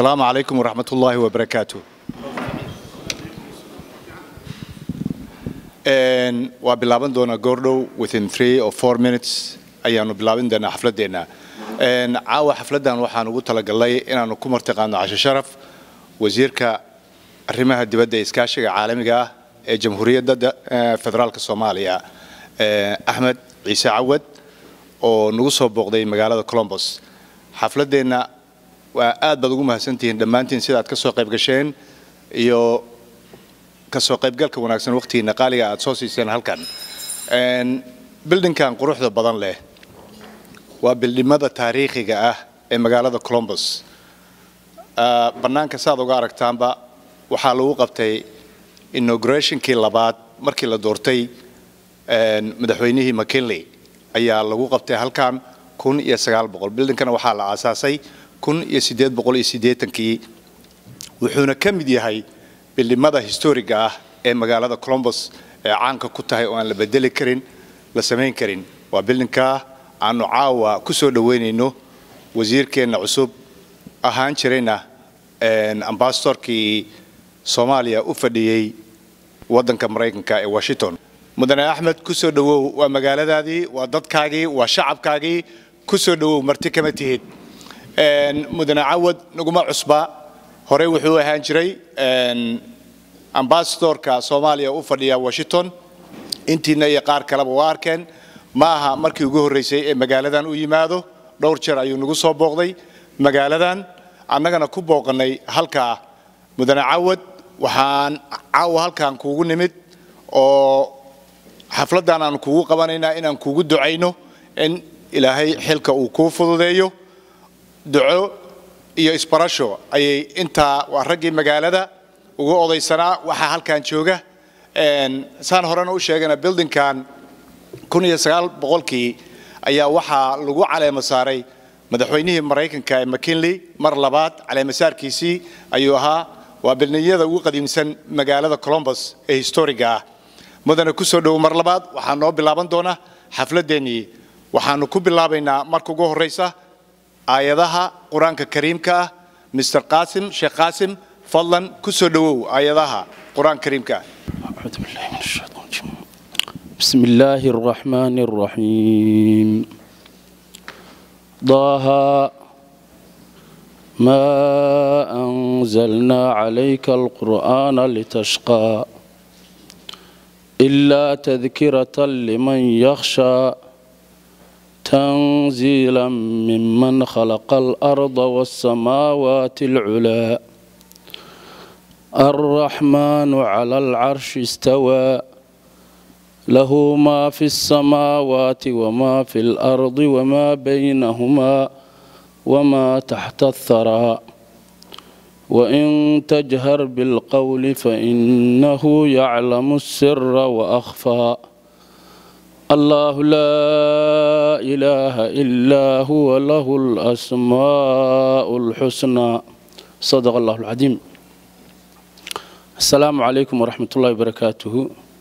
asalaamu calaykum waraxmat ullaahi wabarakaatu waa bilaaban doonaa goordhow within three or four minutes ayaanu bilaabin doonaa xafladeenna caawa xafladdan waxaan ugu talagalnay inaanu ku martiqaano casho sharaf wasiirka arrimaha dibadda ee iskaashiga caalamiga ah ee jamhuuriyadda federaalka soomaaliya axmed ciise cawad oo nagu soo booqday magaalada colombos xafladeenna waa aad baad ugu mahadsantihiin dhammaantiin sidaad ka soo qayb gasheen iyo kasoo qaybgalka wanaagsan waqtigiina qaaliga aad soo siiseen halkan bildinkan quruxda badan leh waa bildhimada taariikhiga ah ee magaalada colombos bannaanka saad uga aragtaanba waxaa lagu qabtay inaugurationkii labaad markii la doortay madaxweynihii mckinley ayaa lagu qabtay halkan kun iyo sagaal boqol bildinkana waxaa la aasaasay kun iyo siddeed boqol iyo siddeetankii wuxuuna ka mid yahay bildhimada historiga ah ee magaalada colombos ee caanka ku tahay oo aan la bedeli karin la samayn karin waa bildinkaa aanu caawa ku soo dhoweynayno wasiirkeenna cusub ahaan jirayna ambasadorkii soomaaliya u fadhiyey waddanka maraykanka ee washington mudane axmed ku soo dhowow waa magaaladaadii waa dadkaagii waa shacabkaagii ku soo dhowow marti kama tihid mudane cawad naguma cusba horey wuxuu ahaan jiray ambasadorka soomaaliya u fadhiya washington intiina iyo qaar kaleba waa arkeen ma aha markii ugu horreysay ee magaaladan u yimaado dhowr jeer ayuu nagu soo booqday magaaladan annagana ku booqannay halkaa mudane cawad waxaan caawa halkan kuugu nimid oo xafladdan aan kuugu qabanaynaa inaan kuugu ducayno in ilaahay xilka uu kuu fududeeyo duco iyo isbarasho ayay intaa waa raggii magaalada ugu odaysanaa waxaa halkan jooga saan horena u sheegana bildinkan kun iyo sagaal boqolkii ayaa waxaa lagu caleemo saaray madaxweynihii maraykanka ee mckinley mar labaad caleemasaarkiisii ayuu ahaa waa bildhinyada ugu qadiimsan magaalada colombos ee historiga ah mudane ku soo dhowo mar labaad waxaa noo bilaaban doona xafladeennii waxaanu ku bilaabaynaa marka ugu horreysa aayadaha qur-aanka kariimka ah mr qaasim sheekh qaasim fadlan ku soo dhowow aayadaha qur-aanka kariimka ah بسم الله الرحمن الرحيم ضاها ما أنزلنا عليك القرآن لتشقى إلا تذكرة لمن يخشى تنزيلا ممن خلق الأرض والسماوات العلى الرحمن على العرش استوى له ما في السماوات وما في الأرض وما بينهما وما تحت الثرى وإن تجهر بالقول فإنه يعلم السر وأخفى الله لا إله إلا هو له الأسماء الحسنى صدق الله العظيم السلام عليكم ورحمة الله وبركاته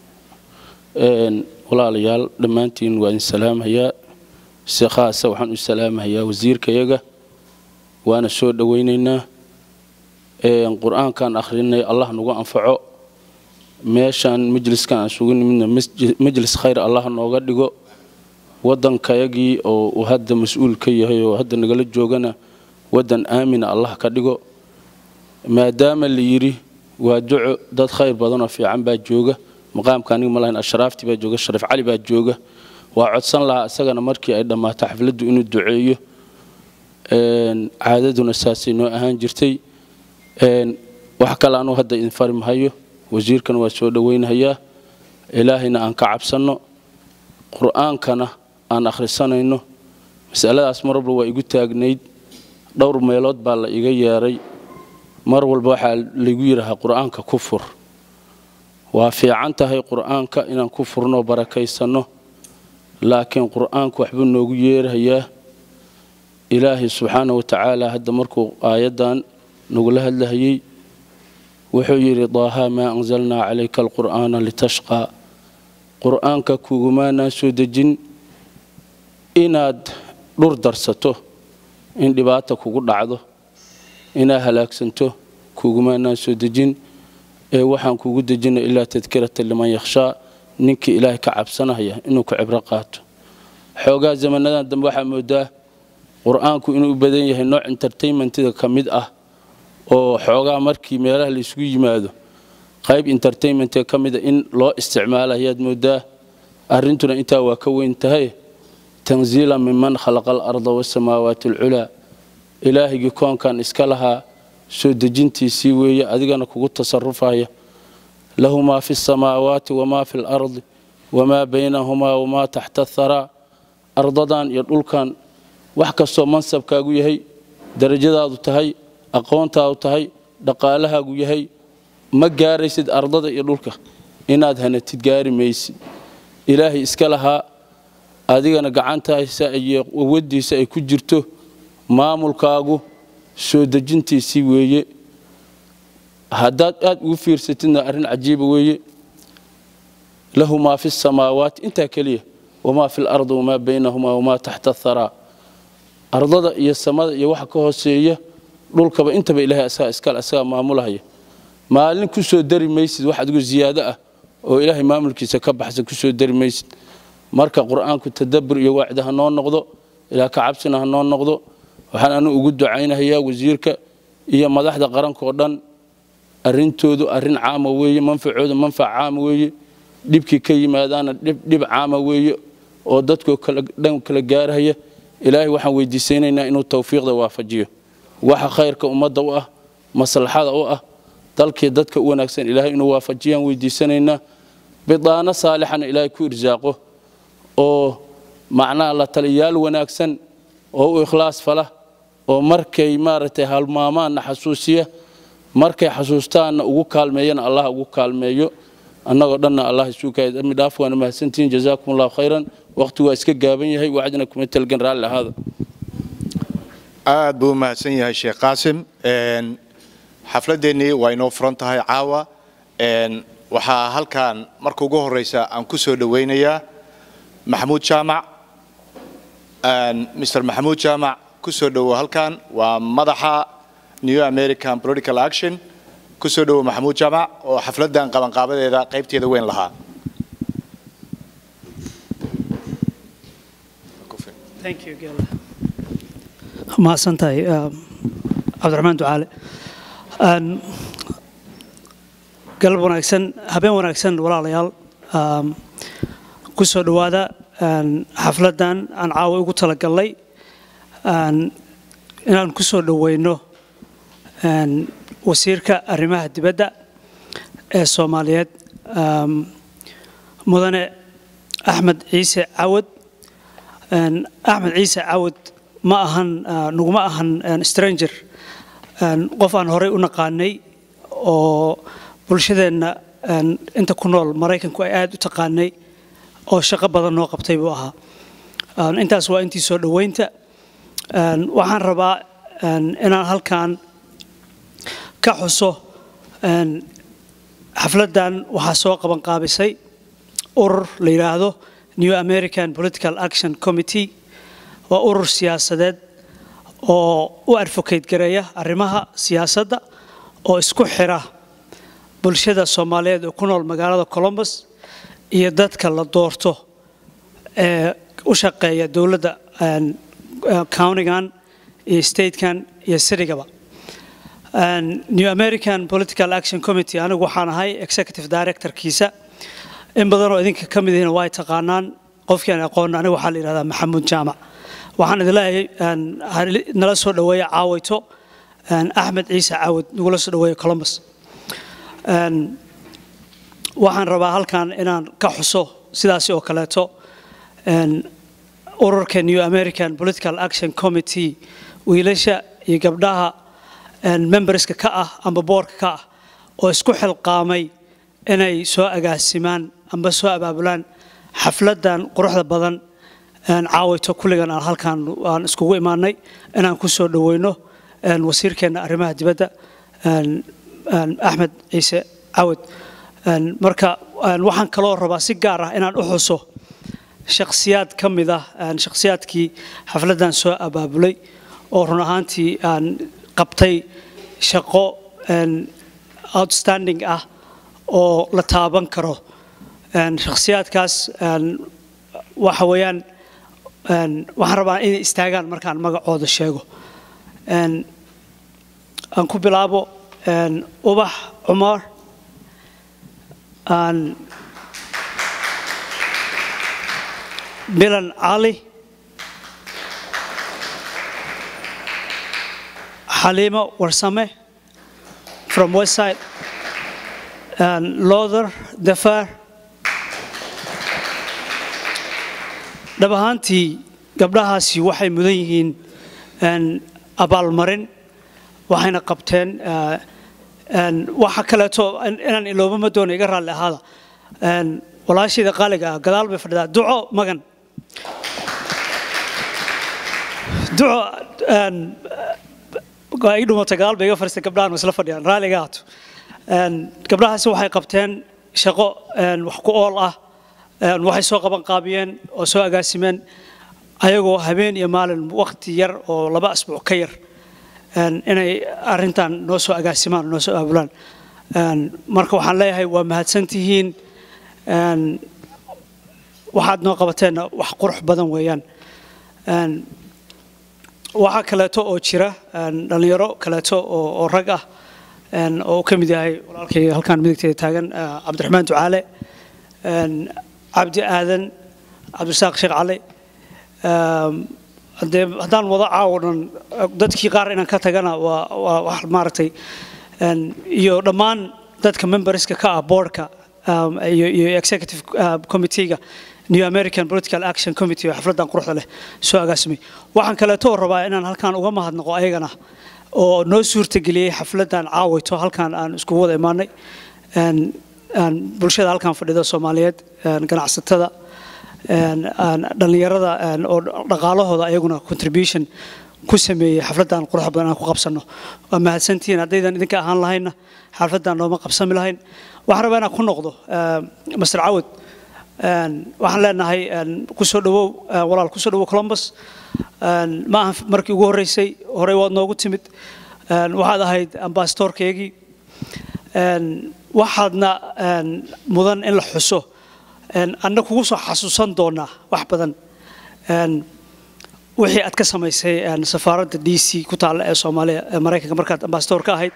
walaalayaal dhammaantiin waa idin salaamhayaa si khaasa waxaan u salaamhayaa wasiirkayaga waana soo dhowaynaynaa qur-aankaan akhrinay allah nagu anfaco meeshaan majliskan aan sugu nimidna majlis khayr allah nooga dhigo waddankayagii oo uu hadda mas-uul ka yahay oo hadda nagala joogana waddan aamina allah ka dhigo maadaama la yidhi waa duco dad khayr badanoo fiican baa jooga maqaamka aniga malahayn ashraafti baa jooga shariif cali baa jooga waa codsan lahaa isagana markii ay dhammaato xafladdu inuu duceeyo caadaduna saasay noo ahaan jirtay wax kale anuu hadda idin fari mahayo wasiirkana waa soo dhoweynhayaa ilaahayna aan ka cabsanno qur-aankana aan akhrisanayno masaladaas mar walba waa igu taagnayd dhowr meelood baa la iga yeeray mar walba waxaa laygu yidhaahaa qur-aanka ku fur waa fiican tahay qur-aanka inaan ku furno barakaysanno laakiin qur-aanku waxbuu noogu yeerahayaa ilaahay subxaana wa tacaala hadda markuu aayaddan nagula hadlahayey wuxuu yidhi daahaa maa anzalnaa calayka alqur'aana litashqaa qur-aanka kugumaanaan soo dejin inaad dhur darsato in dhibaata kugu dhacdo inaa halaagsanto kugumaanaan soo dejin ee waxaan kugu dejina ilaa tadkirata liman yakhshaa ninkii ilaahay ka cabsanaya inuu ku cibro qaato xoogaa zamanadan dambe waxaa moodaa qur-aanku inuu u badan yahay nooc entertainmentida ka mid ah oo xoogaa markii meelaha la isugu yimaado qayb entertainmentga ka mida in loo isticmaala ayaad moodaa arrintuna intaa waa ka weyn tahay tanziila minman khalaqa alarda wasamaawaati alculaa ilaahigii koonkan iska lahaa soo dejintiisii weeye adigana kugu tasarufaya lahu maa fi samaawaati wamaa fi lardi wamaa baynahumaa wamaa taxta atharaa ardadan iyo dhulkan wax kastoo mansabkaagu yahay darajadaadu tahay aqoontaadu tahay dhaqaalahaagu yahay ma gaaraysid ardada iyo dhulka inaad hanatid gaari maysid ilaahay iska lahaa adigana gacantaasa iyo awadiisa ay ku jirto maamulkaagu soo dejintiisii weeye haddaad aad ugu fiirsatidna arrin cajiiba weeye lahu maa fi samaawaati intaa keliya wamaa fi lardi wamaa baynahumaa wamaa taxta atharaa ardada iyo samada iyo waxa ka hooseeya dhulkaba intaba ilahay asagaa iskale asagaa maamulahaya maalin ku soo dari maysid wax adigu ziyaado ah oo ilaahay maamulkiisa ka baxsan ku soo dari maysid marka qur-aanku tadabbur iyo waacda ha noo noqdo ilaa ka cabsina ha noo noqdo waxaan anu ugu ducaynahayaa wasiirka iyo madaxda qaranka oo dhan arrintoodu arrin caama weeye manfacoodu manfac caama weeye dhibkii ka yimaadaana dhib caama weeye oo dadkoo dhan kala gaarhaya ilaahay waxaan weydiisaynaynaa inuu tawfiiqda waafajiyo waxa khayrka ummadda u ah maslaxada u ah dalkii dadka u wanaagsan ilaahay inuu waafajiyaan weydiisanaynaa bidaano saalixana ilaahay ku irsaaqo oo macnaha la taliyaal wanaagsan oo u ikhlaas fala oo markay maaragtay halmaamaanna xasuusiya markay xasuustaanna ugu kaalmeeyana allah ugu kaalmeeyo annagoo dhanna allah isuukadami dhaaf waana mahadsantihiin jazaakum allahu khayran waqti waa iska gaaban yahay wacdina kuma talgan raalli ahaada aad buu u mahadsan yahay sheekh qaasim xafladeennii waa inoo furan tahay caawa waxaa halkan marka ugu horeysa aan ku soo dhowaynayaa maxamuud jaamac mr maxamuud jaamac ku soo dhowo halkan waa madaxa new american political action ku soo dhowo maxamuud jaamac oo xafladdan qabanqaabadeeda qaybteeda weyn lahaa mahadsantahay cabdiraxmaan ducaale galab wanaagsan habeen wanaagsan walaalayaal ku soo dhowaada xafladdan aan caawa ugu talagalnay inaan ku soo dhoweyno wasiirka arrimaha dibadda ee soomaaliyeed mudane axmed ciise cawad axmed ciise cawad ma ahan naguma ahan stranger qof aan horey u naqaanay oo bulshadeenna inta ku nool maraykanku ay aad u taqaanay oo shaqo badan noo qabtay buu ahaa intaas waa intii soo dhoweynta waxaan rabaa inaan halkan ka xuso xafladdan waxaa soo qaban qaabisay urur la yidhaahdo new american political action committee waa urur siyaasadeed oo u advocate gareeya arrimaha siyaasadda oo isku xira bulshada soomaaliyeed oo ku nool magaalada colombus iyo dadka la doorto ee u shaqeeya dowladda countigan iyo statekan iyo citygaba new american political action committee anigu waxaan ahay executive directorkiisa in badanoo idinka ka mid ihina waa taqaanaan qofkian aqoon aniga waxaa la yidhahdaa maxamuud jaamac waxaan idin leeyahay nala soo dhoweeya caawayto axmed ciise caawad nagula soo dhoweeya columbus waxaan rabaa halkan inaan ka xuso sidaasi oo kaleeto ururka new american political action committee wiilasha iyo gabdhaha memberska ka ah amba boorka ka ah oo isku xilqaamay inay soo agaasimaan amba soo abaabulaan xafladdan quruxda badan caawayto kulligan aan halkaan aan iskugu imaanay inaan ku soo dhoweyno wasiirkeenna arrimaha dibadda axmed ciise cawad marka waxaan kaloo rabaa si gaar ah inaan u xuso shakhsiyaad ka mid ah shakhsiyaadkii xafladdan soo abaabulay oo run ahaantii aan qabtay shaqo outstanding ah oo la taaban karo shakhsiyaadkaas waxa weeyaan waxaan rabaa inay istaagaan markaan magacooda sheego aan ku bilaabo ubax cumar aan milan cali xaliimo warsame from westside lother dafaar dhab ahaantii gabdhahaasi waxay mudan yihiin abaalmarin waxayna qabteen waxa kaleeto inaan iloobama doono iga raalli ahaada walaashayda qaaliga ah gadaal bay fadhidaa duco magan duco ii dhumatay gadaal bay iga fadhiistay gabdhahan isla fadhiyaan raalliga ahaato gabdhahaasi waxay qabteen shaqo wax ku ool ah waxay soo qaban qaabiyeen oo soo agaasimeen ayagoo habeen iyo maalin waqti yar oo laba asbuuc ka yar inay arintan noo soo agaasimaan noo soo aabulaan marka waxaan leeyahay waa mahadsantihiin waxaad noo qabateenna wax qurux badan weeyaan waxaa kaleeto oo jira dhallinyaro kaleeto oo rag ah oo uu ka mid yahay walaalkay halkaan midigteeda taagan cabdiraxmaan ducaale cabdi aadan cabdirasaaq sheekh cali dee haddaan wada caawo dhan dadkii qaar inaan ka tagana waa waa wax maaragtay iyo dhammaan dadka memberska ka ah boardka iyo iyo executive committee-ga new american political action committee oo xafladdan quruxda leh soo agaasimay waxaan kaleeto rabaa inaan halkaan uga mahadnaqo ayagana oo noo suurtageliyey xafladdan caawayto halkaan aan iskugu wada imaanay bulshada halkaan fadhida soomaaliyeed ganacsatada dhallinyarada oo dhaqaalahooda ayaguna contribution ku sameeyey xafladdan quruxda badan aan ku qabsanno waa mahadsantihiin haddaydan idinka ahaan lahaynna xafladdan nooma qabsami lahayn waxaan rabaa inaan ku noqdo master cawad waxaan leenahay kusoo dhawow walaal kusoo dhawow columbus ma aha markii ugu horreysay horey waad noogu timid waxaad ahayd ambasadorkeygii waxaadna mudan in la xuso anna kugu soo xasuusan doonaa wax badan wixii aad ka samaysay safaaradda d c ku taalla ee soomaaliya ee maraykanka markaad ambasador ka ahayd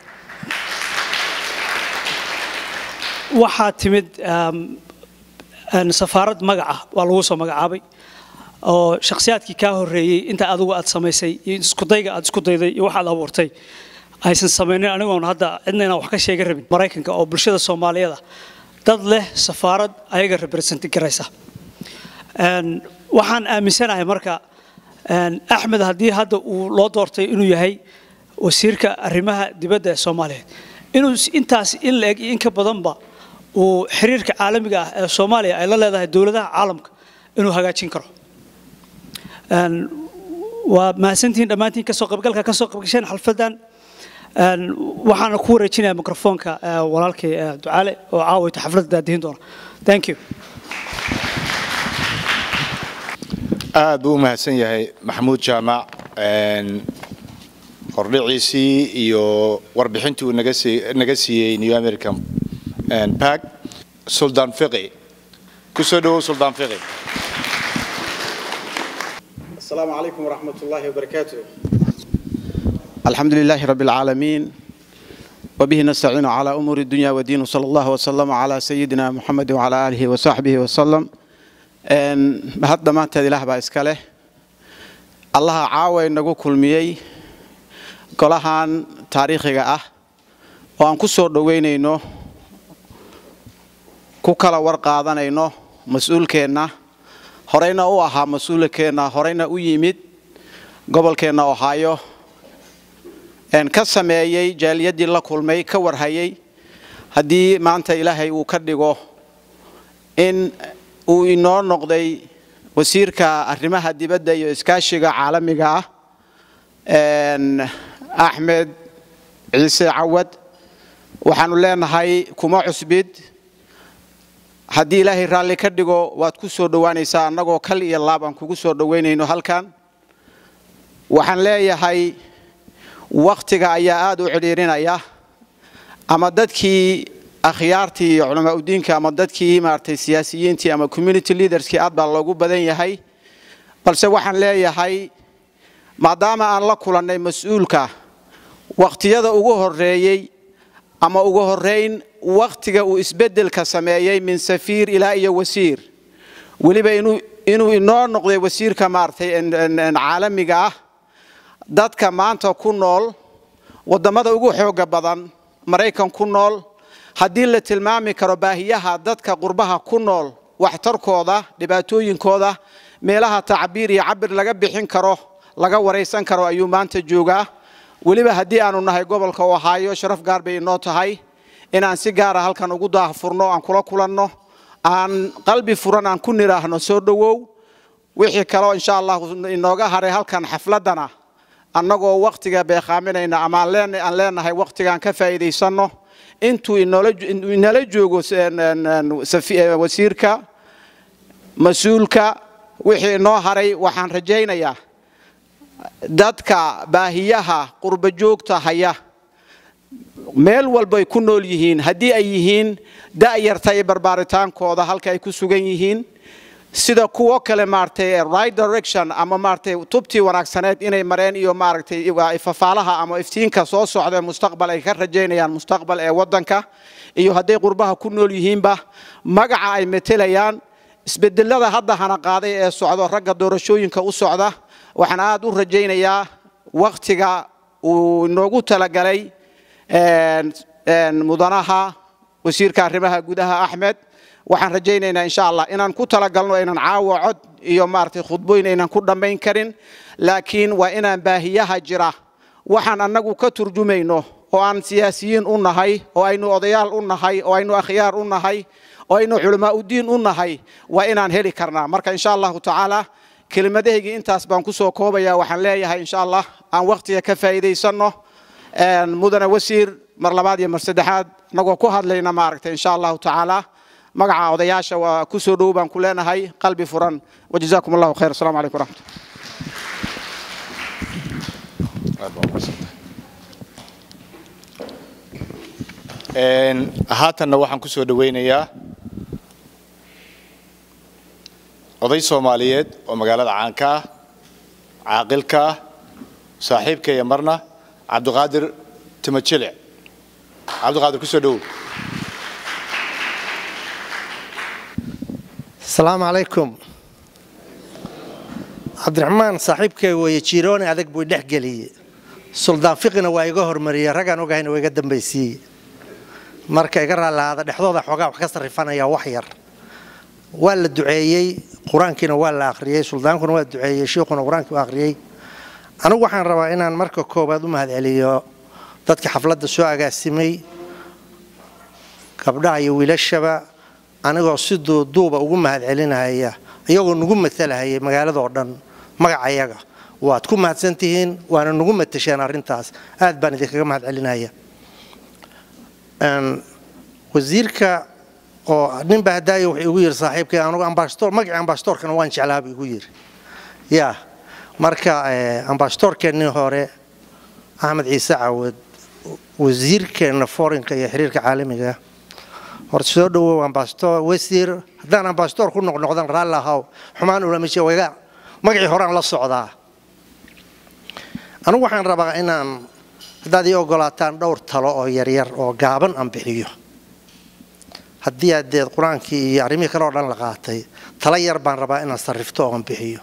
waxaad timid safaarad magaca waa lagu soo magacaabay oo shakhsiyaadkii kaa horreeyey inta adigu aad samaysay iyo iskudayga aad isku dayday iyo waxaad abuurtay aysan samaynin anigoon hadda cidna inaan wax ka sheega rabin maraykanka oo bulshada soomaaliyada dad leh safaarad ayaga representi garaysa waxaan aaminsanahay marka axmed haddii hadda uu loo doortay inuu yahay wasiirka arrimaha dibadda ee soomaaliyeed inuu intaas in la eg iyo in ka badanba uu xiriirka caalamiga ah ee soomaaliya ay la leedahay dowladaha caalamka inuu hagaajin karo waa mahadsantihiin dhammaantiin kasoo qaybgalka kasoo qaybgasheen xalfadan waxaana ku wareejinaya microfoonka walaalkay ducaale oo caawayta xafladda daadihin doona thank you aad buu u mahadsan yahay maxamuud jaamac hordhiciisii iyo warbixintii uu naga siiyey new american bag suldaan fiqi ku soo dhawow suldaan fiqi السلام عليكم ورحمة الله وبركاته الحمد لله رب العالمين وبه نستعين على أمور الدنيا والدين وصلى الله وسلم على سيدنا محمد وعلى آله وصحبه وسلم هذا ما تدي له بإسكاله الله عاوي نجو كل مية كلهان تاريخي أه وأن كسر دوينينو كوكلا ورقادانينو مسؤول كنا horeyna u ahaa mas-uulkeenna horeyna u yimid gobolkeenna ohaayo ka sameeyey jaaliyadii la kulmay ka warhayay haddii maanta ilaahay uu ka dhigo in uu inoo noqday wasiirka arrimaha dibadda iyo iskaashiga caalamiga ah axmed ciise cawad waxaanu leenahay kuma cusbid haddii ilaahay raalli ka dhigo waad ku soo dhowaanaysaa annagoo kal iyo laab aan kugu soo dhowaynayno halkan waxaan leeyahay wakhtiga ayaa aada u cidhiirinaya ama dadkii akhyaartii iyo culamaa udiinka ama dadkii maaragtay siyaasiyiintii ama community leaderskii aad baa loogu badan yahay balse waxaan leeyahay maadaama aan la kulannay mas-uulka wakhtiyada ugu horreeyey ama ugu horrayn wakhtiga uu isbeddelka sameeyey min safiir ilaa iyo wasiir weliba inuu inoo noqday wasiirka maaragtay caalamiga ah dadka maanta ku nool waddamada ugu xooga badan maraykan ku nool haddii la tilmaami karo baahiyaha dadka qurbaha ku nool waxtarkooda dhibaatooyinkooda meelaha tacbiir iyo cabir laga bixin karo laga waraysan karo ayuu maanta joogaa weliba haddii aanu nahay gobolka ohaayo sharaf gaar bay inoo tahay inaan si gaara halkan ugu daahfurno aan kula kulanno aan qalbi furan aan ku nidhaahno soo dhowow wixii kaleo insha allah inooga haray halkan xafladdana annagoo wakhtiga beekhaaminayna ama aan leenahay wakhtigaan ka faa'iidaysanno intuu inala joogo wasiirka mas-uulka wixii inoo haray waxaan rajaynayaa dadka baahiyaha qurba joogta haya meel walbay ku nool yihiin haddii ay yihiin da'yarta iyo barbaaritaankooda halka ay ku sugan yihiin sida kuwo kale maaragtay right direction ama maaragtay tubtii wanaagsaneed inay mareen iyo maaragtay fafaalaha ama iftiinka soo socda mustaqbal ay ka rajaynayaan mustaqbal ee waddanka iyo hadday qurbaha ku nool yihiinba magaca ay metelayaan isbedelada hadda hana qaaday ee socdo ragga doorashooyinka u socda waxaan aad u rajaynayaa wakhtiga uu inoogu talagalay mudanaha wasiirka arrimaha gudaha axmed waxaan rajaynaynaa insha allah inaan ku talagalno inaan caawa cod iyo maaragtay khudbooyin aynan ku dhammayn karin laakiin waa inaan baahiyaha jira waxaan annagu ka turjumayno oo aan siyaasiyiin u nahay oo aynu odayaal u nahay oo aynu akhyaar u nahay oo aynu culamaa udiin u nahay waa inaan heli karnaa marka insha allahu tacaala kelimadahaygii intaas baan kusoo koobaya waxaan leeyahay insha allah aan wakhtiga ka faa'iidaysanno mudane wasiir mar labaad iyo mar saddexaad annagoo ku hadlayna maaragtay insha allahu tacaala magaca odayaasha waa ku soo dhow baan ku leenahay qalbi furan wajazaakum allahu khayr assalamu calaykum waraxmat haatanna waxaan ku soo dhowaynayaa oday soomaaliyeed oo magaalada caanka ah caaqilka ah saaxiibka iyo marna cabdiqaadir timajilic cabdiqaadir ku soo dhowow asalaamu calaykum cabdiraxmaan saaxiibkay weeye jirooni adag buu dhex geliyey suldaan fiqina waa iga hormariyey raggaan ogahayna waa iga dambaysiiyey marka iga raallahaada dhexdooda xoogaa wax ka sarrifanaya wax yar waa la duceeyey qur-aankiina waa la akhriyey suldaankuna waa duceeyey shiikhuna qur-aankii waa akhriyey anigu waxaan rabaa inaan marka koowaad u mahadceliyo dadka xafladda soo agaasimay gabdhaha iyo wiilashaba anigoo si duuduuba ugu mahadcelinahaya iyagoo nagu matalahayay magaaladoo dhan magacayaga waad ku mahadsantihiin waana nagu matasheen arrintaas aad baan idinkaga mahadcelinaya wasiirka oo ninba hadaayo wuxuu igu yiri saaxiibkay anugu ambassador magacii ambassadorkana waan jeclaaba igu yiri ya marka ambassadorkeennii hore axmed ciise cawad wasiirkeenna forinka iyo xiriirka caalamiga horta soo dhawow ambassador wasiir haddaan ambassador ku noqnoqdan raalli ahaw xumaan ulamisha wayga magacii horean la socdaa anigu waxaan rabaa inaan haddaad ii ogolaataan dhowr talo oo yaryar oo gaaban aan bixiyo haddii adeed qur-aankii iyo arrimihii kale oo dhan la qaatay tala yar baan rabaa inaan sarrifto oon bixiyo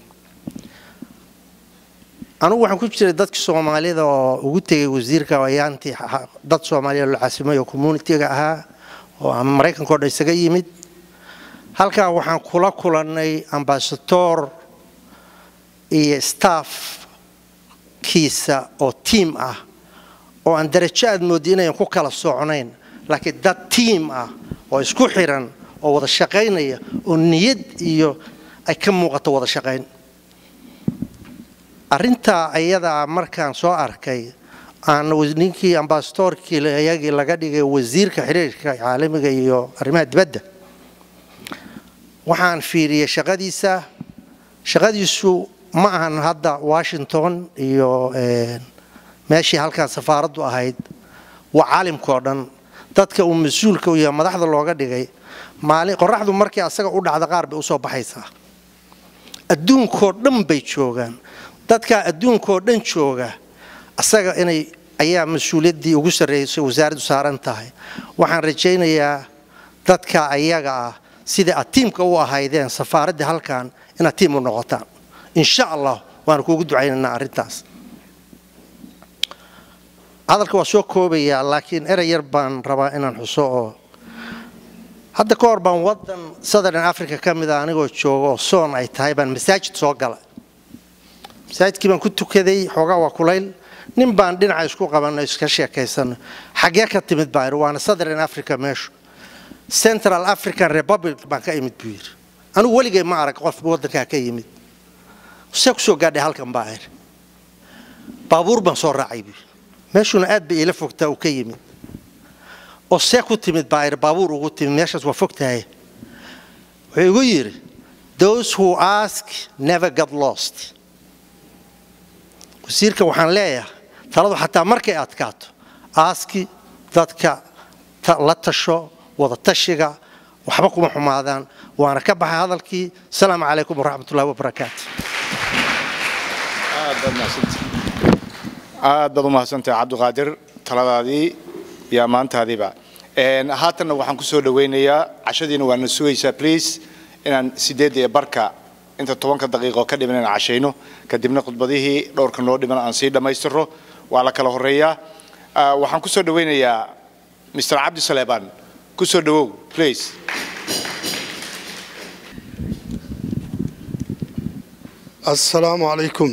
anugu waxaan ku jiray dadka soomaalida oo ugu tegay wasiirka ayaantii dad soomaaliya la caasimay oo communitiga ahaa oo ama maraykanka o dhan isaga yimid halkaa waxaan kula kulannay ambasador iyo staff kiisa oo tiam ah oo aan darajo aad mooddi inayan ku kala socnayn laakiin dad tiam ah oo isku xiran oo wada shaqaynaya oo niyad iyo ay ka muuqato wada shaqayn arrintaa ayadaa markaan soo arkay aan ninkii ambasadorkii ayagii laga dhigay wasiirka xiriirka caalamiga iyo arrimaha dibadda waxaan fiiriyey shaqadiisa shaqadiisu ma ahan hadda washington iyo meeshii halkan safaaraddu ahayd waa caalimkao dhan dadka uu mas-uulka u yahay madaxda looga dhigay maalin qoraxdu markii asaga u dhacda qaar bay usoo baxaysaa adduunkoo dhan bay joogaan dadkaa adduunkoo dhan jooga asaga inay ayaa mas-uuliyaddii ugu sarreysay wasaaraddu saaran tahay waxaan rajaynayaa dadka ayaga ah sida aad tiimka u ahaydeen safaaraddii halkan inaad tiim u noqotaan insha allah waanu kuugu ducaynaynaa arrintaas hadalka waa soo koobayaa laakiin erey yar baan rabaa inaan xuso oo hadda ka hor baan wadan southern africa ka mid a anigoo jooga oo soon ay tahay baan masaajid soo galay masaajidkii baan ku tukaday xoogaa waa kulayl nin baan dhinaca isku qabanno iska sheekaysano xaggee ka timid baa idhi waana southern africa meeshu central african republic baan ka imid buu yidhi anigu weligay ma arag qof waddankaa ka yimid see kusoo gaadhay halkan baa idhi baabuur baan soo raacay buu yidhi meeshuuna aad bay iila fogtaa uu ka yimid oo see ku timid baa idhi baabuur ugu timid meeshaas waa fogtahay wuxuu igu yidhi those who ask never get lost wasiirka waxaan leeyahay taladu xataa markay adkaato aaski dadka la tasho wada tashiga waxba kuma xumaadaan waana ka baxay hadalkii asalaamu calaykum waraxmatullahi wabarakaatu aad baad u mahadsantahay cabdiqaadir taladaadii iyo ammaantaadiiba haatanna waxaan ku soo dhawaynayaa cashadiina waana sugaysaa please inaan sideedda iyo barka inta tobanka daqiiqo ka dhiman inaan cashayno kadibna khudbadihii dhowrka noo dhiman aan sii dhammaystiro waa la kala horeeyaa waxaan ku soo dhawaynayaa mr cabdi saleebaan ku soo dhawow please assalaamu calaykum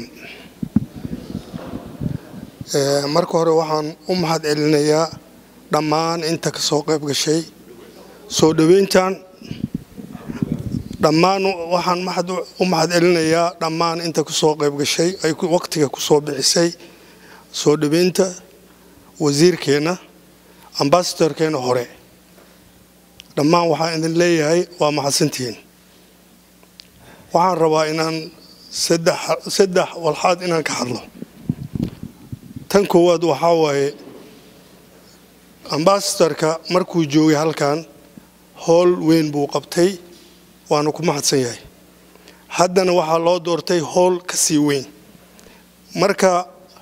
marka hore waxaan u mahad celinayaa dhammaan inta ka soo qayb gashay soo dhoweyntan dhammaan waxaan u mahad celinayaa dhammaan inta ku soo qayb gashay ay waqtiga ku soo bixisay soo dhoweynta wasiirkeenna ambasadorkeenna hore dhammaan waxaan idin leeyahay waa mahadsantihiin waxaan rabaa inaan saddex walxaad inaan ka hadlo tan koowaad waxaa waaye ambasadorka markuu joogay halkan howl weyn buu qabtay waanu ku mahadsan yahay haddana waxaa loo doortay howl ka sii weyn marka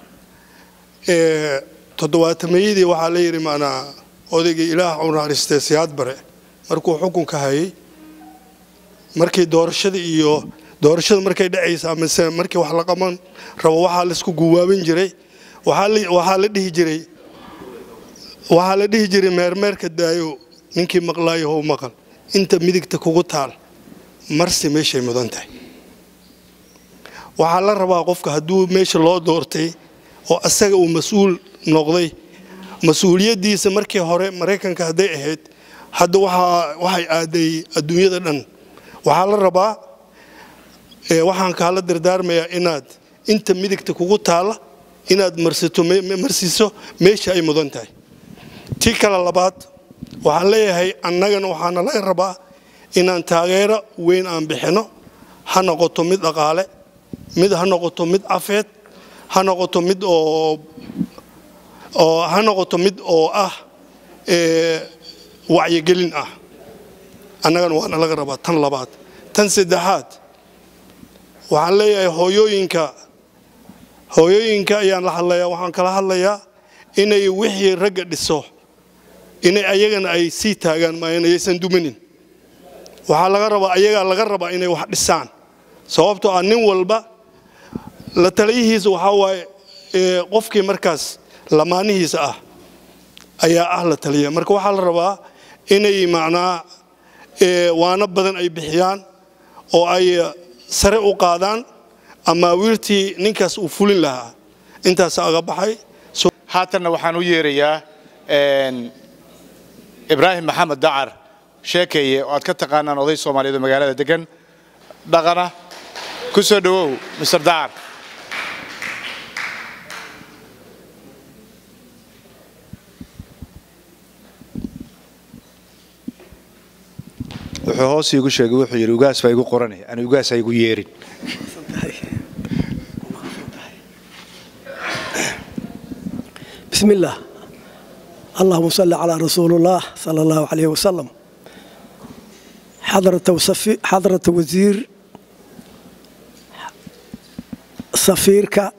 toddobaatameyadii waxaa la yidhi maanaa odaygii ilaah u naxariistay siyaad bare markuu xukunka hayay markii doorashada iyo doorashada markay dhacaysa mise markii wax la qaban rabo waxaa laisku guwaabin jiray waxaa la dhihi jiray waxaa la dhihi jiray meermeerka daayo ninkii maqlaayo how maqal inta midigta kugu taal marsi meeshay mudan tahay waxaa la rabaa qofka hadduu meesha loo doortay oo asaga uu mas-uul noqday mas-uuliyaddiisa markii hore maraykanka hadday ahayd hadda waxay aaday adduunyada dhan waxaa la rabaa waxaan kaala dardaarmayaa inaad inta midigta kugu taalla inaad marsiiso meesha ay mudan tahay tii kale labaad waxaan leeyahay annagana waxaana laga rabaa inaan taageero weyn aan bixino ha noqoto mid dhaqaale mid ha noqoto mid cafeed ha noqoto mid oo oo ha noqoto mid oo ah wacyigelin ah annagana waana laga rabaa tan labaad tan saddexaad waxaan leeyahay hooyooyinka hooyooyinka ayaan la hadlayaa waxaan kala hadlayaa inay wixii ragga dhiso inay ayagana ay sii taagaan maayan ayaysan dumanin waxaa laga rabaa ayagaa laga rabaa inay wax dhisaan sababtoo ah nin walba la taliyihiisa waxaa waaye qofkii markaas lamaanihiisa ah ayaa ah la taliya marka waxaa la rabaa inay macnaa waano badan ay bixiyaan oo ay sare u qaadaan ama wiirtii ninkaas uu fulin lahaa intaas aga baxay haatanna waxaan u yeerayaa ibraahim maxamed dacar sheekeeye oo aad ka taqaanaan oday soomaaliyeed oo magaalada degan dhaqana ku soo dhowow mr dacar wuxuu hoos iigu sheegay wuxuu yidhi ugaas baa igu qoranay ani ugaas ha igu yeerin بسم الله اللهم صل على رسول الله صلى الله عليه وسلم حضرة وصفي حضرة وزير safiirka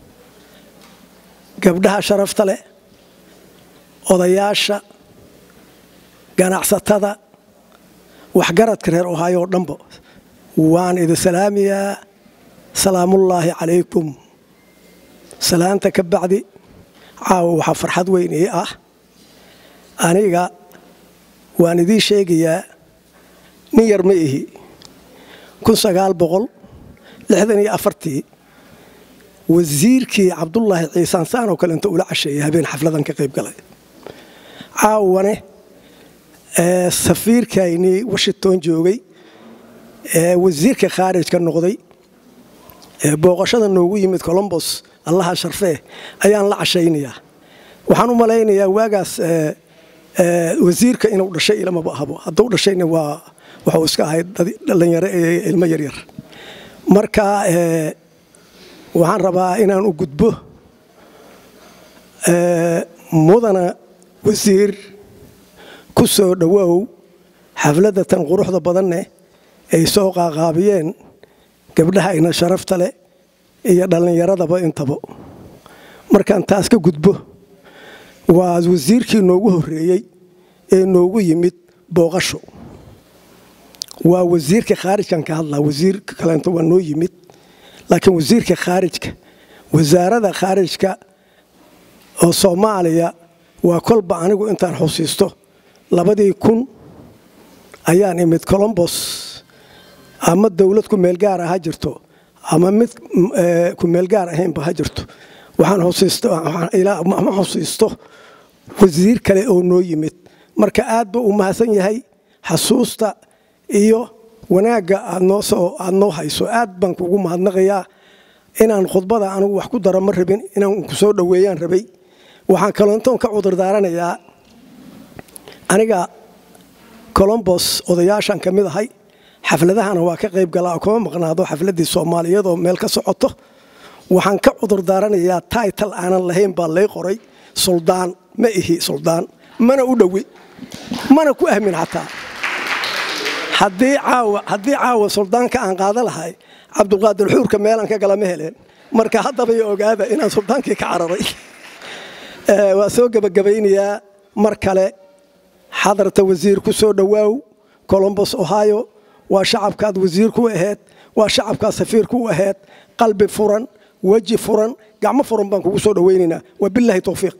gabdhaha sharafta leh odayaasha ganacsatada waxgaradka reer ohaayo oo dhanba waan idin salaamayaa salaamullaahi calaykum salaanta ka bacdi caawa waxaa farxad weyn ii ah aniga waan idiin sheegayaa nin yar ma ihi kun sagaal boqol lixdan iyo afartii wasiirkii cabdulaahi ciisaan saan oo kale inta ula casheeyay habeen xafladan ka qayb galay caawane safiirkaynii washington joogay ee wasiirka khaarijka noqday ee booqashada noogu yimid colombos allaha sharfee ayaan la cashaynayaa waxaan u malaynayaa waagaas wasiirka inuu dhashay ilamaba ahabo hadduu dhashayna waa waxuu iska ahayd dhallinyaro ee ilmo yaryar marka waxaan rabaa inaan u gudbo mudana wasiir ku soo dhowow xafladda tan quruxda badanneh ay soo qaaqaabiyeen gabdhaha ina sharafta leh iyo dhallinyaradaba intaba markaan taas ka gudbo waa wasiirkii noogu horreeyey ee noogu yimid booqasho waa wasiirka khaarijkan ka hadlaa wasiirka kaleento waa noo yimid laakiin wasiirka khaarijka wasaarada khaarijka oo soomaaliya waa kolba anigu intaan xusiisto labadii kun ayaan imid colombos ama dowlad kumeel gaara ha jirto ama mid kumeel gaar ahaynba ha jirto waxaan xusiisto wasiir kale oo noo yimid marka aad buu u mahadsan yahay xasuusta iyo wanaagga aad noo hayso aad baan kugu mahadnaqayaa inaan khudbada anigu wax ku daro ma rabin inaan ku soo dhoweeyaan rabay waxaan kalontoon ka cudurdaaranayaa aniga colombos odayaashan ka mid ahay xafladahana waa ka qayb galaa kuma maqnaado xafladdii soomaaliyeed oo meel ka socoto waxaan ka cudurdaaranayaa taital aanan lahayn baa lay qoray suldaan ma ihi suldaan mana u dhowi mana ku ahmin xataa haddii caawa suldaanka aan qaada lahay cabdulqaadir xuurka meelaan ka gala ma heleen marka haddaba iyo ogaada inaan suldaankii ka cararay waa soo gebagabaynayaa mar kale xadarta wasiir ku soo dhowaaw colombos ohio waa shacabkaad wasiir ku ahayd waa shacabkaad safiir ku ahayd qalbi furan weji furan gacmo furan baan kugu soo dhowaynaynaa wabilaahi towfiiq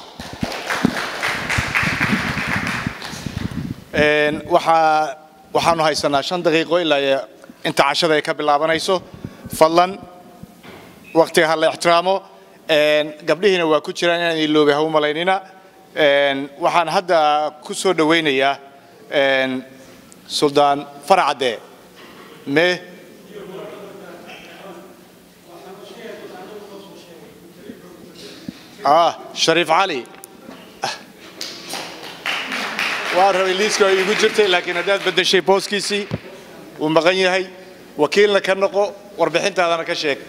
waxaa waxaanu haysanaa shan daqiiqo ilaa inta cashada ay ka bilaabanayso fadlan waktiga ha la ixtiraamo gabdhihiina waa ku jiraan inaan iloobay ha u malaynina waxaan hadda ku soo dhowaynayaa suldaan faracadde me shariif cali waa rabay liiska ay igu jirtay laakiin haddaad beddeshay booskiisii wuu maqan yahay wakiilna ka noqo warbixintaadana ka sheeg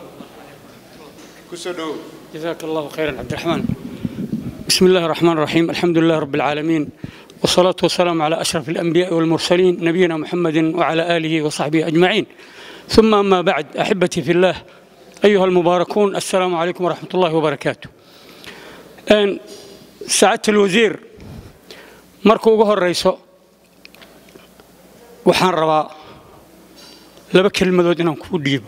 kusoo dhowow جزاك الله خيرا عبد الرحمن بسم الله الرحمن الرحيم الحمد لله رب العالمين والصلاة والسلام على أشرف الأنبياء والمرسلين نبينا محمد وعلى آله وصحبه أجمعين ثم أما بعد أحبتي في الله أيها المباركون السلام عليكم ورحمة الله وبركاته أن سعادة الوزير markuu ugu horrayso waxaan rabaa laba kelmadood inaan kuu dhiibo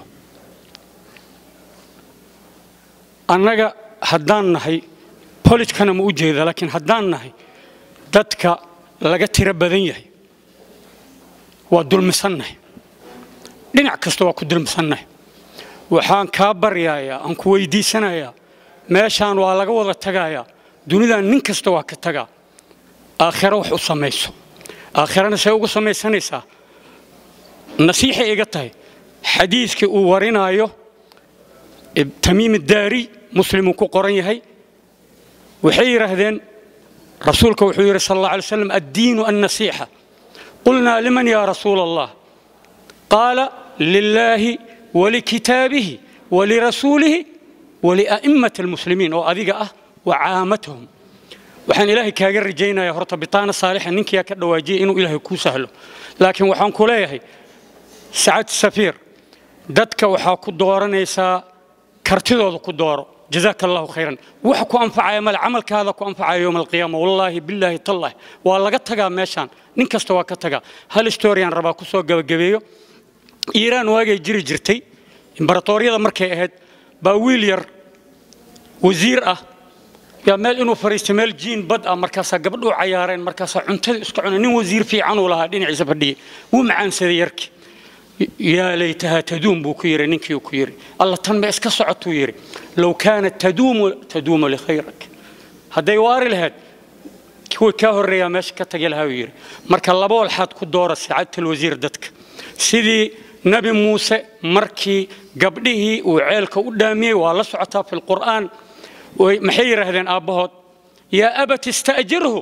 annaga haddaan nahay bolijkana ma u jeeda laakiin haddaan nahay dadka laga tiro badan yahay waa dulmisannahay dhinac kasta waa ku dulmisannahay waxaan kaa baryayaa aan ku weydiisanayaa meeshaan waa laga wada tagayaa dunidan nin kasta waa ka tagaa aakhiro wax u samayso aakhirana see ugu samaysanaysaa nasiixay iga tahay xadiiskii uu warinaayo tamiim daari muslimuu ku qoran yahay waxay yidhaahdeen rasuulka wuxuu yidhi sal alla alay slam addiinu annasiixa qulnaa liman yaa rasuula allah qaala lilaahi walikitaabihi walirasuulihi walia'immati almuslimiin oo adiga ah wa caamatahum waxaan ilaahay kaaga rajaynayaa horta bitaana saalixa ninkiyaa ka dhawaajiyay inuu ilaahay kuu sahlo laakiin waxaan ku leeyahay sacad safiir dadka waxaa ku dooranaysaa kartidooda ku dooro jazaaka allahu khayran wax ku anfacaya male camalkaada ku anfacaya yowma alqiyaama wallaahi billaahi tallahi waa laga tagaa meeshaan nin kasta waa ka tagaa hal historian rabaa ku soo gabagabeeyo iiraan waagay jiri jirtay imbaratooriyada markay ahayd baa wiil yar wasiir ah yaa meel inuu fariistay meel jiin bad ah markaasaa gabdhuu cayaareen markaasaa cuntada iska cunay nin wasiir fiicanuu lahaa dhinaciisa fadhiyay wuu macaansaday yarkii yaa laytahaa taduum buu ku yidhi ninkii ku yidhi alla tan ma iska socotuu yidhi low kaanat taduumu taduumu likhayrak hadday waari lahayd kuwii kaa horreeyaa meesha ka tagi lahaa uu yidhi marka laba walxaad ku doora saacatul wasiir dadka sidii nabi muuse markii gabdhihii uu ceelka u dhaamiyey waa la socotaa fi lqur'aan maxay yidhaahdeen aabbahood yaa abat ista'jirhu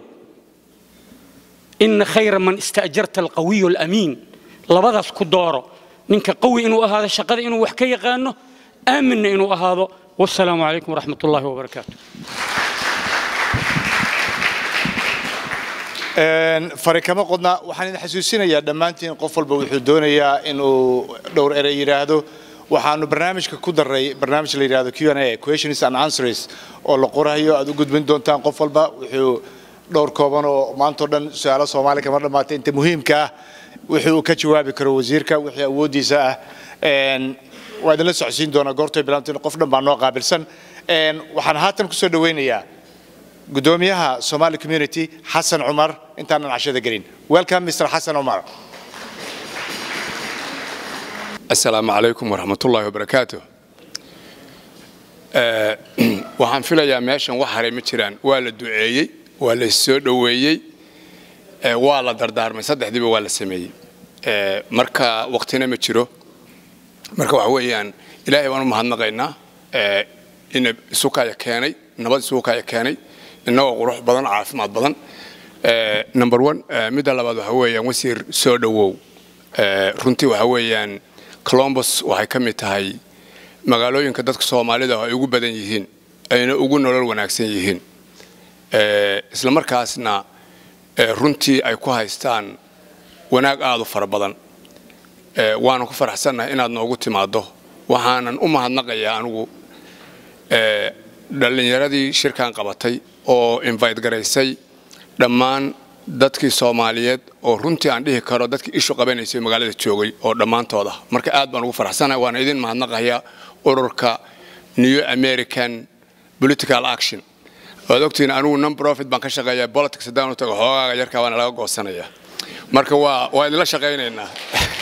ina khayra man ista'jarta alqawiyu alamiin labadaas ku dooro ninka qawi inuu ahaado shaqada inuu wax ka yaqaano aaminna inuu ahaado wasalaamu calaykum waraxmat ullahi wabarakaatu fari kama qodna waxaan idin xasuusinayaa dhammaantiin qof walba wuxuu doonayaa inuu dhowr erey yidhaahdo waxaanu barnaamijka ku daray barnaamij la yidhahdo q a questions and answers oo la qorayo aad u gudbin doontaan qof walba wuxuu dhowr kooban oo maantao dhan su-aalo soomaali kama dhammaatay inta muhiimka ah wixii uu ka jawaabi karo wasiirka wixii awooddiisa ah waa idinla socodsiin doonaa goortay bilaantiin qof dhan baa noo qaabilsan waxaan haatan kusoo dhaweynayaa gudoomiyaha somali community xasan cumar intaanan cashada gelin welcome mr xasan cumar asalaamu calaykum waraxmatullaahi wabarakaatu waxaan filayaa meeshan wax haray ma jiraan waa la duceeyey waa la soo dhoweeyey waa la dardaarmay saddexdiiba waa la sameeyey marka waqtina ma jiro marka waxa weeyaan ilaahay baan u mahadnaqaynaa ina isukaya keenay nabad isukaya keenay innagoo qurux badan caafimaad badan number one midda labaad waxa weeyaan wasiir soo dhowow runtii waxa weeyaan colombos waxay ka mid tahay magaalooyinka dadka soomaalida oo ay ugu badan yihiin ayna ugu nolol wanaagsan yihiin isla markaasna runtii ay ku haystaan wanaag aad u fara badan waana ku faraxsannahay inaad noogu timaaddo waxaanan u mahadnaqayaa anigu dhallinyaradii shirkan qabatay oo invite garaysay dhammaan dadkii soomaaliyeed oo runtii aan dhihi karo dadkii ishu qabanaysay magaalada joogay oo dhammaantooda marka aad baan ugu faraxsanahay waana idin mahadnaqayaa ururka new american political action waad ogtihiin anigu non profit baan ka shaqeeyaa politics haddaan u tago xoogaaga yarkaa waana laga goosanayaa marka waa waa idinla shaqaynaynaa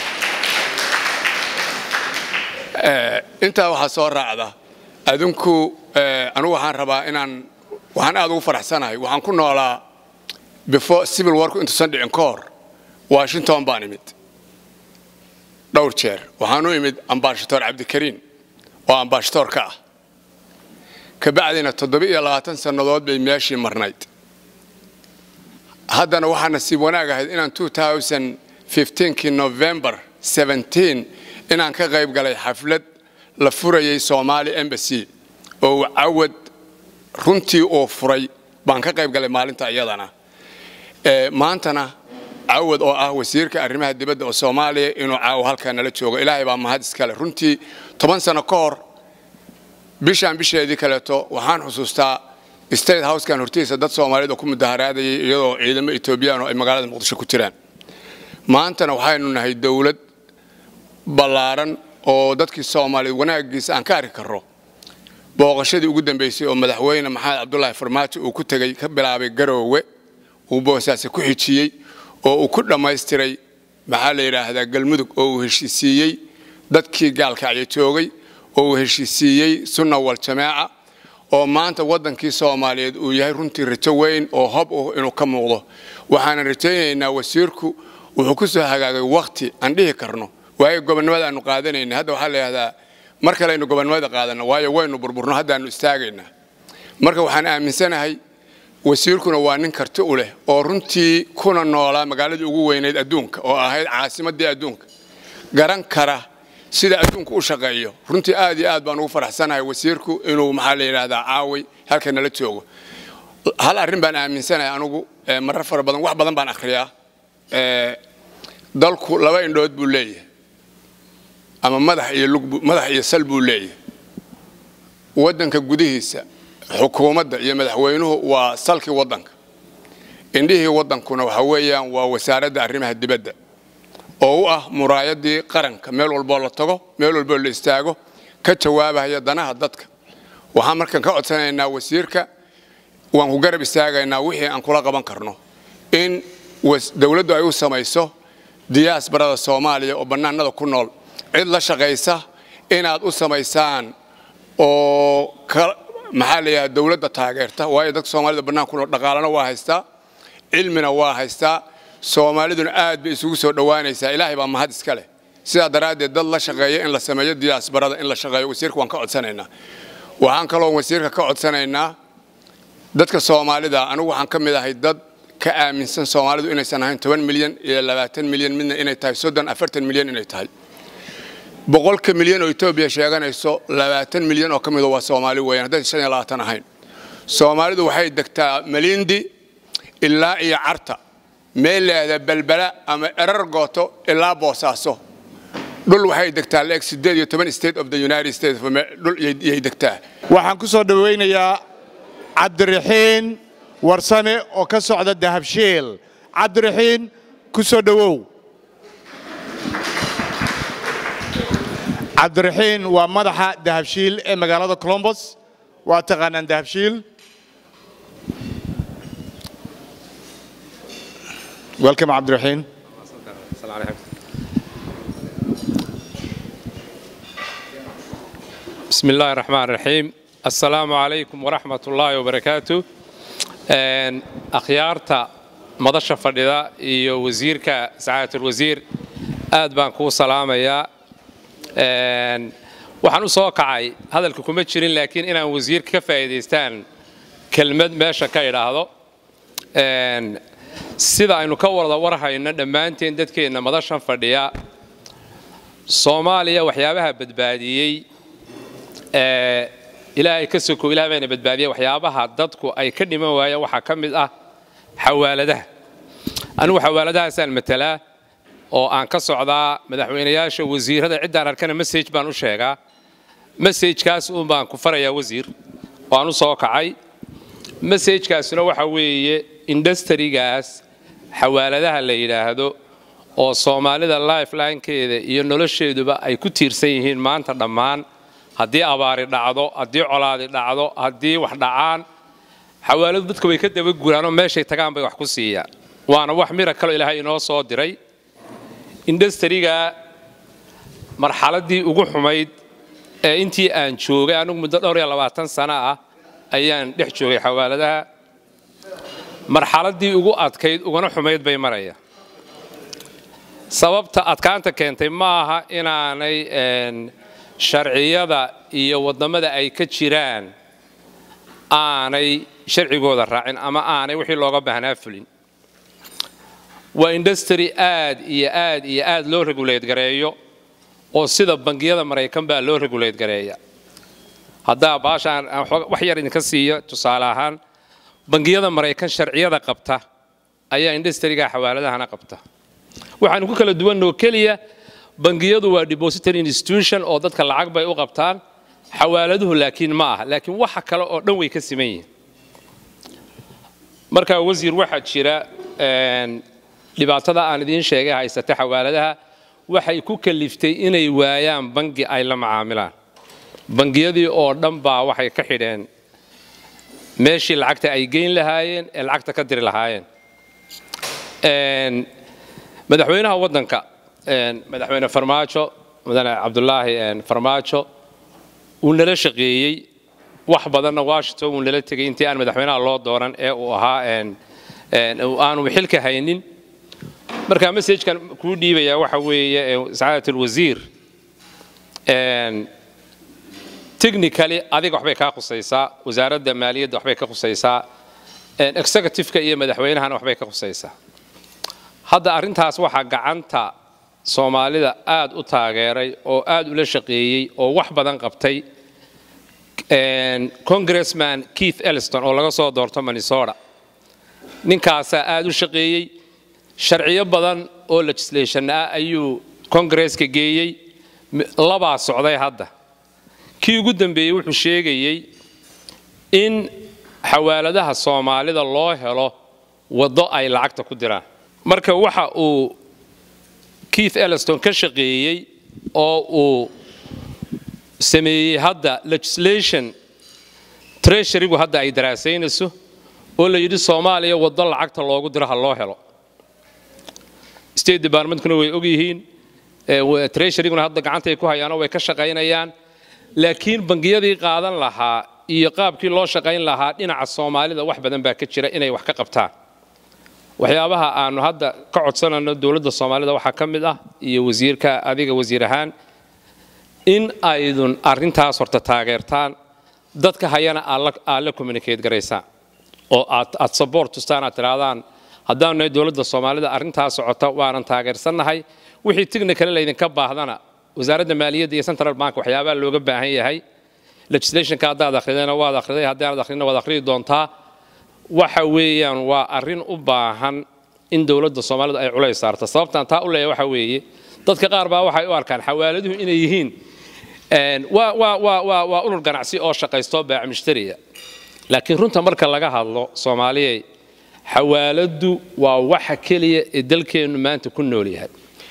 intaa waxaa soo raacda adinku anigu waxaan rabaa inaan waxaan aad ugu faraxsanahay waxaan ku noolaa before civil warku intuusan dhicin ka hor washington baan imid dhowr jeer waxaan u imid ambashadoor cabdikariin oo ambashadoor ka ah kabacdina toddoba-iyo labaatan sannadood bay meeshii marnayd haddana waxaa nasiib wanaag ahayd inaan kii november inaan ka qayb galay xaflad la furayay somaali embassy oo cawad runtii uu furay baan ka qayb galay maalinta iyadana maantana cawad oo ah wasiirka arrimaha dibadda oo soomaaliya inuu caawo halkaa nala joogo ilaahay baa mahad iskale runtii toban sano ka hor bishaan bisheedii kaleeto waxaan xusuustaa state housekan hortiisa dad soomaaliyeed oo ku mudaharaadayay iyadoo ciidamo etoobiyaan oo ay magaalada muqdisho ku jiraan maantana waxaynu nahay dowlad ballaaran oo dadkii soomaaliyeed wanaagiisa aan ka arki karro booqashadii ugu dambaysay oo madaxweyne maxamed cabdulaahi farmaajo uu ku tegey ka bilaabay garoowe uu boosaase ku xijiyey oo uu ku dhammaystiray maxaa la yidhaahdaa galmudug oo uu heshiisiiyey dadkii gaalkacyo joogay oo uu heshiisiiyey sunna wal jamaaca oo maanta waddankii soomaaliyeed uu yahay runtii rajo weyn oo hob uh inuu ka muuqdo waxaanan rajaynaynaa wasiirku wuxuu ku soo hagaagay wakhti aan dhihi karno waayo gobonnimada aanu qaadanayna hadda waxaa la yidhahdaa mar kale aynu gobonnimada qaadanno waayo waynu burburno haddaannu istaagaynaa marka waxaan aaminsanahay wasiirkuna waa nin karti u leh oo runtii kuna noolaa magaaladii ugu weynayd adduunka oo ahayd caasimaddii adduunka garan kara sida adduunku u shaqeeyo runtii aad iyo aad baan ugu faraxsanahay wasiirku inuu maxaa la yidhaahdaa caaway halka nala joogo hal arrin baan aaminsanahay anugu eh, marar fara badan wax badan baan akhriyaa Eh, dalku laba indhood buu leeyahay ama madax iyo lug buu- madax iyo sal buu leeyahay waddanka gudihiisa xukuumadda iyo madaxweynuhu waa salkii waddanka indhihii waddankuna waxa weeyaan waa wasaaradda arrimaha dibadda oo u ah muraayadii qaranka meel walboo la tago meel walboo la istaago ka jawaabaya danaha dadka waxaan markan ka codsanaynaa wasiirka waan ku garab istaagaynaa wixii aan kula qaban karno in was- dowladdu ay u samayso diyaasbarada soomaaliya oo bannaanada ku nool cid la shaqaysa inaad u samaysaan oo ka maxaa la yidhahda dowladda taageerta waayo dadka soomaalida bannaan ku nool dhaqaalana waa haystaa cilmina waa haystaa soomaaliduna aad bay isugu soo dhowaanaysaa ilaahay baa mahad iska leh sidaa daraaddeed dad la shaqeeya in la sameeyo diyaasbarada in la shaqeeyo wasiirka waan ka codsanaynaa waxaan kaloo wasiirka ka codsanaynaa dadka soomaalida anigu waxaan ka mid ahay dad ka aaminsan soomaalidu inaysan ahayn toban milyan iyo labaatan milyan midna inay tahay soddon afartan milyan inay tahay boqolka milyan oo etoobiya sheeganayso labaatan milyan oo ka mida waa soomaali weeyaan hadday shan iyo labaatan ahayn soomaalidu waxay degtaa malindi ilaa iyo carta meel leeda belbela ama erar gooto ilaa boosaaso dhul waxay degtaa leeg sideed iyo toban state of the united states of Amer- dhul yay- yay degtaa waxaan ku soo dhowaynayaa cabdiraxiin warsame oo ka socda dahabshiil cabdiraxiin ku soo dhowow cabdiraxiin waa madaxa dahabshiil ee magaalada colombos waa taqaanaan dahabshiil welcome cabdiraxiin بسم الله الرحمن الرحيم السلام عليكم ورحمة الله وبركاته أن أخيارتا مدشة فرددا إيو وزيرك سعادة الوزير آد بان كو سلامة يا أن waxaan u soo kacay hadalka kuma jirin laakiin inaan wasiirka ka faa'iidaystaan kelmad meesha ka idhaahdo Een, sida aynu ka wada warhayno dhammaanteen dadkeenna madashan fadhiya soomaaliya waxyaabaha badbaadiyey ee ilaahay ka soko ilaah bayna badbaadiyey waxyaabaha dadku ay ka dhiman waayeen waxaa ka mid ah xawaaladaha anigu xawaaladahaasaan matalaa oo aan ka socdaa madaxweynayaasha wasiirada ciddaan arkana message baan u sheegaa messajkaas uun baan ku farayaa wasiir waan u soo kacay messajkaasuna waxa weeye industrigaas xawaaladaha la yidhaahdo oo soomaalida lifeline-keeda iyo nolosheeduba ay ku tiirsan yihiin maanta dhammaan haddii abaari dhacdo haddii colaadi dhacdo haddii wax dhacaan xawaaladu dadka way ka daba guraanoo meeshay tagaan bay wax ku siiyaan waana wax mira kaloo ilaahay inoo soo diray industriga marxaladdii ugu xumayd ee intii aan joogay anigu muddo dhowr iyo labaatan sano ah ayaan dhex joogay xawaaladaha marxaladdii ugu adkayd uguna xumayd bay maraya sababta adkaanta keentay ma aha inaanay een, sharciyada iyo waddamada ay ka jiraan aanay sharcigooda raacin ama aanay wixii looga baahnaa fulin waa industry aad iyo aad iyo aad loo regulate gareeyo oo sida bangiyada maraykan baa loo regulate gareeya haddaa baashaan aan xooga- wax yar idinka siiyo tusaale ahaan bangiyada maraykan sharciyada qabta ayaa industriga xawaaladahana qabta waxaanu ku kala duwanoo keliya bangiyadu waa depository institution oo dadka lacag bay u qabtaan xawaaladuhu laakiin ma aha laakiin waxa kale oo dhan way ka siman yihiin marka wasiir waxaa jira een, dhibaatada aan idiin sheegay haysata xawaaladaha waxay ku kaliftay inay waayaan bangi ay la macaamilaan bangiyadii oo dhan baa waxay ka xidheen meeshii lacagta ay geyn lahaayeen ee lacagta ka diri lahaayeen Een, madaxweynaha waddanka een, madaxweyne farmaajo mudane cabdulaahi een, farmaajo uu nala shaqeeyey wax badanna washington uu nala tegey intii aan madaxweynaha loo dooran ee uu ahaa een, een, uu aanu xilka haynin marka messagekan kuu dhiibayaa waxa weeye ee, sacaadat alwasiir een, technically adiga waxbay kaa khusaysaa wasaaradda maaliyadda waxbay ka khusaysaa een, executive-ka iyo madaxweynahana waxbay ka khusaysaa hadda arrintaas waxaa gacanta soomaalida aad u taageeray oo aad ula shaqeeyey oo wax badan qabtay congressman keith elliston oo laga soo doorto minnesota ninkaasaa aad u shaqeeyey sharciyo badan oo legislation ah ayuu kongresska geeyey labaa socday hadda kii ugu dambeeyey wuxuu sheegayey in xawaaladaha soomaalida loo helo waddo ay lacagta ku diraan marka waxa uu keith elliston ka shaqeeyey oo uu sameeyey hadda legislation treasurygu hadda ay daraasaynayso oo la yidhi soomaaliya waddo lacagta loogu diro ha loo helo state departmentkuna way ogyihiin treasuryguna hadda gacantay ku hayaanoo way ka shaqaynayaan laakiin bangiyadii qaadan lahaa iyo qaabkii loo shaqayn lahaa dhinaca soomaalida wax badan baa ka jira inay wax ka qabtaan waxyaabaha aanu hadda ka codsanayno dowladda soomaalida waxaa ka mid ah iyo wasiirka adiga wasiir ahaan in aydun arrintaas horta taageertaan dadka hayana aad la communicate garaysaan oo aad support tustaan aad tirahdaan haddaanu nahay dowladda soomaalida arrintaas socota waanan taageersannahay wixii technical laydinka baahdana wasaaradda maaliyadda iyo central bank waxyaabaha looga baahan yahay legislationka haddaad akhridayna waad akhriday haddaanad akhrina waad akhridi doontaa waxa weeyaan waa arrin u baahan in dowladda soomaalida ay culays saarto sababtaan taa u leeyahay waxa weeye dadka qaar baa waxay u arkaan xawaaladuhu inay yihiin waa urur ganacsi oo shaqaysto baac mushtariya laakiin runta marka laga hadlo soomaaliyey xawaaladdu waa waxa keliya ee dalkeennu maanta ku nool yahay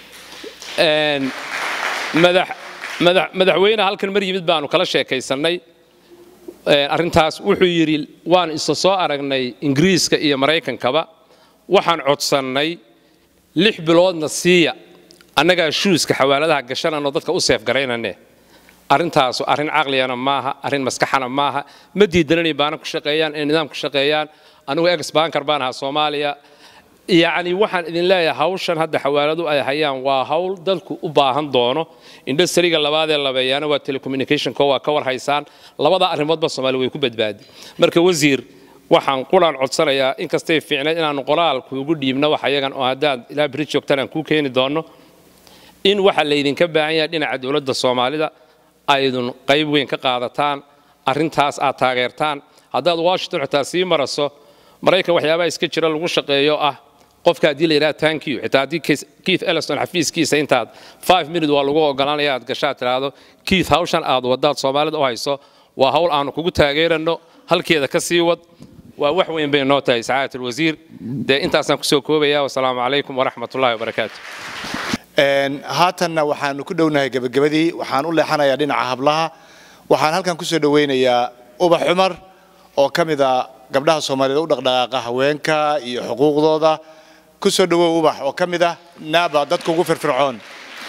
madaxweyne halkan mar yimid baanu kala sheekaysannay arrintaas wuxuu yidhi waan isa soo aragnay ingiriiska iyo maraykankaba waxaan codsannay lix biloodna siiya annagaa shuuska xawaaladaha gashanano dadka u seefgaraynane arrintaasu arrin caqligana maaha arrin maskaxana maaha ma diidanan in baana ku shaqeeyaan inay nidaam ku shaqeeyaan anigu ex bankar baan ahaa soomaaliya yacni waxaan idin leeyahay hawshan hadda xawaaladu ay hayaan waa hawl dadku u baahan doono indhasariga labaadee labeeyaana waa telecommunicationko waa ka war haysaan labada arrimoodba soomaali way ku badbaadi marka wasiir waxaan qulaan codsanayaa inkastay fiicnayd inaanu qoraal kuugu dhiibno wax ayagan oo haddaad ilaa beri joogtaan aan kuu keeni doonno in waxa laydinka baahan yahay dhinaca dowladda soomaalida aydun qayb weyn ka qaadataan arrintaas aad taageertaan haddaad washington xitaa sii maraso maraykan waxyaabaha iska jira lagu shaqeeyo ah qofka haddii la yidhaha thank you xitaa haddii keith elliston xafiiskiisa intaad five minute waa lagu oggolaanaya aad gashaad tiraahdo keith hawshan aad waddaad soomaalida u hayso waa hawl aanu kugu taageerano halkeeda ka sii wad waa wax weyn bay noo tahay sacaadat alwasiir dee intaasaan kusoo koobaya wasalaamu calaykum waraxmat ullahi wabarakaatu haatanna waxaanu ku dhownahay gebagabadii waxaan u leexanayaa dhinaca hablaha waxaan halkan kusoo dhowaynayaa ubax cumar oo ka mid a gabdhaha soomaaliyed u dhaqdhaqaaqa haweenka iyo xuquuqdooda ku soo dhowow ubax oo ka mid ah naaba dadka ugu firfircoon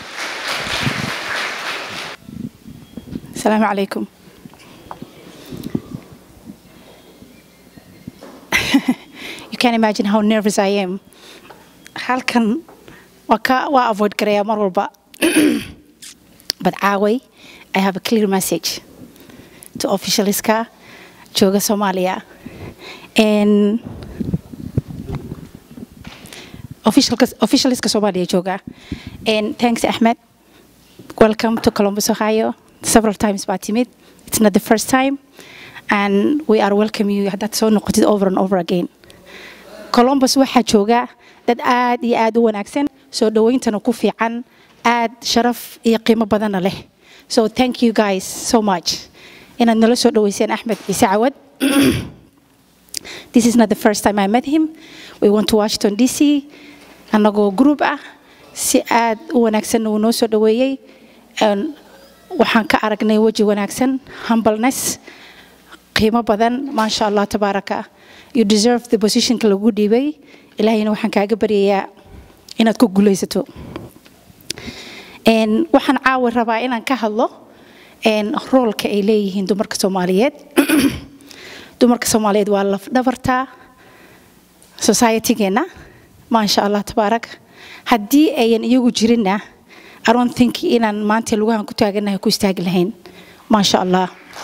السلام عليكم you can imagine how nervous I am halkan waa ka waa avoid garaya mar walba but caaway I have a clear message to officialska jooga Soomaaliya and officialka officialska Soomaaliya jooga and thanks Ahmed welcome to Columbus Ohio several times baa timid it's not the first time and we are welcome you haddaad soo noqotid over and over again columbus waxaa jooga dad aad iyo aad u wanaagsan soo dhawayntana ku fiican aad sharaf iyo qiimo badanna leh so thank you guys so much inaad nala soo dhawayseen axmed ciise cawad this is not the first time i met him we went to washington d c annagoo group ah si aad u wanaagsanna uu noo soo dhaweeyey waxaan ka aragnay weji wanaagsan humbleness qiimo badan maasha allah tabaaraka you deserve the positionka lagu dhiibay ilaahayna waxaan kaaga baryayaa inaad ku guulaysato waxaan caawi rabaa inaan ka hadlo roolka ay leeyihiin dumarka soomaaliyeed dumarka soomaaliyeed waa lafdhabarta societygeenna maasha allah tabaaraka haddii ayan iyagu jirinna I don't think inaan maanta lugahan ku taaganahay ku istaagi lahayn maasha allah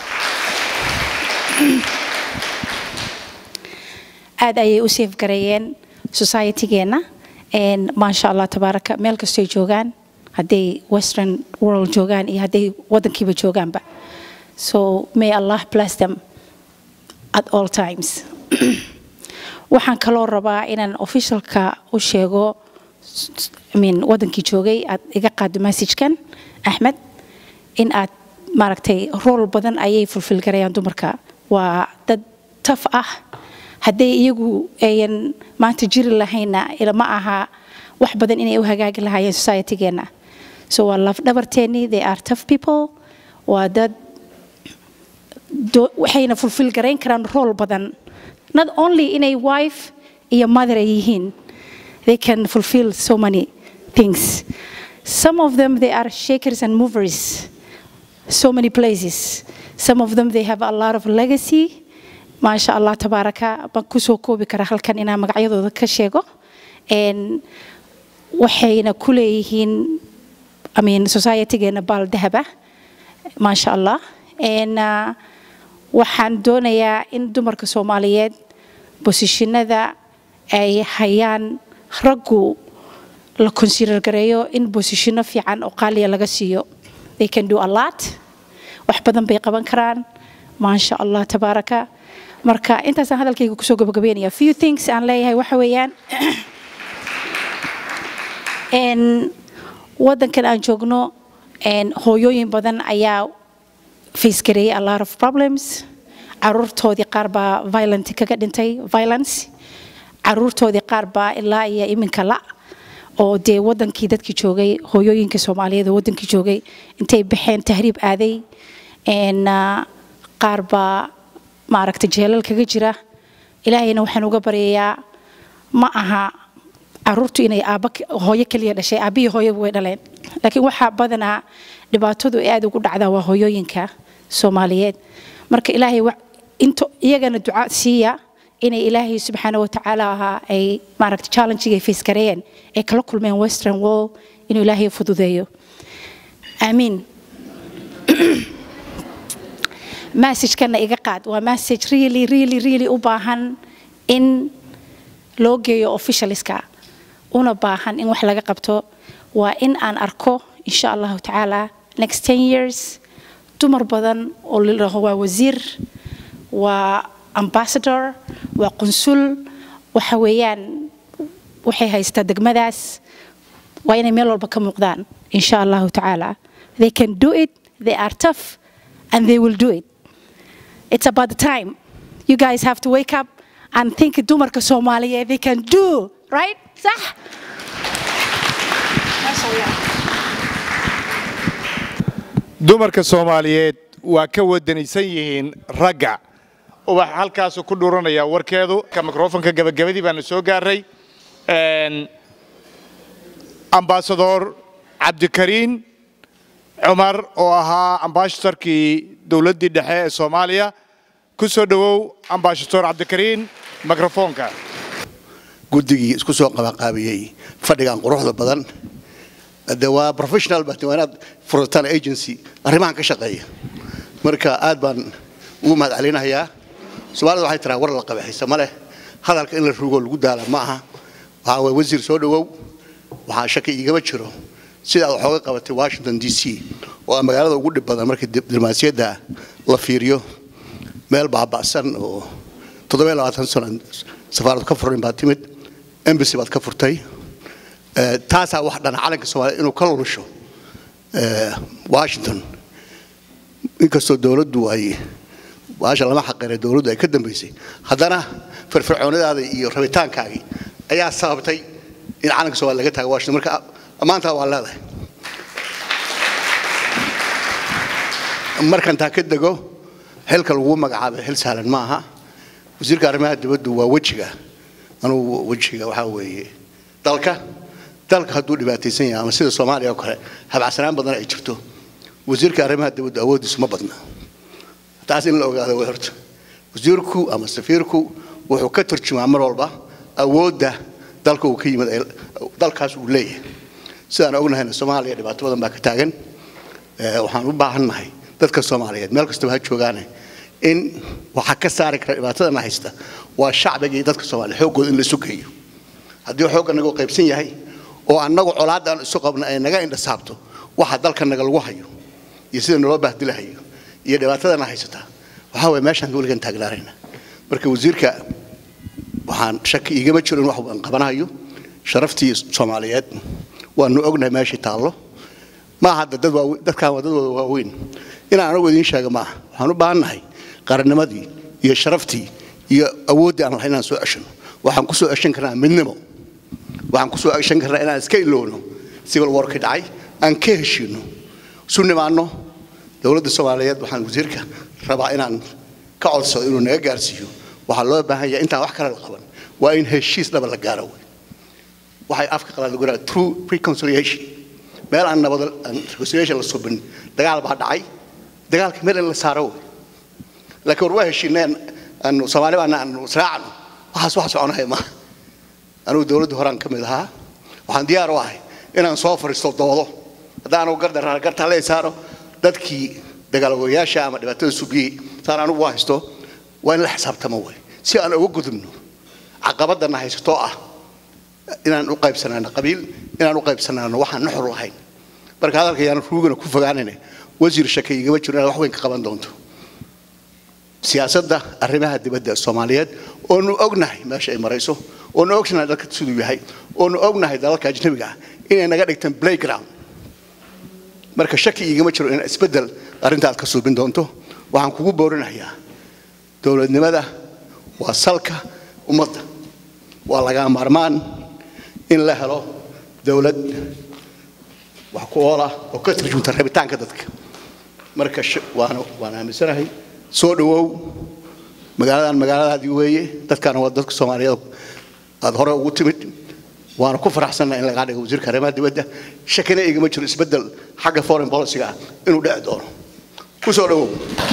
aad ayay u safe gareeyeen societygeenna maasha allah tabaaraka meel kastoy joogaan hadday western world joogaan iyo hadday waddankiiba joogaanba so may allah bless them at all times waxaan kaloo rabaa inaan officialka u sheego I mean, wadankii joogay aad iga qaado messagekan axmed in aad maaragtay rool badan ayay fulfil garayaan dumarka waa dad taf ah hadday iyagu ayan maanta jiri lahayna ma aha wax badan inay u hagaagi lahaayeen societygeena so waa lafdhabarteennii they are tough people waa dad waxayna fulfil garayn karaan rool badan not only inay wife iyo mother ay yihiin they can fulfill so many things some of them they are shakers and movers so many places some of them they have a lot of legacy maasha allah tabaaraka baan kusoo koobi kara halkan inaan magacyadooda ka sheego waxayna ku leeyihiin I mean, societygeena baal dahaba maasha allah waxaan doonayaa in dumarka soomaaliyeed bosishinada ay hayaan raggu la consider gareeyo in bosishino fiican oo qaaliya laga siiyo they can do a lot wax badan bay qaban karaan maasha allah tabaaraka marka intaasaan hadalkayga kusoo gabagabeynaya few things aan leeyahay waxa weeyaan waddankan aan joogno hooyooyin badan ayaa face gareeyay a lot of problems caruurtoodii qaar baa violent kaga dhintay violence caruurtoodii qaar baa ilaa iyo iminka la oo dee wadankii dadkii joogay hooyooyinka soomaaliyeed oo wadankii joogay intay baxeen tahriib aaday qaar baa maaragtay jeelal kaga jira ilaahayna waxaan uga baryayaa ma aha caruurtu inay aaba hooyo keliya dhashay aabbihi hooyaba way dhaleen laakiin waxaa badanaa dhibaatadu aad ugu dhacdaa waa hooyooyinka soomaaliyeed marka ilaahay into iyagana duca siiya inay ilaahay subxaana watacaala ahaa ay maaragta challengega ay face gareeyeen ay kala kulmeen western wall inuu ilaahay fududeeyo aamiin messagekana iga qaad waa message really really really u baahan in loo geeyo officialska una baahan in wax laga qabto waa in aan arko insha allahu tacaala next ten years dumar badan oo lalaho waa wasiir waa ambassador waa qunsul waxa weeyaan waxay haystaa degmadaas waa inay meel walba ka muuqdaan insha allahu tacaala they can do it they are tough and they will do it it's about the time you guys have to wake up and think dumarka soomaaliyeed they can do right صح ما شاء الله dumarka soomaaliyeed waa ka wadanaysan yihiin ragga waxaa halkaasu ku dhuranaya warkeedu ka mikrofonka gabagabadii baana soo gaaray ambasador cabdikariin cumar oo ahaa ambasadorkii dowladdii dhexe ee soomaaliya ku soo dhowow ambasador cabdikariin mikrofonka guddigii isku soo qabanqaabiyey fadhigan quruxda badan de waa professional bat waa inaad furataan agency arrimahan ka shaqeeya marka aad baan ugu mahad celinayaa soomaalida waxay tiraa war la qabaxaysa ma leh hadalka in la rugo lagu daala ma aha waxaa waye wasiir soo dhowow waxaa shaki igama jiro sidaad waxooga qabatay washington d c oo ah magaalada ugu dhib badan markii diblomaasiyadda la fiiriyo meel baaba'san oo toddoba labaatan sano safaaradu ka furin baad timid embassy baad ka furtay taasaa wax dhana calanka soomaaliya inuu ka lulusho washington inkastoo dowladdu ay baasha lama xaqeene dowladdu ay ka dambaysay haddana firfircoonadaada iyo rabitaankaagii ayaa sababtay in calanka soomaaliya laga taago washington marka ammaantaa waa leedahay markan taa ka dego xilka lagu magacaabay xil sahlan ma aha wasiirka arrimaha dibaddu waa wejiga anugu wejiga waxaa weeye dalka dalka hadduu dhibaataysan yahay ama sida soomaaliya oo kale habacsanaan badan ay jirto wasiirka arrimaha dibaddu awooddiisu ma badna taas in la ogaado way horta wasiirku ama safiirku wuxuu ka turjumaa mar walba awoodda dalka uu ka yimid dalkaas uu leeyahay sidaan ognahayna soomaaliya dhibaato badan baa ka taagan waxaan u baahannahay dadka soomaaliyeed meel kastaba ha joogaane in waxaa ka saari kara dhibaatadana haysta waa shacbiga iyo dadka soomaaliya xooggooda in la isu geeyo haddii xoogga nagoo qaybsan yahay oo annagu colaadda aan isu qabna ay naga indhasaabto waxa dalka naga lagu hayo iyo sida naloo baahdilahayo iyo dhibaatadana haysataa waxaa waye meeshaan weligan taagnaanayna marka wasiirka waxaan shaki igama jiro in wax aan qabanayo sharaftii soomaaliyeed waanu ognahay meeshii taallo maaha hadda dad waawe- dadkaan waa dad wada waaweyn inaan anagu idiin sheega maaha waxaan u baahannahay qarannimadii iyo sharaftii iyo awooddii aan lahayn inaan soo ceshano waxaan ku soo ceshan karnaa midnimo waxaan ku soo ceshan karnaa inaan iska ilowno civil warkii dhacay aan ka heshiino isu nimaanno dowladda soomaaliyeed waxaan wasiirka rabaa inaan ka codsado inuu naga gaarsiiyo waxaa loo baahan yahay intaan wax kale la qaban waa in heshiis dhaba la gaaro wey waxay afka qalaad lagu yidhaha true reconciliation meel aan nabad aan reconciliation la subin dagaal baa dhacay dagaalka meel in la saaro wey laakiin war waa heshiineen aanu soomaali baana aanu israacno waxaas wax soconaya maaha anugu dowladda horaan ka mid ahaa waxaan diyaar u ahay inaan soo fariisto doodo haddaan anugu gardaraa gartaa lee saaro dadkii dagaalwayaasha ama dhibaatada subiyey saan anugu u haysto waa in la xisaabtamo wey si aan uga gudubno caqabadana haysatoo ah inaan u qaybsanaano qabiil inaan u qaybsanaano waxaan nuxur lahayn marka hadalka yaan ruugana ku fogaanayna wasiir shaka igama jiro inaad wax weyn ka qaban doonto siyaasadda arrimaha dibadda ee soomaaliyeed oonu ognahay meesha ay marayso oonu ognahay dalka siduu yahay oonu ognahay dalalka ajnabiga ah inay naga dhigtaan playground marka shaki igama jiro in isbeddel arrinta aad ka suubin doonto waxaan kugu boorinayaa dowladnimada waa salka ummadda waa laga maarmaan in la helo dowlad wax ku oola oo ka tarjunta rabitaanka dadka marka sh- waan waan aaminsanahay soo dhawow magaaladan magaaladaadii weeye dadkaana waa dadka soomaaliyeed aad hore ugu timid waana ku faraxsannahay in lagaa dhigo wasiirka arrimaha dibadda shakina igama jiro isbeddel xagga foreign policy-ga ah inuu dhici doono ku soo dhawow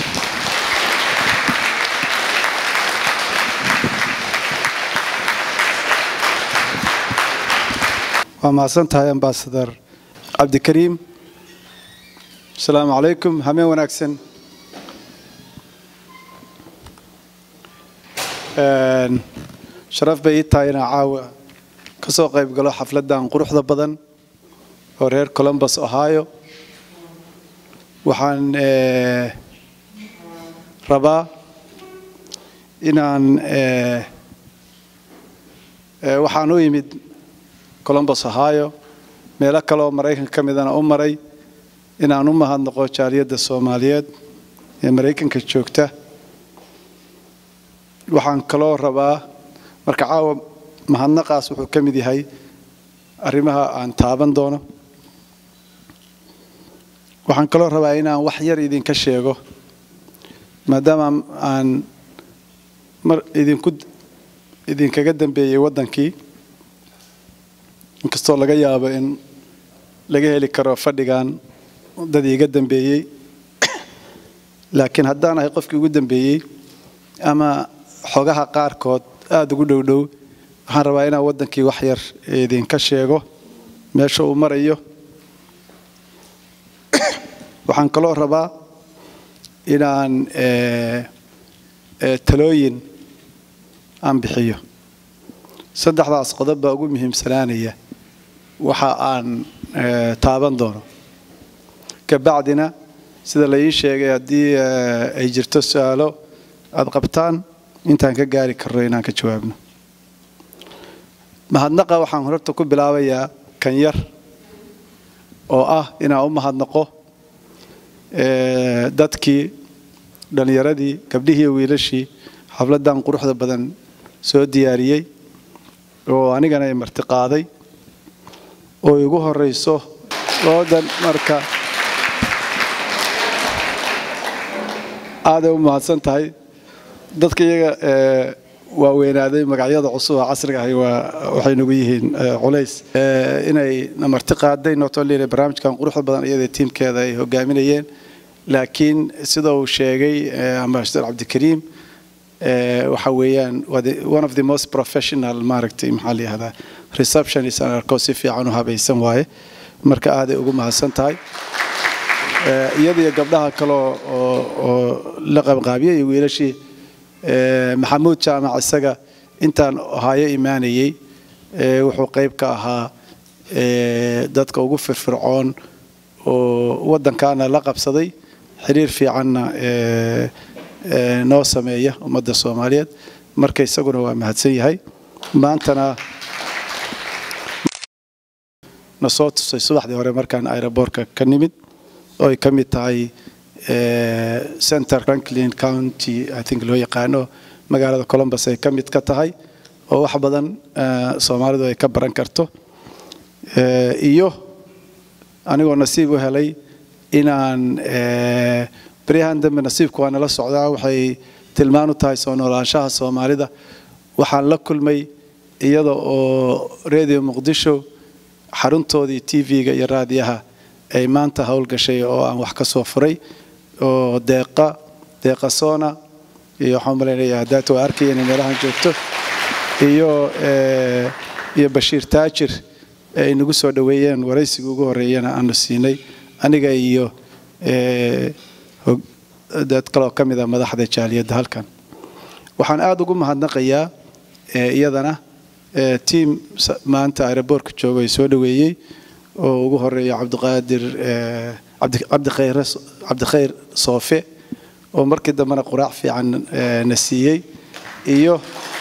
waa mahadsan tahay ambasadar cabdikariim asalaamu calaykum hameen wanaagsan Een, sharaf bay ii tahay inaan caawa ka soo qayb galo xafladdan quruxda badan oo reer columbus ohio waxaan eh, rabaa inaan eh, eh, waxaan u yimid columbus ohio meelo kale oo maraykanka ka midana u maray inaan u mahadnaqo jaaliyadda soomaaliyeed ee maraykanka joogta waxaan kaloo rabaa marka caawa mahadnaqaas wuxuu ka mid yahay arrimaha aan taaban doono waxaan kaloo rabaa inaan wax yar idinka sheego maadaama aan mar idinku idinkaga dambeeyey waddankii inkastoo laga yaabo in laga heli karo fadhigan dad iiga dambeeyey laakiin haddaan ahay qofkii ugu dambeeyey ama xogaha qaarkood aada ugu dhow dhow waxaan rabaa inaan waddankii wax yar idinka sheego meesha uu marayo waxaan kaloo rabaa inaan eh, eh, talooyin aan bixiyo saddexdaas qodob baa ugu muhiimsanaanaya waxa aan eh, taaban doono kabacdina sida la ii sheegay haddii eh, ay jirto su-aalo aad qabtaan intaan ka gaari karno inaan ka jawaabno mahadnaqa waxaan horta ku bilaabayaa kan yar oo ah inaan u mahadnaqo eh, dadkii dhallinyaradii gabdhihii iyo wiilashii xafladdan quruxda badan soo diyaariyey oo anigana ay marti qaaday oo igu horeyso loodan marka aaday u mahadsan tahay dadka iyaga eh, waaweynaaday magacyada cusub oo casriga ahi waa waxay nagu yihiin eh, culays Eh, inay na marti qaaday notolina barnaamijkan quruxda badan iyada tiimkeeda ay hogaaminayeen laakiin sida uu sheegay eh, ambassador cabdikariim eh, waxa weeyaan waa the- one of the most professional maaragtay maxaa la yihahdaa receptionist aan arko si fiican u habaysan waaye marka aaday ugu mahadsan tahay Eh, iyada iyo gabdhaha kale oo- oo oo la qabqaabiyey iyo wiilashii eh, maxamuud jaamac isaga intaan hayo imaanayey eh, wuxuu qayb ka ahaa dadka ugu firfircoon oo waddankaana la qabsaday xiriir fiicanna noo sameeya ummadda soomaaliyeed marka isaguna waa mahadsan yahay maantana na soo tusay subaxdii hore markaan aeroboortka ka nimid oo ay ka mid tahay center franklin county i think loo yaqaano magaalada columbus ay ka mid ka tahay oo wax badan soomaalidu ay ka baran karto iyo anigoo nasiib u helay inaan baryahan dambe nasiibku waa nala socdaa waxay tilmaan u tahay soo noolaanshaha soomaalida waxaan la kulmay iyada oo radio muqdisho xaruntoodii tv-ga iyo raadiyaha ay maanta howlgashay oo aan wax ka soo furay oo deeqa deeqa soona iyo waxaan malaynayaa haddaata waa arkaya inay meelahan joogto iyo iyo bashiir taajir ay nagu soo dhoweeyeen waraysiga ugu horreeyana aanu siinay aniga iyo dad kaloo ka mid a madaxda jaaliyadda halkan waxaan aada ugu mahadnaqayaa iyadana tiam maanta aeroboortka jooga ay soo dhoweeyey oo ugu horeeya cabdiqaadir cabdikhayr soofe oo markii dambena quraac fiican na siiyey iyo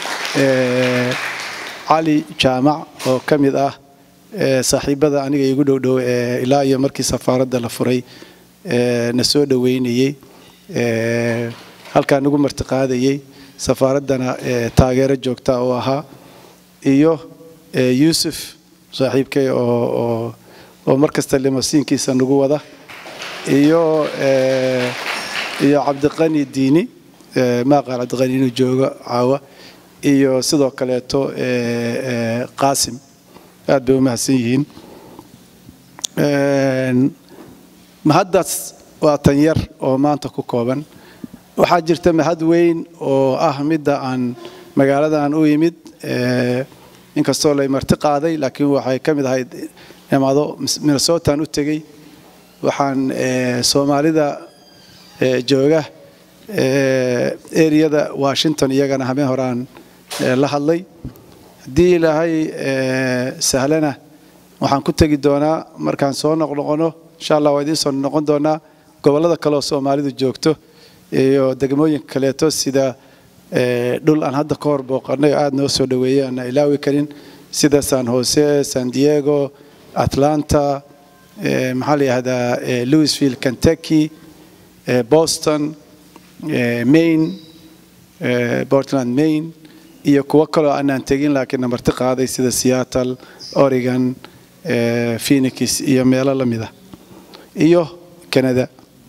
cali jaamac oo ka mid ah saaxiibada aniga igu dhowdhow ilaa iyo markii safaaradda la furay na soo dhoweynayey halkaa nagu martiqaadayey safaaraddana taageero joogta oo ahaa iyo yuusuf saaxiibkay oo oo mar kasta limasiinkiisa nagu wada iyo iyo cabdiqani diini maaqaal cabdiqani inuu joogo caawa iyo sidoo kaleeto qaasim aad bay u mahadsan yihiin mahaddaas waa tan yar oo maanta ku kooban waxaa jirta mahad weyn oo ah midda aan magaaladan u yimid inkastoo lay marti qaaday laakiin waxay ka mid ahayd imaado minnesotan u tegey waxaan soomaalida jooga eriyada washington iyagana habeen horaan la hadlay haddii ilaahay sahlana waxaan ku tegi doonaa markaan soo noqnoqono insha allah waa idiin soo noqon doonaa gobollada kaleoo soomaalidu joogto iyo degmooyinka kaleeto sida dhul aan hadda ka hor booqanay oo aada noo soo dhoweeyey aana ilaawi karin sida san jose san diego atlanta maxaa la yihahdaa louisville kentucky boston maine portland maine iyo kuwo kaloo aanaan tegin laakiin namarti qaaday sida seattle oregon phoenix iyo meelo la mid ah iyo canada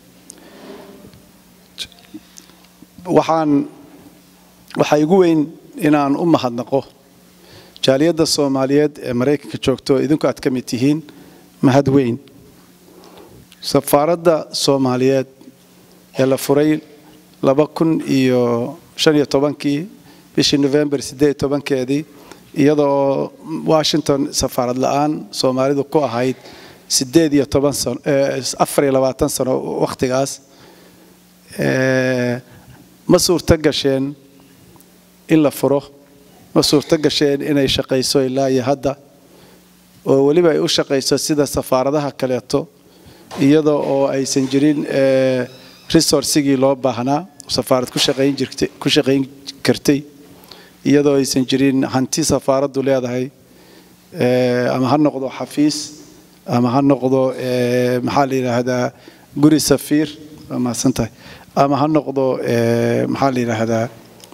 waxaan waxaa igu weyn inaan u mahadnaqo jaaliyadda soomaaliyeed ee maraykanka joogto idinku aad ka mid tihiin mahad weyn safaaradda soomaaliyeed ee la furay laba kun iyo shan iyo tobankii bishii november siddeed iyo tobankeedii iyadoo washington safaarad la-aan soomaalidu ku ahayd siddeed iyo toban sano afar iyo labaatan sano wakhtigaas ma suurto gasheen in la furo ma suurto gasheen inay shaqayso ilaa iyo hadda oo weliba ay u shaqayso sida safaaradaha kaleeto iyada oo aysan jirin resourcigii loo baahnaa safaarad ku shaqayn jirtay ku shaqayn kartay iyadoo aysan jirin hanti safaaraddu leedahay ama ha noqdo xafiis ama ha noqdo maxaa la yidhaahdaa guri safiir waa mahadsan tahay ama ha noqdo maxaa la yidhaahdaa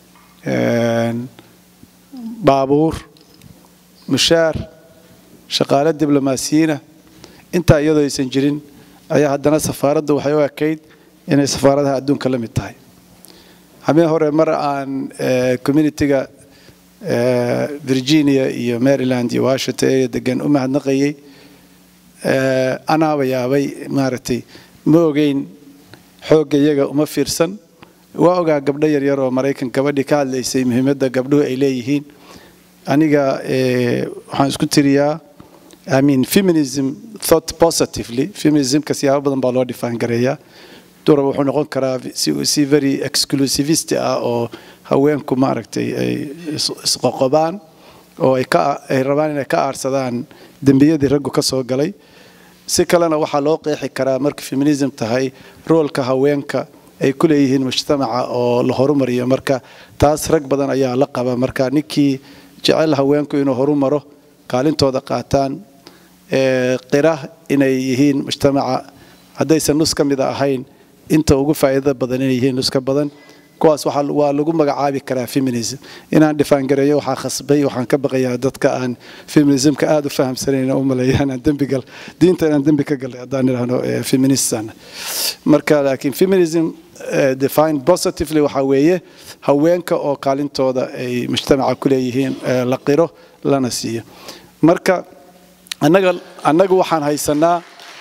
baabuur mushaar shaqaale diblomaasiyiina intaa iyadoo aysan jirin ayaa haddana safaaraddu waxay u ekayd inay safaaradaha adduunka la mid tahay habeen hore mar aan communitiga virginia iyo maryland iyo washington area degan u mahadnaqayay anaaba yaabay maaragtay ma ogeyn xoogga iyaga uma fiirsan waa ogaa gabdho yaryar oo maraykan gabadhii ka hadlaysay muhiimadda gabdhuhu ay leeyihiin aniga waxaan isku tiriyaa I mean feminism thought positively feminismka siyaabo badan baa loo define gareeyaa durab wuxuu noqon karaa si very exclusivist ah oo haweenku maaragtay ay isqoqobaan oo ay ka ay rabaan inay ka aarsadaan dembiyadii raggu ka soo galay si kalena waxaa loo qeexi karaa marka feminism tahay roolka haweenka ay ku leeyihiin mujtamaca oo la horumariyo marka taas rag badan ayaa la qaba marka ninkii jecel haweenku inuu horumaro kaalintooda qaataan qira inay yihiin mujtamaca haddaysan nus ka mida ahayn inta ugu faa'iidada badan inay yihiin nus ka badan kuwaas waa lagu magacaabi karaa feminism inaan dhifaangareeyo waxaa khasbay waxaan ka baqayaa dadka aan feminismka aada u fahamsanayn u maleeya inaan dembigal diinta inaan dembi ka galay haddaan idhaahno feministan marka laakiin feminism define positively waxaa weeye haweenka oo kaalintooda ay mujtamaca ku leeyihiin la qiro lana siiyo marka annaga annaga waxaan haysanaa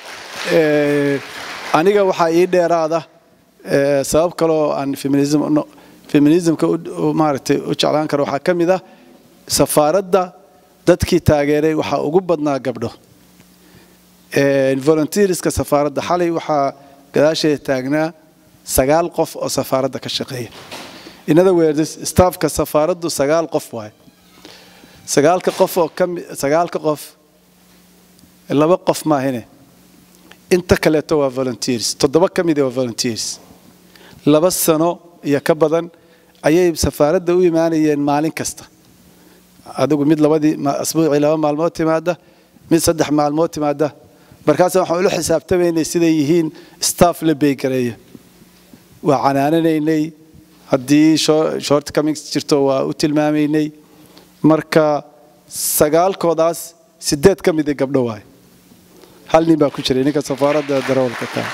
aniga waxaa ii dheeraada sabab kaloo aan feminism feminismka maaragtay u jeclaan karo waxaa ka mid ah safaaradda dadkii taageeray waxaa ugu badnaa gabdho volunteerska safaaradda xalay waxaa gadaasheeda taagnaa sagaal qof oo safaaradda ka shaqeeya in other words staffka safaaraddu sagaal qof waaye sagaalka qof oo ka sagaalka qof laba qof maahine inta kaleeto waa volunteers toddoba ka mid waa volunteers laba sano iyo ka badan ayay safaaradda u imaanayeen maalin kasta adigu mid labadii asbuucii laba maalmood timaada mid saddex maalmood timaada markaasa waxaan ula xisaabtamaynay siday yihiin staff la beegareeyo waa canaananaynay haddii short comings jirto waa u tilmaamaynay marka sagaalkoodaas sideed ka mid gabdho waaye hal nin baa ku jiray ninka safaaradda darawalka ka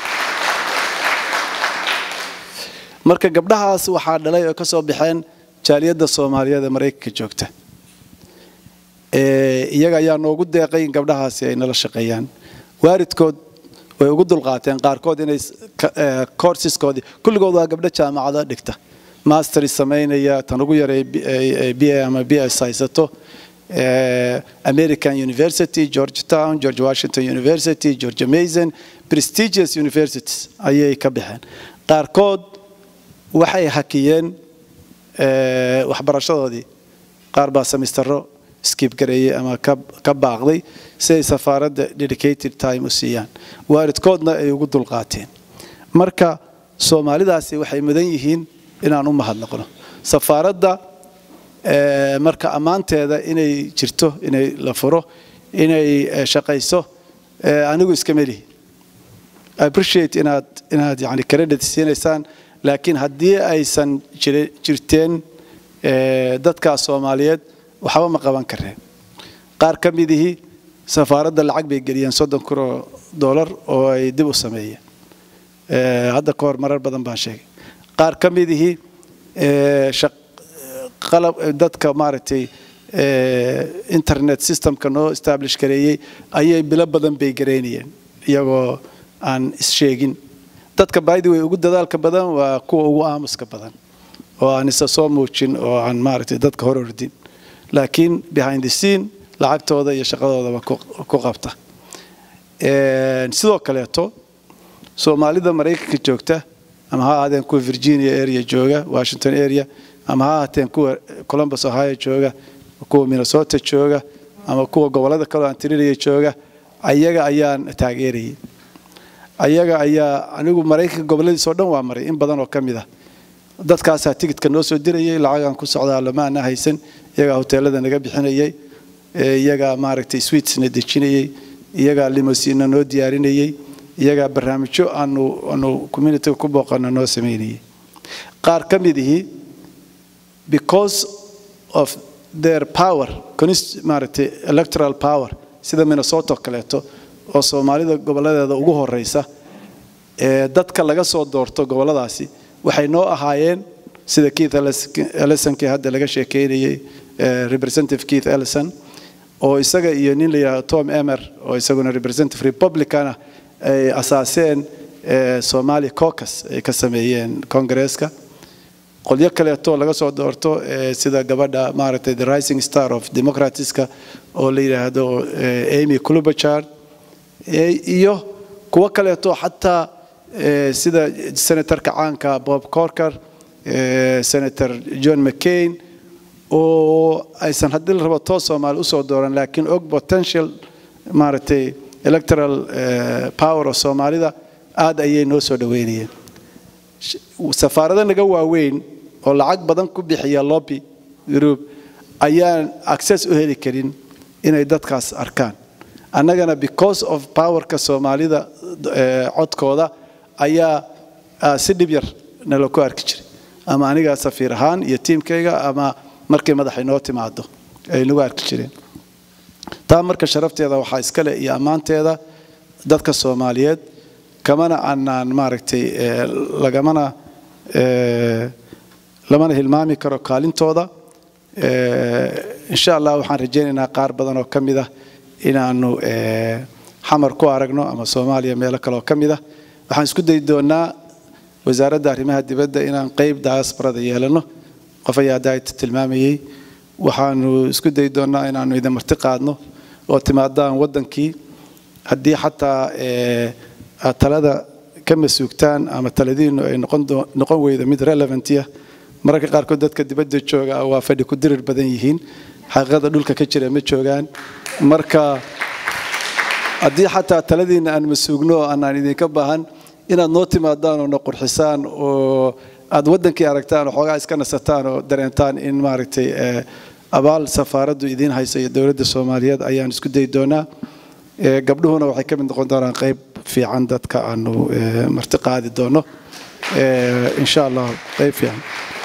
marka gabdhahaas waxaa dhalay oo ka soo baxeen jaaliyadda soomaaliyeed ee maraykanka joogta iyaga ayaa noogu deeqay in gabdhahaasi ay nala shaqeeyaan waalidkood way ugu dulqaateen qaarkood inay courseskoodii kulligood waa gabdho jaamacado dhigta mastery samaynaya tan ugu yaray b a ama b s haysato American University, Georgetown, George Washington University, George Mason, prestigious universities ayay ka baxeen qaarkood waxay hakiyeen waxbarashadoodii qaar baa semistero skip gareeyey ama ka baaqday si ay safaaradda dedicated time u siiyaan waalidkoodna ay ugu dulqaateen marka soomaalidaasi waxay mudan yihiin inaan u mahadnaqno safaaradda marka ammaanteeda inay jirto inay la furo inay shaqayso anigu iska melihi appreciate inaad inaad yani credit siinaysaan laakiin haddii aysan jirteen dadkaas soomaaliyeed waxba ma qaban kareen qaar ka midihii safaaradda lacag bay geliyeen soddon kun oo dollar oo ay dib u sameeyeen hadda ka hor marar badan baan sheegay qaar ka midihii qalab dadka maaragtay internet systemka noo establish gareeyey ayay bilo badan bay gareynayeen iyagoo aan issheegin dadka by the way ugu dadaalka badan waa kuwa ugu aamuska badan oo aan isa soo muujin oo aan maaragtay dadka hor ordin laakiin behind the scene lacagtooda iyo shaqadoodaba ku qabta sidoo kaleeto soomaalida maraykanka joogta ama ha ahaadeen kuwa virginia area jooga washington area ama ha ahaateen kuwa columbus ohio jooga kuwa minnesota jooga ama kuwa gobolada kaleo antirinaya jooga ayaga ayaan taageerayay ayaga ayaa anigu maraykanka goboladiisoo dhan waa maray in badan oo ka mid ah dadkaasaa tigidka noo soo dirayay lacagaan ku socdaa lama ana haysan iyagaa hoteelada naga bixinayay iyagaa maaragtay sweetsna dejinayay iyagaa limosiina noo diyaarinayay iyagaa barnaamijyo aanu aanu communityga ku booqano noo samaynayay qaar ka midihii because of their power maaragtay electoral power sida minnesota kaleeto oo soomaalida goboladeeda ugu horeysa ee dadka laga soo doorto goboladaasi waxay noo ahaayeen sida keith ellisonkii hadda laga sheekeynayay representative keith ellison oo isaga iyo nin la yidhahdo tom emer oo isaguna representative republicana ay asaaseen somali caucus ay ka sameeyeen congaresska qolyo kaleeto laga soo doorto sida gabadha maaragtay the rising star of democratska oo la yidhaahdo amy clubachard iyo kuwo kaleeto xataa sida senatorka caanka bob corker senator john mccain oo aysan haddii la rabo toos soomaali usoo dooran laakiin og potential maaragtay electoral power oo soomaalida aad ayay noo soo dhaweynayeen safaarado naga waaweyn oo lacag badan ku bixiya lobby group ayaan access u heli karin inay dadkaas arkaan annagana because of powerka soomaalida codkooda ayaa si dhib yar nala ku arki jiray ama aniga safiir ahaan iyo tiimkayga ama markay madaxay noo timaado ay nagu arki jireen taa marka sharafteeda waxaa iskale iyo ammaanteeda dadka soomaaliyeed kamana aanaan maaragtay lagamana lamana hilmaami karo kaalintooda insha allah waxaan rajaynaynaa qaar badan oo ka mid ah inaanu xamar ku aragno ama soomaaliya meelo kale oo ka mid ah waxaan isku dayi doonaa wasaaradda arrimaha dibadda inaan qeyb diasporada yeelano qof ayaa daayta tilmaamayey waxaanu isku dayi doonaa inaanu idin marti qaadno oo timaadaan waddankii haddii xataa aad talada ka masuugtaan ama taladiinu ay noqon weydo mid relevantia mararka qaarkood dadka dibadda jooga waa fadhi ku dirir badan yihiin xaqiiqada dhulka ka jira ma joogaan marka haddii xataa taladiina aan masuugno oo aanaan idinka baahan inaad noo timaadaan oo na qurxisaan oo aad waddankii aragtaan oo xoogaa iska nasataan oo dareentaan in maaragtay abaal safaaraddu idiin hayso iyo dowladda soomaaliyeed ayaan isku dayi doonaa gabdhuhuna waxay ka mid noqon doonaan qayb fiican dadka aanu marti qaadi doono insha allah qayb fiican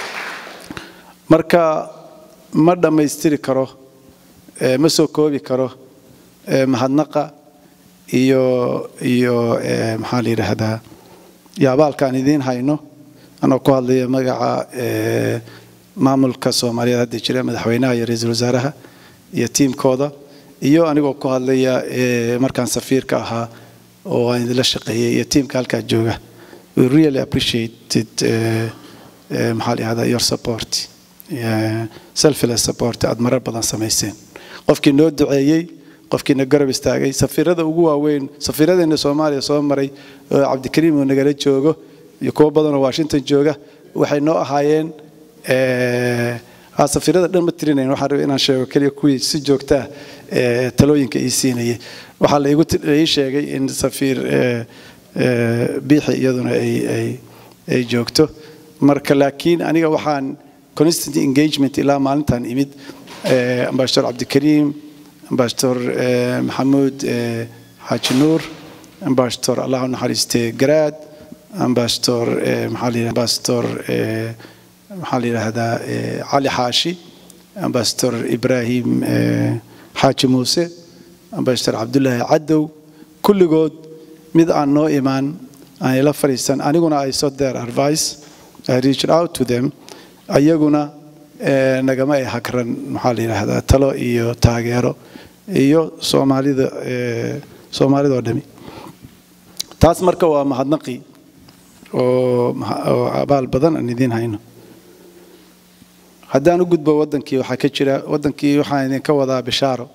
marka ma dhammaystiri karo ma soo koobi karo mahadnaqa iyo iyo maxaa la yidhaahdaa iyo abaalkaan idiin hayno anoo ku hadlaya magaca maamulka soomaaliyeed hadda jira madaxweynaha iyo ra-iisul wasaaraha iyo tiimkooda iyo anigoo ku hadlaya markaan safiirka ahaa oo aan idinla shaqeeyay iyo tiimka halkaa jooga we really appreciated maxaa la yihahdaa your support selfless support aad marar badan samayseen qofkii noo duceeyey qofkiina garab istaagay safiirada ugu waaweyn safiiradeena soomaaliya soo maray oo cabdikariim uu nagala joogo iyo kuwo badanoo washington jooga waxay noo ahaayeen safiirada dhan ma tirinayn waxaan rabay inaan sheego keliya kuwii si joogtaa talooyinka ii siinayay waxaa la ii sheegay in safiir biixi iyaduna ay joogto marka laakiin aniga waxaan constant engagement ilaa maalintan imid ambassador cabdikariim ambassador maxamuud xaaji nuur ambassador allah u naxariiste garaad ambassador maxaa la ambassador maxaa la yidhaahdaa cali xaashi ambassador ibrahim xaaji muuse ambassador cabdullaahi cadow kulligood mid aan noo imaan aan ila fadhiisan aniguna i sought their advice i reached out to them ayaguna nagama ay hagran maxaa la yidhaahdaa talo iyo taageero iyo soomaalida soomaalidoo dhami taas marka waa mahadnaqi oo abaal badan aan idiin hayno haddaan u gudbo waddankii waxaa ka jira waddankii waxaan idinka wadaa bishaaro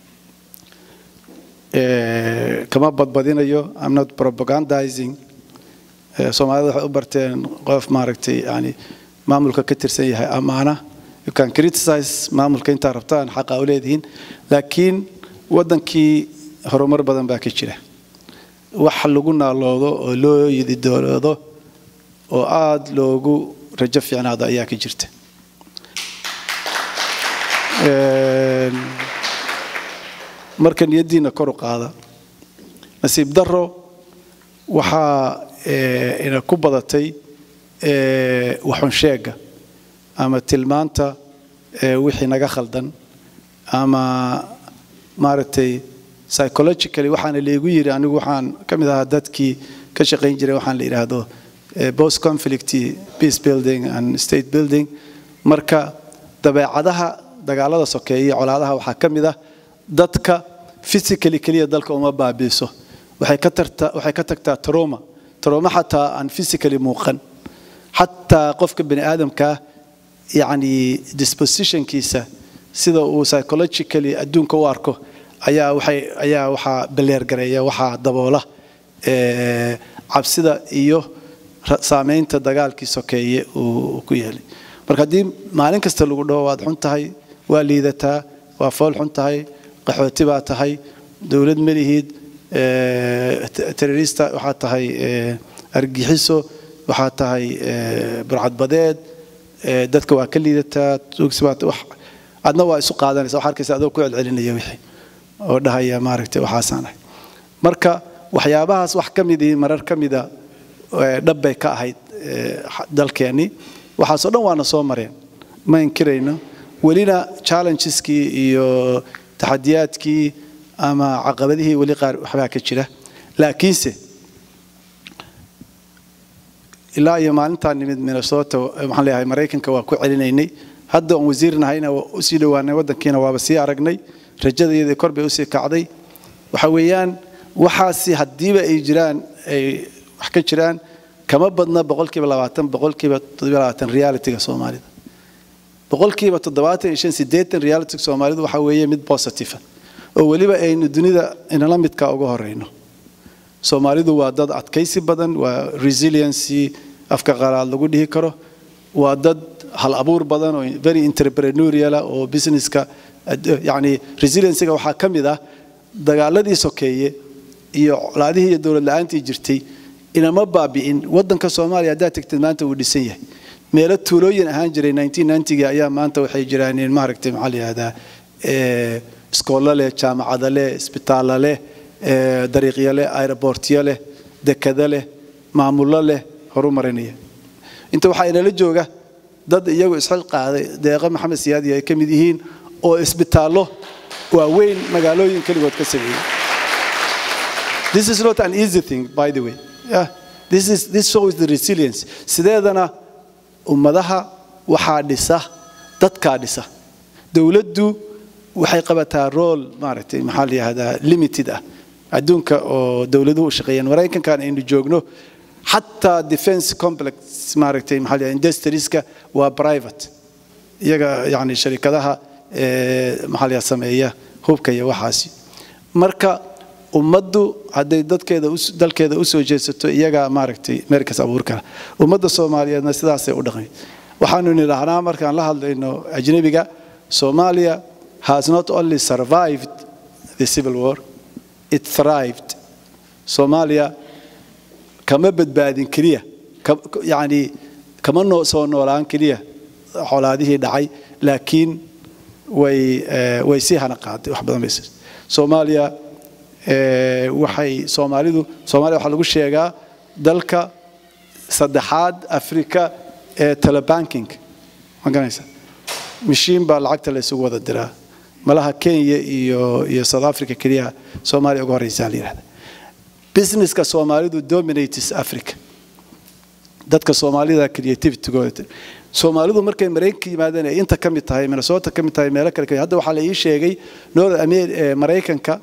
kama badbadinayo i'm not propagandizing soomaalida waxay u barteen qof maaragtay yani maamulka ka tirsan yahay ammaana you can criticize maamulka intaa rabtaan xaqa u leedihiin laakiin waddankii horumar badan baa ka jira wax lagu naaloodo oo loo yididooloodo oo aada loogu rajo fiicnaado ayaa ka jirta marka niyaddiina kor u qaada nasiib daro waxaa ina ku badatay waxunsheega ama tilmaanta wixii naga khaldan ama maaragtay psychologically waxaana laygu yiri anigu waxaan ka mid ahaa dadkii ka shaqayn jiray waxaan la yidhaahdo post conflict peace building and state building marka dabeecadaha dagaalada sokeeye iyo colaadaha waxaa ka mid ah dadka physically keliya dalka uma baabiiso waxay ka tarta waxay ka tagtaa trauma trauma xataa aan physically muuqan xataa qofka bani aadamkaa yacni dispositionkiisa sida uu psychologically adduunka u arko ayaa waxay ayaa waxaa baleergareeya waxaa daboola cabsida iyo saameynta dagaalkii sokeeye uu ku yeelay marka haddii maalin kasta lagu dhaho waad xun tahay waa liidataa waa fool xun tahay qaxooti baa tahay dowlad ma lihid terrorista waxaa tahay argixiso waxaa tahay burcadbadeed dadka waa ka liidataa adna waa isu qaadanaysa wax arkaysa adoo ku celcelinaya wixii oo dhahaya maaragtay waxaasaan ahay marka waxyaabahaas wax ka midii marar ka mida dhab bay ka ahayd dalkeennii waxaasoo dhan waana soo mareen ma inkirayno welina challenges-kii iyo taxadiyaadkii ama caqabadihii weli qaar waxbaa ka jira laakiinse ilaa iyo maalintaan nimid minnesota waxaan leeyahay maraykanka waa ku celinaynay hadda oon wasiir nahayna waa usii dhowaanay waddankiina waaba sii aragnay rajadayadii kor bay usii kacday waxa weeyaan waxaasi haddiiba ay jiraan ay wax ka jiraan kama badna boqolkiiba labaatan boqolkiiba toddobiyo labaatan realitiga soomaalida boqolkiiba toddobaatan iyo shan siddeetan realitiga soomaalidu waxaa weeye mid positive oo weliba aynu dunida inala midka uga horeyno soomaalidu waa dad adkaysi badan waa resiliency afka qalaad lagu dhihi karo waa dad hal abuur badan oo very entrepreneuriala oo businesska yacni resiliencyga waxaa ka mid ah dagaaladii sokeeye iyo colaadihii iyo dowlad la-aantii jirtay inama baabi'in waddanka soomaaliya haddaad tegtid maanta wuu dhisan yahay meelo tuulooyin ahaan jiray 1990 ayaa maanta waxay jiraan maaragtay maxaa la yihahdaa iskoollo leh jaamacado leh isbitaallo leh dariiqyo leh aerobortyo leh dekado leh maamullo leh horumarinaya inta waxaa inala jooga dad iyagu isxil qaaday deeqo maxamed siyaadi ay ka mid yihiin oo isbitaallo waaweyn magaalooyin keligood ka sameeyey This is not an easy thing, by the way. Yeah. This, is, this shows the resilience. Sideedana ummadaha waxaa dhisa dadkaa dhisa dowladdu waxay qabataa rool maaragtay maxaa la yihahdaa limited ah adduunka oo dowladuhu u shaqeeyaan maraykankan aynu joogno xataa defense complex maaragtay maxaa la yihahdaa industrieska waa private iyaga yani sharikadaha maxaa la yihahdaa sameeya hubka iyo waxaasi marka ummaddu hadday dadkeeda dalkeeda usoo jeedsato iyagaa maaragtay meerkas abuur kara ummadda soomaaliyeedna sidaasay u dhaqmay waxaanu nidhaahnaa markaan la hadlayno ajnebiga soomaaliya has not only survived the civil war it thrived soomaaliya kama badbaadin keliya yacni kama noo soo noolaan keliya colaadihii dhacay laakiin way way sii hana qaaday wax badan bay soomaaliya waxay soomaalidu soomaaliya waxaa lagu sheegaa dalka saddexaad afrika ee telebanking ma garanaysa mishiin baa lacagta la isugu wada diraa malaha kenya iyo iyo south africa keliya soomaaliya uga horeysaa la yidhahda businesska soomaalidu dominates africa dadka soomaalida creativitygooda soomaalidu markay maraykanka yimaadeen ay inta ka mid tahay minnesota ka mid tahay meelo kale hadda waxaa la ii sheegay north maraykanka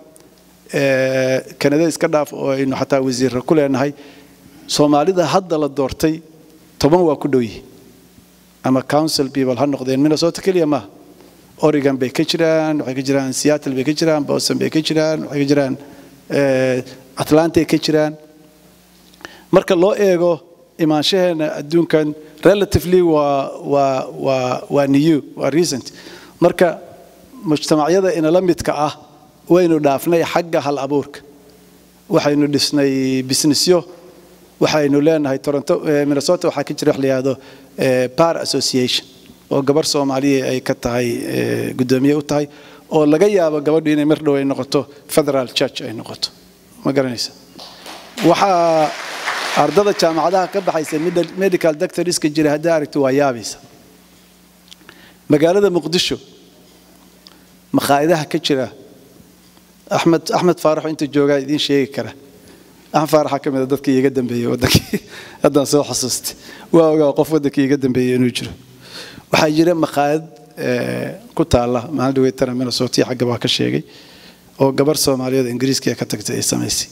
kanada iska dhaaf oo aynu xataa wasiirra ku leenahay soomaalida hadda la doortay toban waa ku dhow yihiin ama council people ha noqdeen minnesota keliya maaha oregon bay ka jiraan waxay ka jiraan seattle bay ka jiraan boston bay ka jiraan waxay ka jiraan atlantay ka jiraan marka loo eego imaanshaheena adduunkan relatively waa waa waa waa new waa recent marka mujtamacyada inala midka ah waynu dhaafnay xagga hal abuurka waxaynu dhisnay businessyo waxaynu leenahay toronto minnesota waxaa ka jira wax la yihahdo bar association oo gabar soomaaliya ay ka tahay guddoomiye u tahay oo laga yaabo gabadhu inay mar dhow ay noqoto federal church ay noqoto ma garanaysa waxaa ardada jaamacadaha ka baxaysa medical doctorska jira haddaa aragto waa yaabaysa magaalada muqdisho makhaayadaha ka jira axmed axmed faarax inta joogaa idiin sheegi kara axmed faaraxa ka mid a dadkii iga dambeeyey waddankii haddaan soo xasuustay waa ogaa qof waddankii iga dambeeyey inuu jiro waxaa jira makhaayad ku taalla maalin dhaweytana minnesota xagga baa ka sheegay oo gabar soomaaliyeed ingiriiska ka tagtay ay samaysay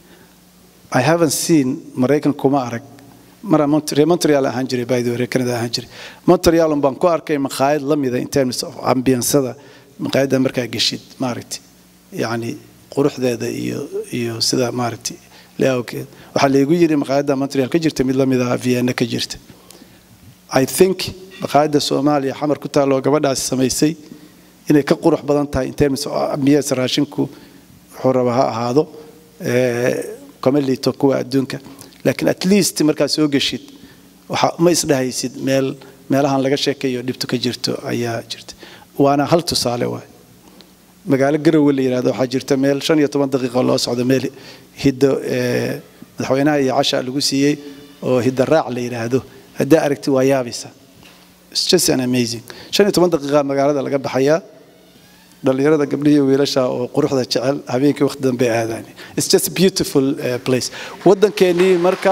I haven't seen Maraykan kuma arag mara Montreal ahaan jiray by the way Canada ahaan jiray Montreal baan ku arkay makhaayad la mida in terms of ambience-da makhaayadda markaa geshid maaragtay yacni quruxdeeda iyo iyo sida maaragtay laawkeed waxaa laygu yidhi makhaayadda Montreal ka jirta mid la mid ah Vienna ka jirta I think maqaayadda soomaaliya xamar ku taalloo gabadhaasi samaysay inay ka qurux badan tahay in terms of ambiyees raashinku wuxuu raba ha ahaado kama liito kuwa adduunka laakiin at least markaad soo geshid waxa ma isdhahaysid meel meelahan laga sheekayo dhibto ka jirto ayaa jirta waana hal tusaale waay magaalo garowe la yidhahdo waxaa jirta meel shan iyo toban daqiiqo loo socdo meel hiddo madaxweynaha iyo casha lagu siiyey oo hidda raac la yidhaahdo haddaa aragti waa yaabaysa It's just an amazing shan iyo toban daqiiqa magaalada laga baxayaa dhalinyarada gabdhihi wiilasha oo quruxda jecel habeenkii waqti dambe aadaan It's just a beautiful uh, place waddankeenii marka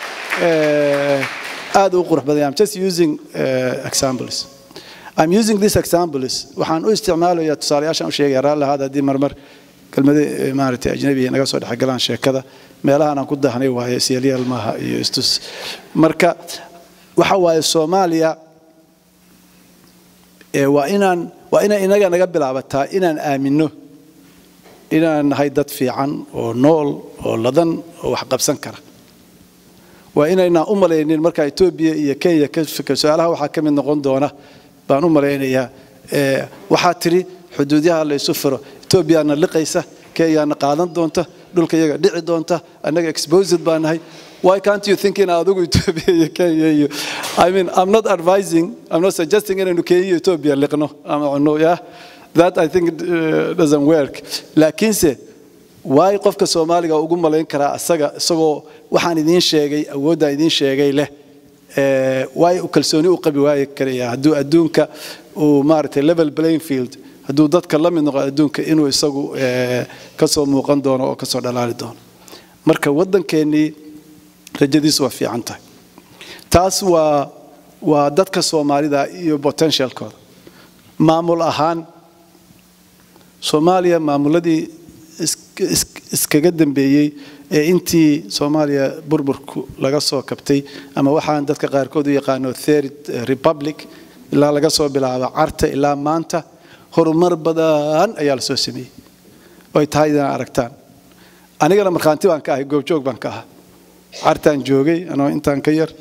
aad u qurux badan I'm just using uh, examples I'm using this examples waxaan u isticmaalayaa tusaalayaashaan u sheegaya raalli ahaada haddii marmar kelmado maaragtay ajnabiga naga soo dhexgalaan sheekada meelahan aan ku dahnay waaye siyaalyaal maaha iyo istus marka waxa waaye soomaaliya waa inaan waa inay inaga naga bilaabataa inaan aamino inaan nahay dad fiican oo nool oo ladan oo wax qabsan kara waa inaynaan u malaynin marka etoobiya iyo kenya ka fikir su-aalaha waxaa ka mid noqon doona baan u malaynayaa waxaa tidhi xuduudyaha la isu furo etoobiyaana liqaysa kenyaana qaadan doonta dhulka iyaga dhici doonta annaga exposed baa nahay why can't you think in adigu Ethiopia iyo Kenya iyo I mean I'm not advising I'm not suggesting inaynu Kenya iyo Ethiopia liqno ama cunno yeah that I think uh, doesn't work laakiinse why qofka Soomaaliga ugu malayn karaa asaga isagoo waxaan idiin sheegay awoodda idiin sheegay leh ee why u kalsooni u qabi waayay karaya hadduu adduunka uu maaragtay level playing field hadduu dadka la mid noqo adduunka inuu isagu ka soo muuqan doono oo ka soo dhalaali doono marka waddankeennii rajadiisu waa fiican tahay taas waa waa dadka soomaalida iyo potentialkooda maamul ahaan soomaaliya maamuladii iskaga dambeeyey ee intii soomaaliya burburku laga soo kabtay ama waxaan dadka qaarkood u yaqaano third republic ilaa laga soo bilaabo carta ilaa maanta horumar badan ayaa la soo sameeyey oo ay tahay inaan aragtaan anigana markhaanti baan ka ahay goobjoog baan ka ahaa cartaan joogay anoo intaan ka yar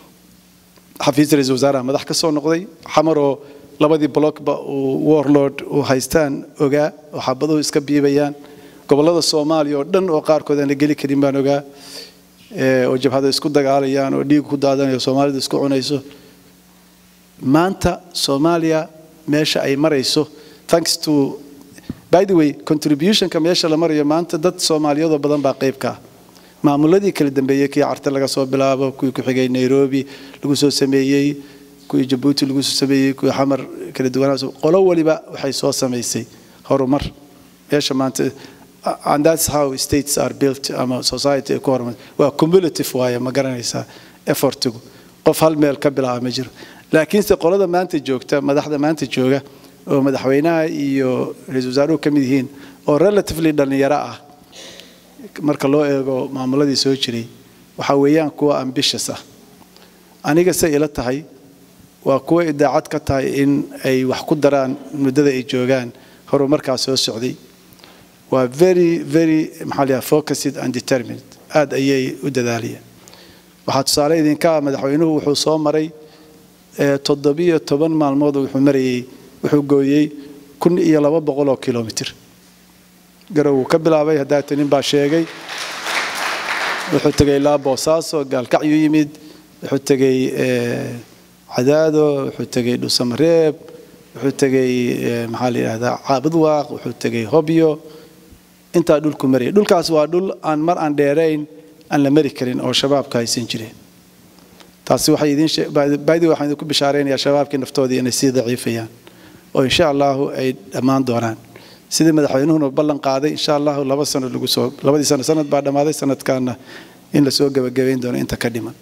xafiis ra-iisul wasaaraha madax ka soo noqday xamaroo labadii blockba uu warlord uu haystaan ogaa oo xabaduhu iska biibayaan gobollada soomaaliya oo dhan oo qaarkood aan la geli karin baan ogaa oo jabhada isku dagaalayaan oo dhiig ku daadanayo soomaalidu isku cunayso maanta soomaaliya meesha ay marayso thanks to by the way contributionka meesha la marayo maanta dad soomaaliyadoo badan baa qayb ka ah maamuladii kala dambeeyey kii carte laga soo bilaabo kuwii ku xigay nairobi lagu soo sameeyey kuwii jabuuti lagu soo sameeyey kuwii xamar kala duwanaa qolo waliba waxay soo samaysay horumar meesha maanta and that's how states are built ama society ay ku horumar waa cumulative waaye ma garanaysaa effortigu qof hal meel ka bilaaba ma jiro laakiinse qolada maanta joogta madaxda maanta jooga oo madaxweynaha iyo ra-iisul wasaaruhu ka mid yihiin oo relatively dhallinyaro ah marka loo eego maamuladii soo jiray waxa weeyaan kuwa ambitious ah aniga se ila tahay waa kuwa idaacad ka tahay in ay wax ku daraan muddada ay joogaan horumarkaas soo socday waa very very maxaa la focused and determined aad ayay u dadaalayeen waxaa tusaale idinka ah madaxweynuhu wuxuu soo maray toddobiyo toban maalmood wuxuu marayey wuxuu gooyey kun iyo laba boqol oo kilomitir garow wuu ka bilaabay haddaata nin baa sheegay wuxuu tegay ilaa boosaaso gaalkacyu yimid wuxuu tegey cadaado wuxuu tegey dhusamareeb wuxuu tegey maxaa la yidhahdaa caabudwaaq wuxuu tegey hobyo intaa dhulku marayay dhulkaas waa dhul aan mar aan dheerayn aan la mari karin oo shabaabka haysan jireen taasi waxay idin baadi waxaan idinku bishaaraynayaa shabaabkii naftoodii inay sii daciifayaan oo insha allahu ay dhammaan doonaan sidii madaxweynuhuna ballan qaaday insha allahu laba sano lagu soo labadii sano sanad baa dhammaaday sanadkaana in lasoo gebagabayn doono inta ka dhiman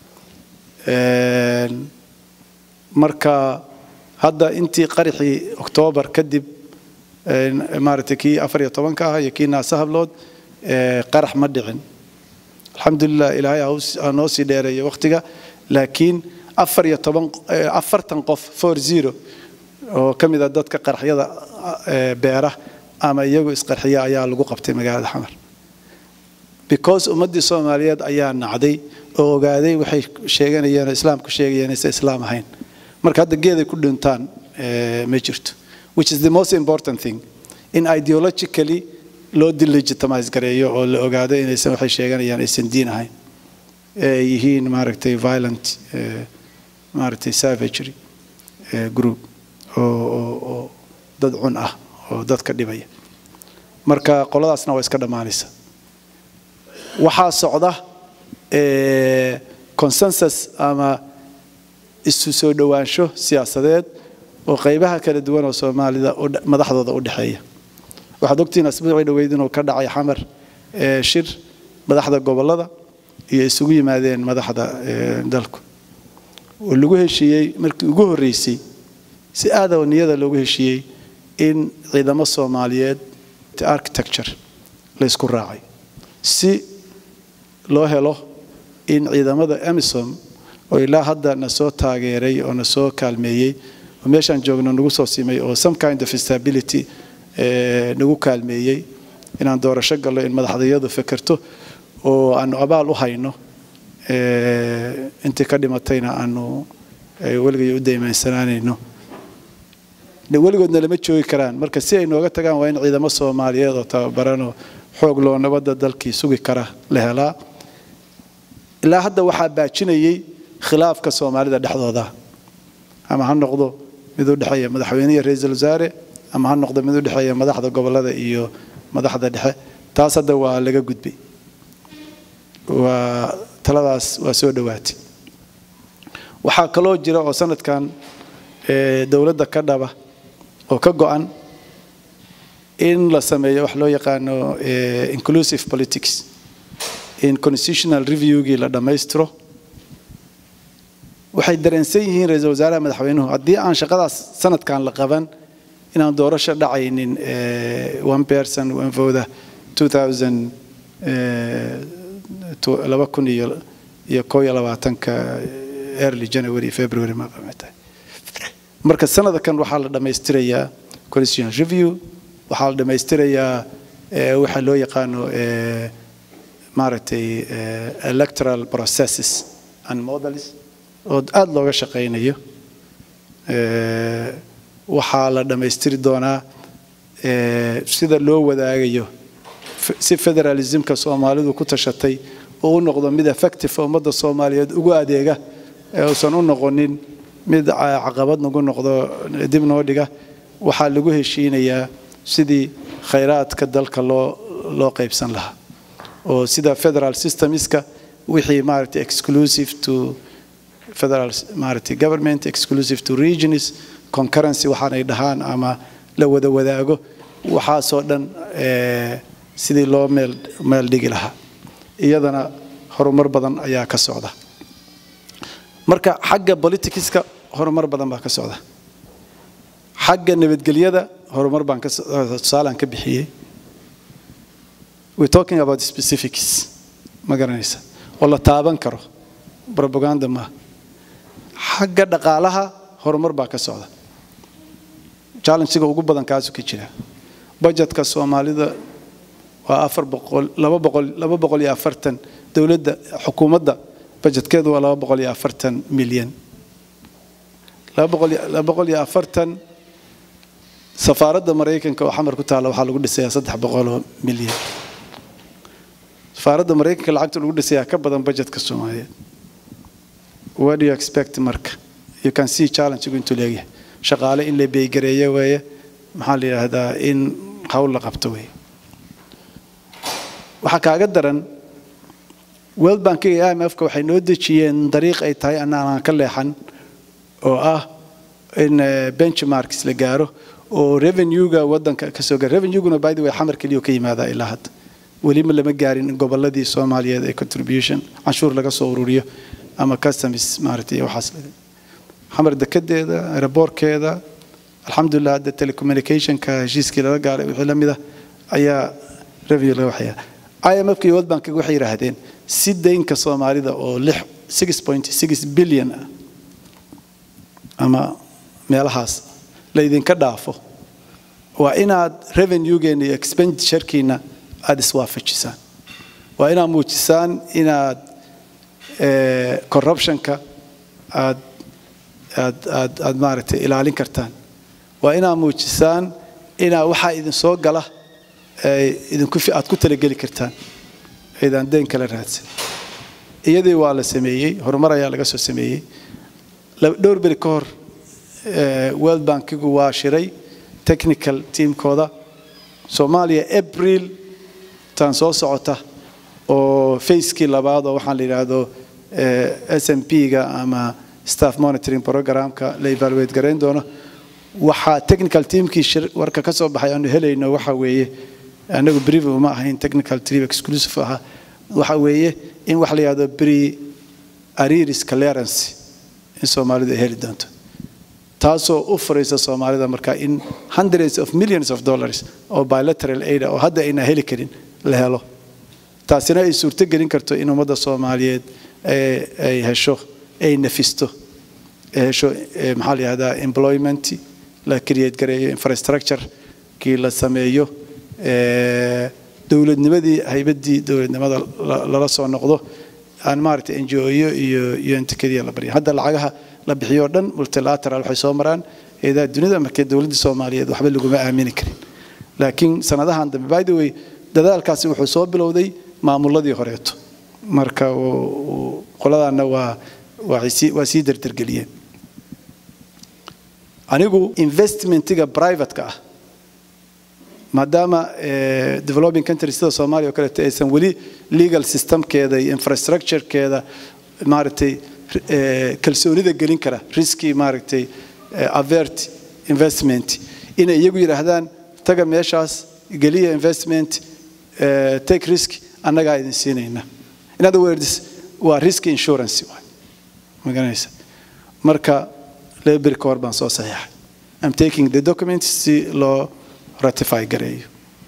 marka hadda intii qaraxii oktoobar kadib maaragtay kii afar iyo tobanka ah iyo kii naasa hablood qarax ma dhicin alxamdulilah ilaahay ha noo sii dheereeyo waqtiga laakiin afar iyo toban afartan qof four zero oo ka mid a dadka qaraxyada beera ama iyagu isqarxiya ayaa lagu qabtay magaalada xamar because ummaddii soomaaliyeed ayaa nacday oo ogaaday waxay sheeganayeen oo islaamku sheegayeen aysan islaam ahayn marka hadda geeday ku dhintaan eh, ma jirto which is the most important thing in ideologically loo delegitimize gareeyo oo la ogaado inaysan waxay sheeganayaan aysan diin ahayn ay yihiin maaragtay violent eh, maaragtay savagery eh, group oo oo- oo dad cun ah oo dadka dhibaya marka qoladaasna waa iska dhammaanaysa waxaa socda eh, consensus ama isu soo dhowaansho siyaasadeed oo qaybaha kala duwan oo soomaalida u dhe- madaxdooda u dhexeeya waxaad ogtihiin asbuucii dhoweyd inuu ka dhacay xamar eh, shir madaxda gobollada iyo isugu yimaadeen madaxda eh, dalku oo lagu heshiiyey markii ugu horreysay si aada oo niyada loogu heshiiyey in ciidamo soomaaliyeed architecture la isku raacay si loo helo in ciidamada emisom oo ilaa hadda na soo taageeray oo na soo kaalmeeyey oo meeshaan joogno nagu soo simay oo some kind of stability eh, nagu kaalmeeyey inaan doorasho gallo in madaxdayadu fekerto oo aanu abaal u hayno eh, intii ka dhimatayna aanu eh, weligay u daymansanaanayno de weligoodna lama joogi karaan marka si ay nooga tagaan waa in ciidamo soomaaliyeed oo tababaranoo xoog loo nabadda dalkii sugi kara la helaa ilaa hadda waxaa baajinayay khilaafka soomaalida dhexdooda ama ha noqdo mid u dhexeeya madaxweyne iyo ra-iisul wasaare ama ha noqdo mid u dhexeeya madaxda gobollada iyo madaxda dhexe taas hadda waa laga gudbay waa taladaas waa soo dhowaatay waxaa kaloo jira oo sanadkan eh, dowladda ka dhaba oo ka go-an in la sameeyo wax loo yaqaano eh, inclusive politics in constitutional reviewgii la dhammaystiro waxay dareensan yihiin ra-iisul wasaaraha madaxweynuhu haddii aan shaqadaas sanadkan la qaban inaan doorasho dhacaynin eh, one person one vote 2000 eh, to- laba kun iyo iyo koo iyo labaatanka early january february ma tahay marka sanadkan waxaa la dhammaystirayaa constitutional review waxaa la dhammaystirayaa eh, waxa loo yaqaano eh, maaragtay eh, electoral processes and models oo aada looga shaqaynayo Eh, waxaa la dhammaystiri doonaa eh, sida loo wadaagayo f- si federalismka soomaalidu ku tashatay oo u noqdo mid effective oo ummadda soomaaliyeed ugu adeega ee uusan u noqonin mid ca- caqabad nagu noqdo dib noo dhiga waxaa lagu heshiinayaa sidii khayraadka dalka loo loo qaybsan lahaa oo sida federal systemska wixii maaragtay exclusive to federal maaragtay government exclusive to regions concurrency waxaanay dhahaan ama la wada wadaago waxaasoo dhan eh, sidii loo meel meel dhigi lahaa iyadana horumar badan ayaa ka socda marka xagga politicska horumar badan baa ka socda xagga nabadgelyada horumar baan ka so- tusaalaan ka bixiyey we're talking about specifics ma garanaysa oo la taaban karo propaganda maaha xagga dhaqaalaha horumar baa ka socda challengega ugu badan kaasu ka jira budgetka soomaalida waa afar boqol laba boqol laba boqol iyo afartan dowladda xukuumadda budgetkeedu waa laba boqol iyo afartan milyan laba boqol iyo- laba boqol iyo afartan safaaradda maraykanka oo xamar ku taalla waxaa lagu dhisayaa saddex boqol oo milyan safaaradda maraykanka lacagta lagu dhisayaa ka badan budgetka soomaaliyeed what do you expect marka you can see challenge-gu intuu leegyahay shaqaale in la beeygareeyo weeye maxaa la yidhaahdaa in hawl la qabto weeye waxaa kaaga daran world bankiga iyo imfka waxay noo dejiyeen dariiq ay tahay anaan ka leexan oo ah in eh, benchmarks la gaaro oo revenue-ga wadanka ka soo gaara revenue-guna by the way xamar keliya ka yimaadaa ilaa hadda weliba lama gaarin in gobolladii soomaaliyeed ee contribution canshuur laga soo ururiyo ama customs maaragtay waxaas xamar dekedeeda aeroboorkeeda alxamdulilah hadda telecommunicationka heshiiskii lala gaaray wixii la mid ah ayaa revenue laga waxaya imfka iyo world bankiga waxay yidhaahdeen si deynka soomaalida oo lix six point six billion ah ama meelahaas la idinka dhaafo waa inaad revenue-geena iyo expenditure-kiina aada iswaafajisaan waa inaad muujisaan inaad eh, corruption-ka aad aad aad aad maaragtay ilaalin kartaan waa inaad muujisaan inaa waxaa idin soo gala idinku aad ku talageli kartaan aydaan deen kala raadsan iyadii waa la sameeyey horumar ayaa laga soo sameeyey dhowr beri ka hor world bankigu waa shiray technical teamkooda soomaaliya april tan soo socota oo facekii labaad oo waxaan la yidhaahdo s m p-ga ama staff monitoring programka la evaluate garayn doono waxaa technical teamkii warka ka soo baxay aanu helayno waxa weeye anagu brief uma ahayn technical team exclusive aha waxa weeye in wax la yidhahdo pre ariris clearance in soomaalidu ay heli doonto taasoo u furaysa soomaalida marka in hundreds of millions of dollars oo bilateral aid oo hadda ayna heli karin la helo taasina ay suurto gelin karto in ummadda soomaaliyeed ay hesho ay nafisto ay hesho maxaa la yihahdaa employment la create gareeyo infrastructure kii la sameeyo dowladnimadii haybaddii dowladnimada lala soo noqdo aan maaragtay NGO-yo iyo iyo intikadiya la baryo hadda lacagaha la bixiyo oo dhan multilateral waxay soo maraan eedaa dunida markay dowladda Soomaaliyeed waxba laguma aamini karin laakiin sanadahan dambe by the way dadaalkaasi wuxuu soo bilowday maamuladii horeeto marka qoladaana waa waa sii dardargeliyeen anigu investmentiga privateka ah maadaama developing country sida soomaaliya oo kaleeto aysan weli legal systemkeeda iyo infrastructurekeeda maaragtay kalsoonida gelin kara riski maaragtay avert investment inay iyagu yidhaahdaan taga meeshaas geliya investment take risk annagaa idin siinayna in other words waa risk insurance waay magaranaysa marka laba beri ka hor baan soo saxiixay I'm taking the documents si loo ratify gareeyo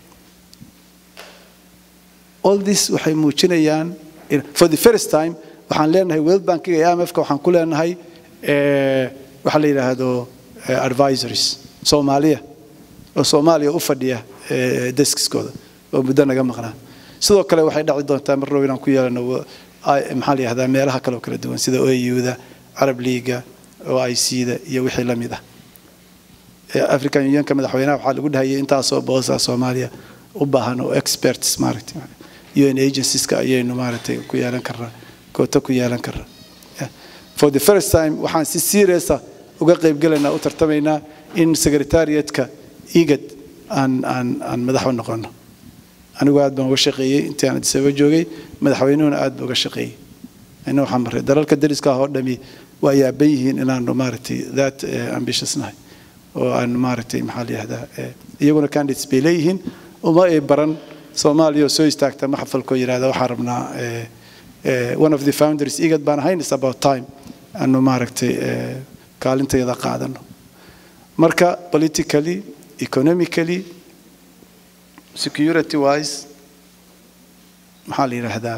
all this waxay muujinayaan for the first time waxaan leenahay world bankiga iyo imfka waxaan ku leenahay waxa la yidhaahdo advisories soomaaliya oo soomaaliya u fadhiya deskiskooda oo muddo naga maqnaa sidoo kale waxay dhaci doontaa mar dhow inaan ku yeelano maxaa la yihahdaa meelaha kale oo kala duwan sida OAU-da Arab League oo IC-da iyo wixii la mid ah African Unionka madaxweynaha waxaa lagu dhahayay intaasoo boosa Soomaaliya u baahan oo experts maaragtay UN agencies-ka ayaynu maaragtay ku yeelan karnaa koota ku yeelan karnaa for the first time waxaan si serious ah uga qaybgalaynaa u tartamaynaa in secretariatka igad aan aan aan madax u noqono anigu aad baan uga shaqeeyey intii aan Addis Ababa joogay madaxweynuhuna aad buu uga shaqeeyey ina waxaan maray dalalka dariska ah oo dhami waa yaaban yihiin inaanu maaragtay that ambitious nahay oo aan maaragtay maxaa la yihahdaa iyaguna candidates bay leeyihiin uma ay baran soomaaliya oo soo istaagta maxfalkoo yidhahda waxaan rabnaa one of the founders igad baan ahayn is about time aanu maaragtay kaalinteeda qaadano marka politically economically security wise maxaa la yidhaahdaa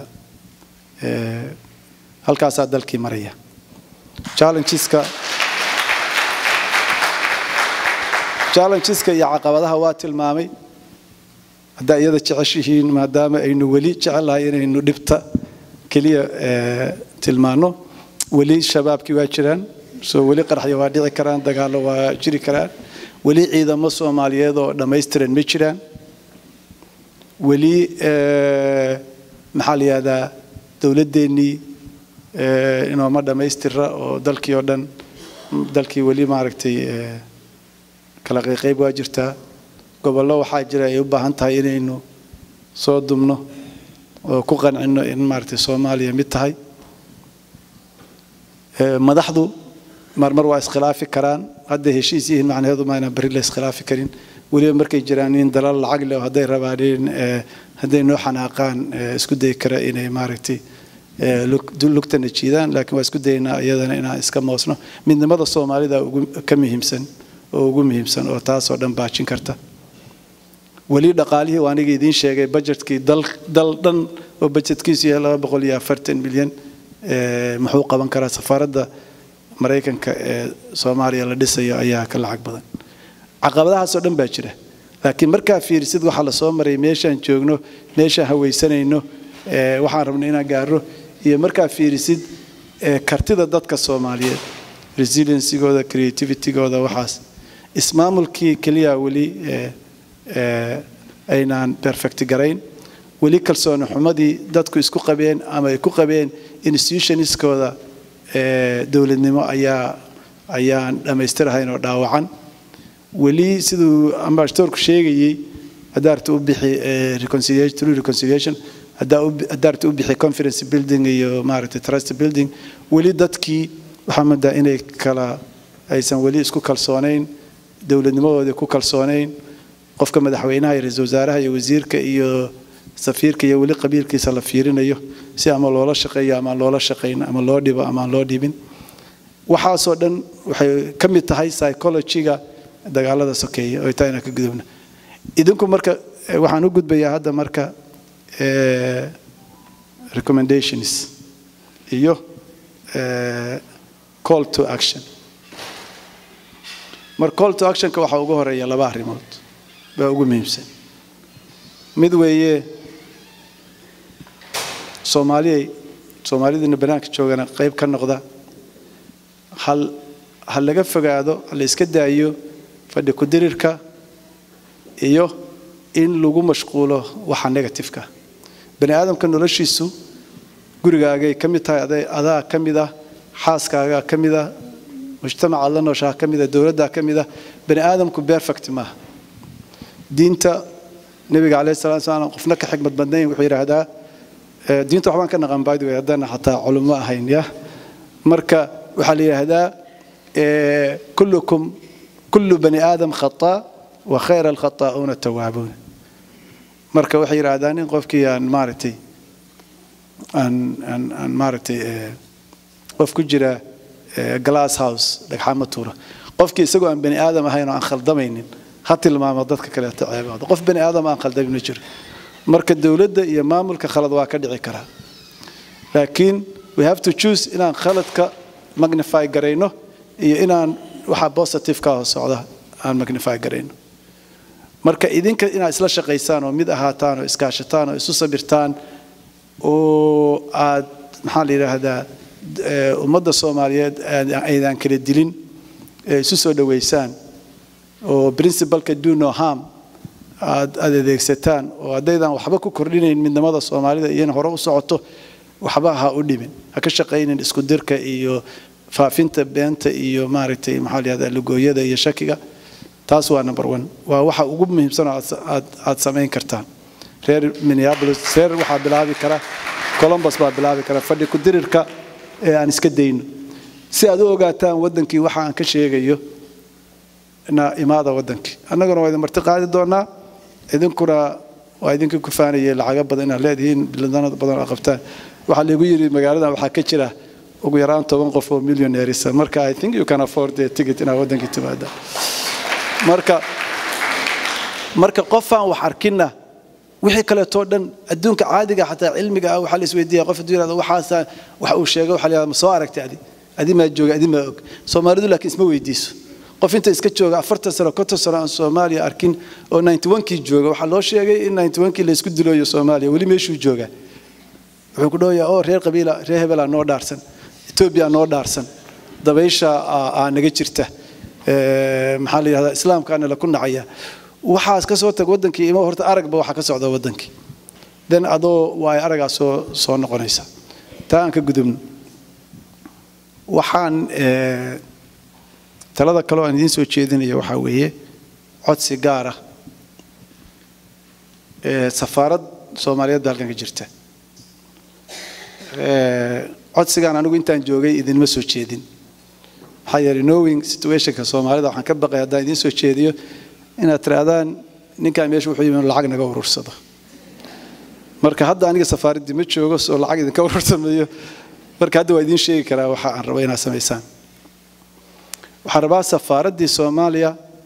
halkaasaa dalkii maraya challengeska challengeska iyo caqabadaha waa tilmaamay haddaa iyada jeceshihiin maadaama aynu weli jecelahay inaynu dhibta keliya tilmaano weli shabaabkii waa jiraan soo weli qaraxya waa dhici karaan dagaallo waa jiri karaan weli ciidamo soomaaliyeed oo dhammaystiran ma jiraan weli maxaa la yihahdaa dowladdeennii inooma dhammaystira oo dalkii oo dhan dalkii weli maaragtay kala qayqayb waa jirtaa gobollo waxaa jira ay u baahan tahay inaynu soo dumno oo ku qancino in maaragtay soomaaliya mid tahay madaxdu marmar waa iskhilaafi karaan hadday heshiis yihiin macnaheedu ma inaan berri la iskhilaafi karin weliba markay jiraan in dalal lacag leh oo hadday rabaan in hadday noo xanaaqaan isku dayi kara inay maaragtay lugtana jiidaan laakiin waa isku dayaynaa iyadana inaan iska moosno midnimada soomaalida ugu ka muhiimsan oo ugu muhiimsan oo taasoo dhan baajin karta weli dhaqaalihii waa aniga idiin sheegay budgetkii dal dal dhan oo budgetkiisu yahay laba boqol iyo afartan milyan muxuu qaban karaa safaaradda maraykanka ee soomaaliya la dhisayo ayaa ka lacag badan caqabadahaasoo dhan baa jira laakiin markaa fiirisid waxaa la soo maray meeshaan joogno meeshaan hawaysanayno waxaan rabno inaan gaaro iyo markaa fiirisid kartida dadka soomaaliyeed resiliensigooda creativitygooda waxaas ismaamulkii keliya weli aynaan perfect garayn weli kalsooni xumadii dadku isku qabeen ama ay ku qabeen institutionskooda dowladnimo ayaa ayaan dhammaystirahayn oo dhaawacan weli siduu ambassadorku sheegayey hadaarta u bixi reconciliation reconciliation hadaarta u bixi conference building iyo maaragtay trust building weli dadkii waxaa moodaa inay kala aysan weli isku kalsoonayn dowladnimadoodii ku kalsoonayn qofka madaxweynaha iyo ra-iisul wasaaraha iyo wasiirka iyo safiirka iyo weli qabiilkiisa la fiirinayo si ama loola shaqeeyo ama loola shaqayn ama loo dhibo ama aan loo dhibin waxaasoo dhan waxay ka mid tahay psychologyga dagaalada sokeeye oo taa inaan ka gudubna idinku marka waxaan u gudbayaa hadda marka recommendations iyo call to action mar call to actionka waxaa ugu horeeya laba arrimood baa ugu muhiimsan mid weeye soomaaliyay soomaalidina banaanka joogana qayb ka noqda hal ha laga fogaado ha la iska daayo fadhi ku-dirirka iyo in lagu mashquulo waxa negatifeka bani aadamka noloshiisu gurigaagay ka mid tahay adaa ka mid ah xaaskaagaa ka mid ah mujtamacaad la nooshaha ka mid ah dowladdaa ka mid ah bani aadamku perfect maaha diinta nebiga calayhi salatu wasalaam qofna ka xikmad badnayn wuxuu yidhaahdaa diinta waxbaan ka naqan by the way haddana xataa culummo ahayn ya marka waxaa la yidhaahdaa kullukum kullu bani aadam khataa wa khayra alkhataa'uuna tawaabuuna marka waxay yidhaahdaan in qofkii aan maaragtay aan aan aan maaragtay qof ku jira glass house dhagxaama tuura qofkii isagoo aan bani aadam ahayn oo aan khaldamaynin ha tilmaamo dadka kaleeto ceebooda qof bani aadam aan khaldamin ma jiro marka dowladda iyo maamulka khalad waa ka dhici karaa laakiin we have to choose inaan khaladka magnify garayno iyo inaan waxa positive ka hoos socda aan magnify garayno marka idinka inaad isla shaqaysaan oo mid ahaataan oo iskaashataan oo isu sabirtaan oo aad maxaa la yidhaahdaa ummadda soomaaliyeed aydan kala dilin ee isu soo dhoweysaan oo principalka do no harm aad aad adeegsataan oo haddaydan waxba ku kordhinayn midnimada soomaalida iyo in hore u socoto waxba ha u dhimin ha ka shaqaynin isku dirka iyo faafinta beenta iyo maaragtay maxaa la yihahdaa lugooyada iyo shakiga taas waa number one waa waxa ugu muhiimsan oo aad aad samayn kartaan reer minneapolis reer waxaa bilaabi kara columbus baa bilaabi kara fadhi ku dirirka ee aan iska dayno si aad u ogaataan waddankii waxa aan ka sheegayo na imaada waddankii annaguna waa idin marti qaadi doonaa idinkuna waa idinkii ku faanayay lacago badan inaad leedihiin biladano badan oo qabtaan waxaa lagu yidhi magaaladan waxaa ka jira ugu yaraan toban qof oo millionairesa marka i think you can afford the ticket inaad waddankii timaada marka marka qofaan wax arkinna wixii kaleetoo dhan adduunka caadiga xataa cilmiga ah waxaa la isweydiiya qof hadduu yirahdo waxaasa wax uu sheegay waxaa la yihahda ma soo aragtay adi adi maa jooga adi maa og soomaalidu laakiin isma weydiiso qof inta iska jooga afartan sano konton sano aan soomaaliya arkin oo ninety one-kii jooga waxaa loo sheegay in ninety one-kii la isku dilooyo soomaaliya weli meeshuu joogaa wuxuu ku dhawayaa oo reer qabiila reer hebelaa noo dhaarsan etoobiya noo dhaarsan dabaysha aa naga jirta maxaa la yihahdaa islaamkaana la ku nacaya waxaas ka soo tag waddankii ima horta aragba waxa ka socda waddankii den adoo waa ay aragaa soo soo noqonaysa taa aan ka gudubno waxaan talada kaleo aan idiin soo jeedinayo waxaa weeye codsi gaar ah safaarad soomaaliyeed baa halkan ka jirta codsigaan anigu intaan joogay idinma soo jeedin maxaa yeelay knowing situationka soomaalida waxaan ka baqay haddaan idiin soo jeediyo inaad tirahdaan ninkaan meesha wuxuu yimi lacag naga urursado marka hadda aniga safaaraddii ma joogo soo lacag idinka urursamayo marka hadda waa idiin sheegi karaa waxa aan rabo inaad samaysaan waxaan rabaa safaaraddii soomaaliya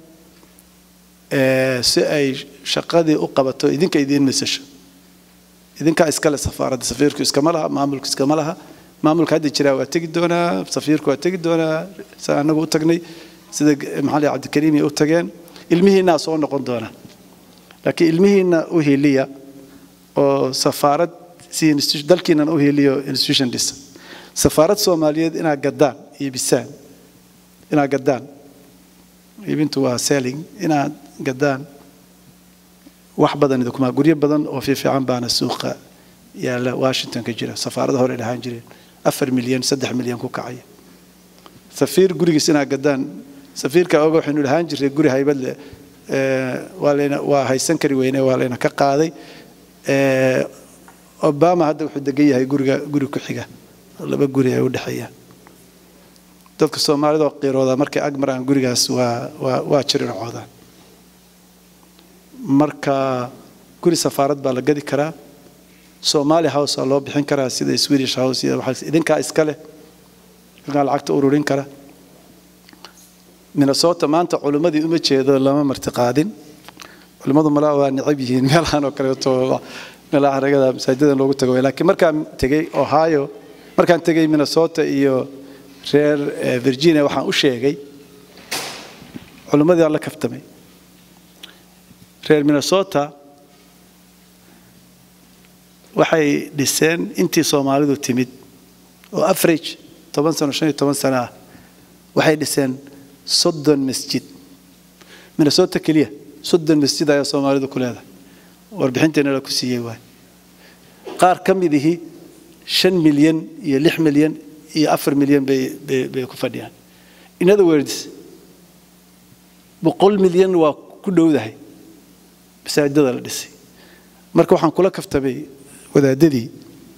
si ay shaqadii u qabato idinka idiin masasho idinkaa iskale safaaradda safiirku iskama laha maamulku iskama laha maamulka hadda jiraa waa tegi doonaa safiirku waa tegi doonaa saa anagu u tagnay sida maxaa cabdikariim ay u tageen ilmihiinaa soo noqon doona laakiin ilmihiina u heliya oo safaarad si dalkiinan u heliyo institution dhisa safaarad soomaaliyeed inaad gaddaan iibisaan inaad gaddaan iibintu waa selling inaad gaddaan wax badan idinkuma guryo badan oo fiifiican baana suuqa yaalla washington ka jira safaarada hore dhahaan jireen afar milyan saddex milyan ku kacaya safiir gurigiis inaad gaddaan safiirka oga waxaynu dhahaan jirnay guri haybad leh waa layna waa haysan kari weyne waa layna ka qaaday obama hadda wuxuu degan yahay guriga guri ku xiga laba guri ay u dhexeeyaan dadka soomaalida oo qiirooda markay ag maraan gurigaas waa waa waa jirincoodaan marka guri safaarad baa la gadi karaa somali house aa loo bixin karaa sida swedish house iyo waxaa idinkaa iska leh idinkaa lacagta ururin kara minnesota maanta culimmadii uma jeedo lama martiqaadin culimmadu malaa waa necab yihiin meelahan oo kaleeto meelaha ragada masaajidan loogu tago laakiin markaan tegey ohio markaan tegey minnesota iyo reer virginia waxaan u sheegay culimmadii aan la kaftamay reer minnesota waxay dhiseen intii soomaalidu timid oo average toban sano shan iyo toban sano ah waxay dhiseen soddon masjid minnesota keliya soddon masjid ayaa soomaalidu ku leedahay warbixinteena la ku siiyey waay qaar ka midihii shan milyan iyo lix milyan iyo afar milyan bay bay bay ku fadhiyaan in other words boqol milyan waa ku dhowdahay masaajidada la dhisay marka waxaan kula kaftamay wadaadadii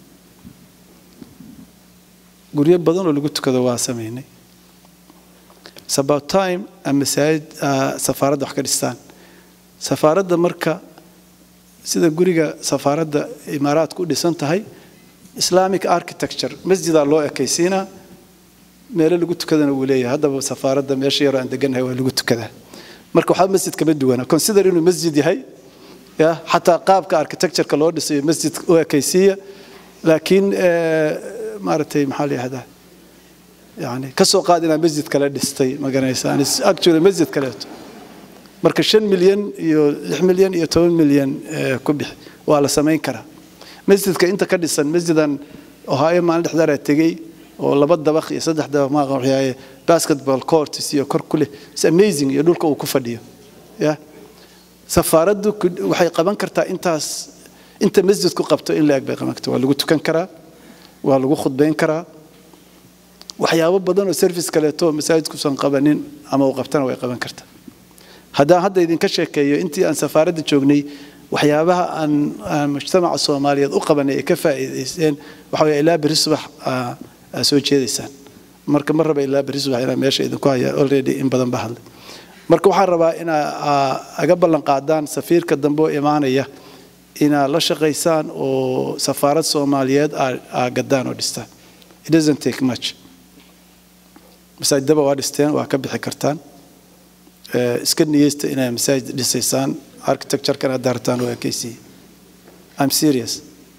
guryo badan oo lagu tukado waa samaynay It's about time aan masaajid safaaradda wax ka dhistaan safaaradda marka sida guriga safaaradda imaaraadku u dhisan tahay islamic architecture masjidaa loo ekaysiinaa meelo lagu tukadana wuu leeyahay haddaba safaaradda meesha yaroo aan degannahay waa lagu tukadaa marka waxaa masjid kama duwana consider inuu masjid yahay ya xataa qaabka architectureka loo dhisayo masjid u ekaysiiya laakiin maaragtay maxaa la yihahdaa yani ka soo qaad inaa masjid kale dhistay ma garanaysaan actually masjid kaleeto marka shan milyan iyo lix milyan iyo toban milyan ku bixi waa la samayn karaa masjidka inta ka dhisan masjidan ohaayo maalin dhexdaaraa tegey oo laba dabaq iyo saddex dabaq maaqa waxyaaye basketball courts iyo kor ku leh is amazing iyo dhulka uu ku fadhiyo ya safaaraddu waxay qaban kartaa intaas inta masjidku qabto in la-eg bay qaban kartaa waa lagu tukan karaa waa lagu khudbayn karaa waxyaabo badan oo service kaleeto masaajidkuusan qabanin ama uu qabtana way qaban kartaa haddaan hadda idinka sheekeeyo intii aan safaaradda joognay waxyaabaha aan mujtamaca soomaaliyeed u qabanay ay ka faa'iidaysteen waxa way ilaa berri subax aa soo jeedaysaan marka ma raba ilaa berri subax inaa meesha idinku haya already in badan ba hadlay marka waxaan rabaa inaa aga ballan qaadaan safiirka dambe oo imaanaya inaad la shaqaysaan oo safaarad soomaaliyeed aa gaddaan oo dhistaan it doesn't take much masaajidaba waa dhisteen waa ka bixi kartaan iska niyeysta inay masaajid dhisaysaan architecture-kan aad daartaan waa ekaysiiye i'm serious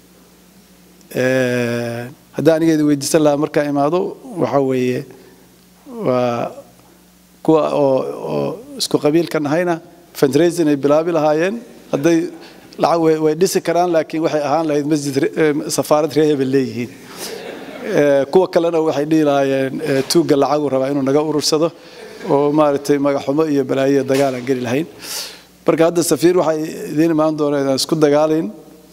haddii aniga idin weydiisan lahaa markaan imaado waxa weeye waa kuwa oo oo isku qabiilka nahayna fundraising ay bilaabi lahaayeen hadday lacag way way dhisi karaan laakiin waxay ahaan lahayd masjid safaarad reer hebel leeyihiin kuwa kalena waxay dhihi lahaayeen tuugga lacagu rabaa inuu naga urursado oo maaragtay magaxumo iyo balaayo dagaal aan geli lahayn marka hadda safiir waxay idiin imaan doonaa inaan isku dagaalayn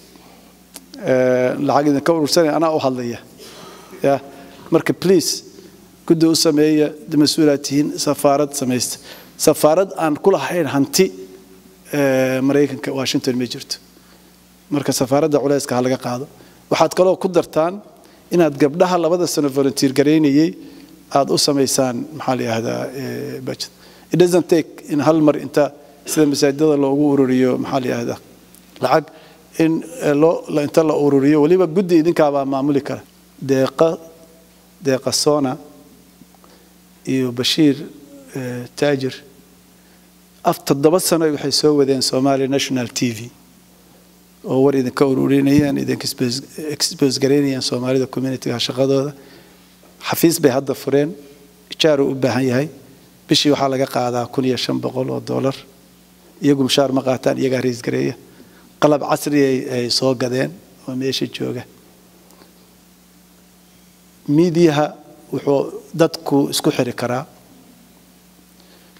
lacag idinka urursanaya anaa u hadlaya ya marka please guddi u sameeya mas-uulaad tihiin safaarad samaysta safaarad aan ku lahayn hanti maraykanka washington ma jirto marka safaaradda culayska ha laga qaado waxaad kaloo ku dartaan inaad gabdhaha labada sano volunteer garaynayay aad u samaysaan maxaa la yihahdaa budget it doesn't take in hal mar inta sida masaajidada loogu ururiyo maxaa la yihahdaa lacag in loo inta la ururiyo weliba guddi idinkaabaa maamuli kara deeqa deeqa sona iyo bashiir taajir af toddoba sano waxay soo wadeen somalia national t v oo war idinka ururinayaan idinka expose garaynayaan soomaalida communityga shaqadooda xafiis bay hadda fureen ijaar uu u baahan yahay bishii waxaa laga qaadaa kun iyo shan boqol oo dollar iyagu mushaar ma qaataan iyagaa rays gareeya qalab casri ay soo gadeen oo meesha jooga miidiyaha wuxuu dadku isku xiri karaa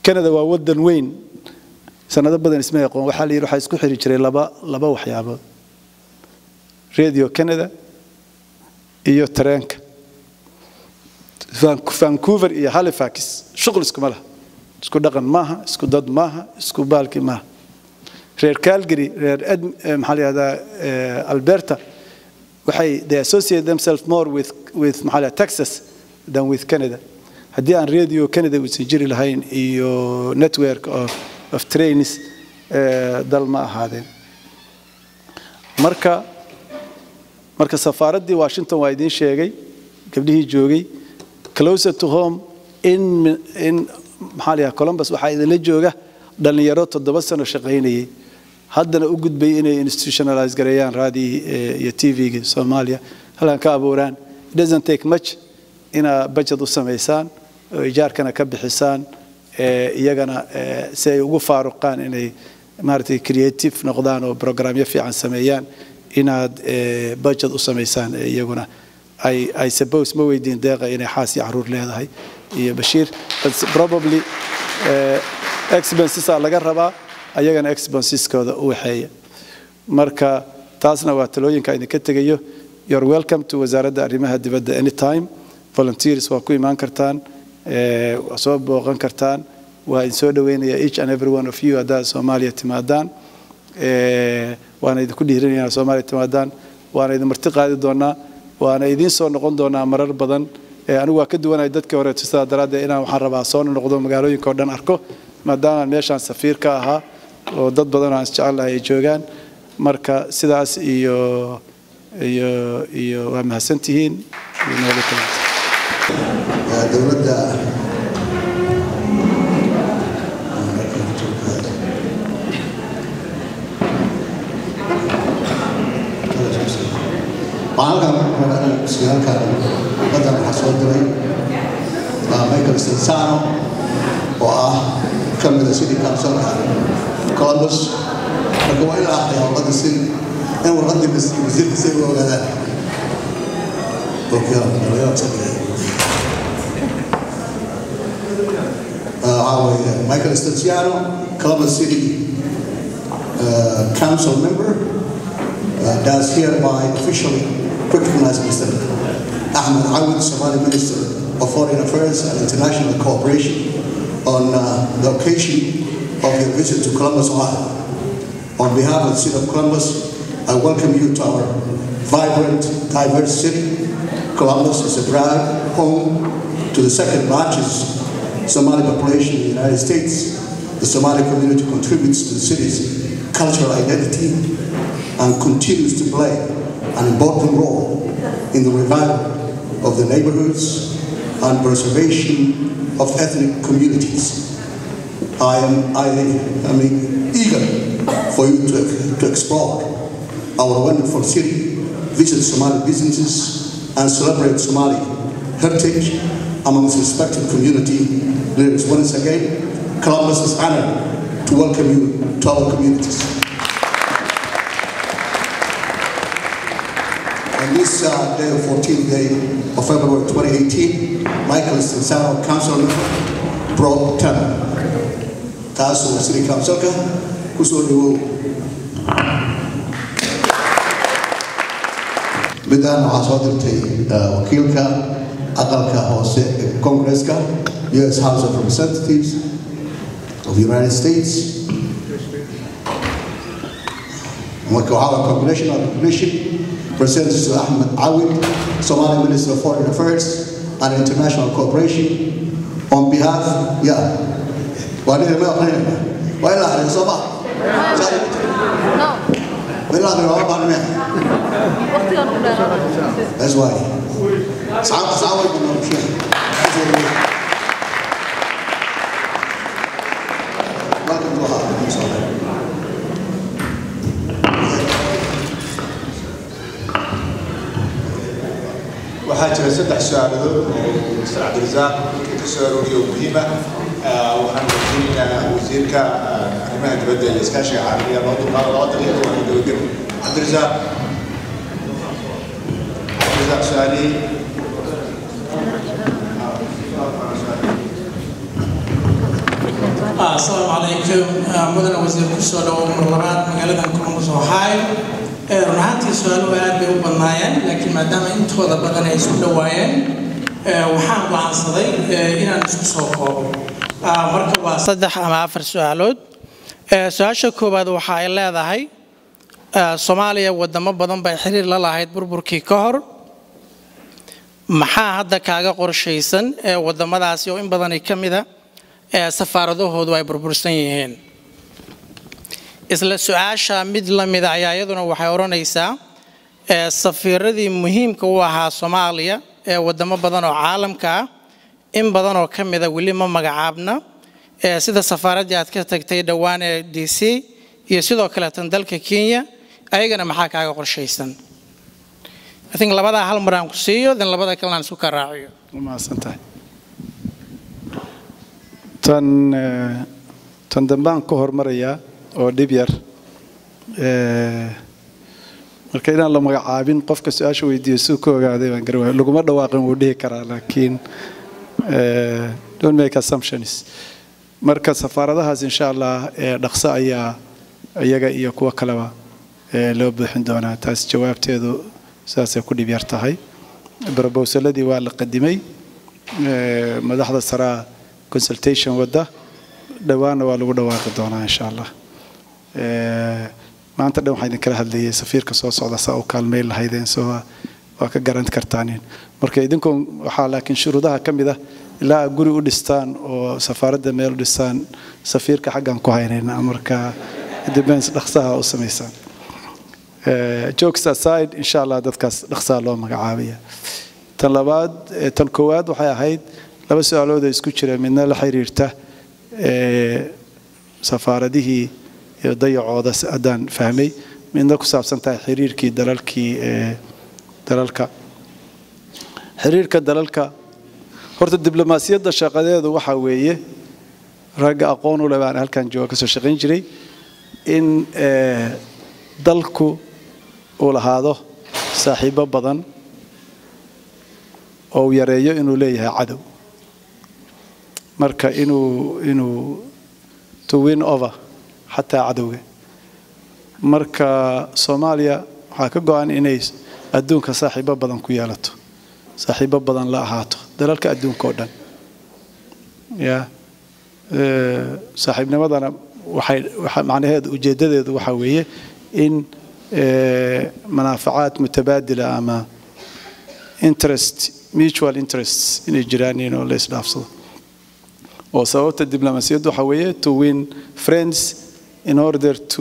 canada waa wadan weyn sanado badan isma aqoon waxaa la yidhi waxaa isku xiri jiray laba laba waxyaabood radio canada iyo tareenka vancouver iyo halifax shuqul iskuma laha isku dhaqan maaha isku dad maaha isku baalki maaha reer calgary reer maxaa la yihahdaa alberta waxay they associate themselves more with with maxaa la texas than with canada haddii aan radio canada uusan jiri lahayn iyo network of, of trains dal ma ahaadeen marka marka safaaraddii washington waa idiin sheegay gabdhihii joogay closer to home in in maxaa la yidhaha columbus waxaa idinla jooga dhallinyaro toddoba sano shaqaynayay haddana u gudbay inay institutionalize gareeyaan raadii iyo tvga soomaaliya halkan ka abuuraan it doesn't take much inaa budget u samaysaan oo ijaarkana ka bixisaan iyagana si ay ugu faaruqaan inay maaragtay creative noqdaan oo programyo fiican sameeyaan inaad budget u samaysaan iyaguna ay ay suppose ma weydiin deeqa inay xaas iyo caruur leedahay iyo bashiir probably expensesaa laga rabaa ayagana expenseskooda u waxeeya marka taasna waa talooyinka idinka tegayo you're welcome to wasaaradda arrimaha dibadda anytime volunteers waa ku imaan kartaan waa soo booqan kartaan waa idin soo dhaweynaya each and every one of you haddaad soomaaliya timaadaan waana idinku dhiirinaya inaad soomaaliya timaadaan waana idin marti qaadi doonaa waana idiin soo noqon doonaa marar badan anigu waa ka duwanaya dadkii hore sidaa daraaddeed inaan waxaan rabaa soo noqdo magaalooyinka oo dhan arko maadaamaan meeshaan safiir ka ahaa oo dad badan oo aan isjecelahay ay joogaan marka sidaas iyo iyo iyo waa mahadsantihiin dowladda halkan badan waxaa soo diray michael sensano oo ah ka mida city councilka columbus marka waa in la aqriya warqadda si in warqaddii wasiirka si ay u ogaadaan waxaa weeye michael stanciano columbus city uh, council member uh, does hereby officially recognize Mr. Ahmed Awad, Somali Minister of Foreign Affairs and International Cooperation, on uh, the occasion of your visit to Columbus, Ohio. On behalf of the City of Columbus, I welcome you to our vibrant, diverse city. Columbus is a proud home to the second largest Somali population in the United States. The Somali community contributes to the city's cultural identity and continues to play an important role in the revival of the neighborhoods and preservation of ethnic communities. I am, I am eager for you to, to explore our wonderful city, visit Somali businesses, and celebrate Somali heritage amongst respected community leaders. Once again, Columbus is honored to welcome you to our communities. On this uh, day, 14th day of February 2018, Michael Stensano, council member, pro tem. Taasoo city councilka kusoo dhawow. midaan waxaa soo dirtay wakiilka aqalka hoose ee Congress-ka US House of Representatives of the United States. Marka waxaa waa congressional recognition Representative to Ahmed Awid, Somali Minister of Foreign Affairs and International Cooperation, on behalf, yeah, why did I not Why not? It's over. No. We're not going to about me. That's why. Sawa sawa iko Welcome to Ohio. waxaa jira saddex su-aaladood oo mr cabdirasaaq ka soo arooriyo muhiima waxaan weydiinaynaa wasiirka arrimaha dibadda iyo iskaashiga caalamiga loo dulqaado laba daqiiqo waa gabagabo cabdirasaaq cabdirasaaq su-aalihii asalaamu calaykum mudane wasiir kusoo dhawo mar labaad magaaladan columbus ohio run ahaantii su-aaluhu aad bay u badnaayeen laakiin maadaama intooda badan ay isku dhowaayeen waxaan go'aansaday inaan isku soo koobo marka waa saddex ama afar su-aalood su-aasha koowaad waxa ay leedahay soomaaliya wadamo badan bay xiriir la lahayd burburkii ka hor maxaa hadda kaaga qorshaysan ee wadamadaasi oo in badani ka mida ee safaaradahoodu ay burbursan yihiin isla su-aasha mid la mida ayaa iyaduna waxay odhanaysaa safiiradii muhiimka u ahaa soomaaliya ee wadamo badan oo caalamka ah in badan oo ka mida weli ma magacaabna sida safaaraddii aad ka tagtay dhowaan ee d c iyo sidoo kaleetan dalka kenya ayagana maxaa kaaga qorshaysan I think labadaa hal mar aan ku siiyo then labada kalena aan isku karaaciyo mahadsantahay tan eh, tan dambaan ka hormarayaa oo dhib yar Eh, marka inaan la magacaabin qofka su-aasha weydiiyo suu ka ogaaday baan garan waaya laguma dhawaaqin wuu dhihi karaa laakiin eh, don't make assumptions marka safaaradahaas insha allah eh, dhaqso ayaa iyaga iyo kuwa kaleba eh, loo buuxin doonaa taas jawaabteedu saasay ku dhib yar tahay brobowsaladii waa la qadimay Eh, madaxda saraa consultation wadda dhowaanna waa lagu dhawaaqi doonaa insha allah Eh, maanta dhan waxaa idinkala hadlayay safiirka soo socda saa u kaalmeyn lahaydeen soo waa ka garan kartaanin marka idinku waxaa laakiin shuruudaha ka mid ah ilaa aad guri u dhistaan oo safaaradda meel u dhistaan safiirka xaggan ku haynayna marka depends dhaqsaha u samaysaan Eh, jokes aside insha allah dadkaas dhaqsaa loo magacaabaya tan labaad eh, tan koowaad waxay ahayd laba su-aalood oo isku jira midna la xiriirta eh, safaaradihii iyo dayacooda si haddaan fahmay midna ku saabsan tahay xiriirkii dalalkii eh, dalalka xiriirka dalalka horta diblomaasiyadda shaqadeedu waxaa weeye ragga aqoon u leh baan halkan jooga kasoo shaqayn jiray in eh, dalku uu lahaado saaxiibo badan oo uu yareeyo inuu leeyahay cadow marka inuu inuu to win over xataa cadowga marka soomaaliya waxaa ka go-an inay adduunka saaxiibo badan ku yeelato saaxiibo badan la ahaato dalalka adduunka oo dhan ya Eh, saaxiibnimadana waxay waxa macnaheedu ujeedadeedu waxaa weeye in eh, manaafacaad mutabaadila ama interest mutual interests inay jiraan in oo la isdhaafsado oo sababta diblomaasiyaddu waxaa weeye to win friends in order to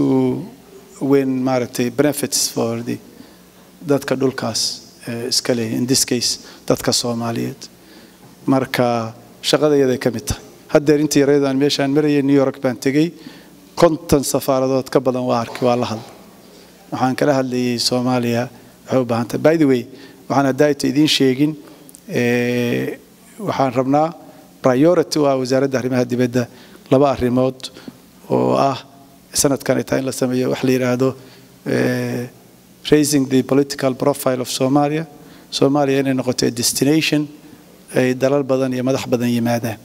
win maaragtay benefits for the dadka dhulkaas eh, iska leeyahay in this case dadka soomaaliyeed marka shaqadayaday ka mid tahay haddeer intii yareedu aan meeshaan marayay new york baan tegey konton safaaradood ka badan waa arkay waa la hadla waxaan kala hadlayay soomaaliya waxay u baahan tahay by the way waxaan haddaayta idiin sheegin eh, waxaan rabnaa priority u ah wasaaradda arrimaha dibadda laba arrimood oo ah sanadkan ay tahay in la sameeyo wax la yidhaahdo eh, raising the political profile of somalia soomaaliya inay noqoto a destination ay dalal badan iyo madax badan yimaadaan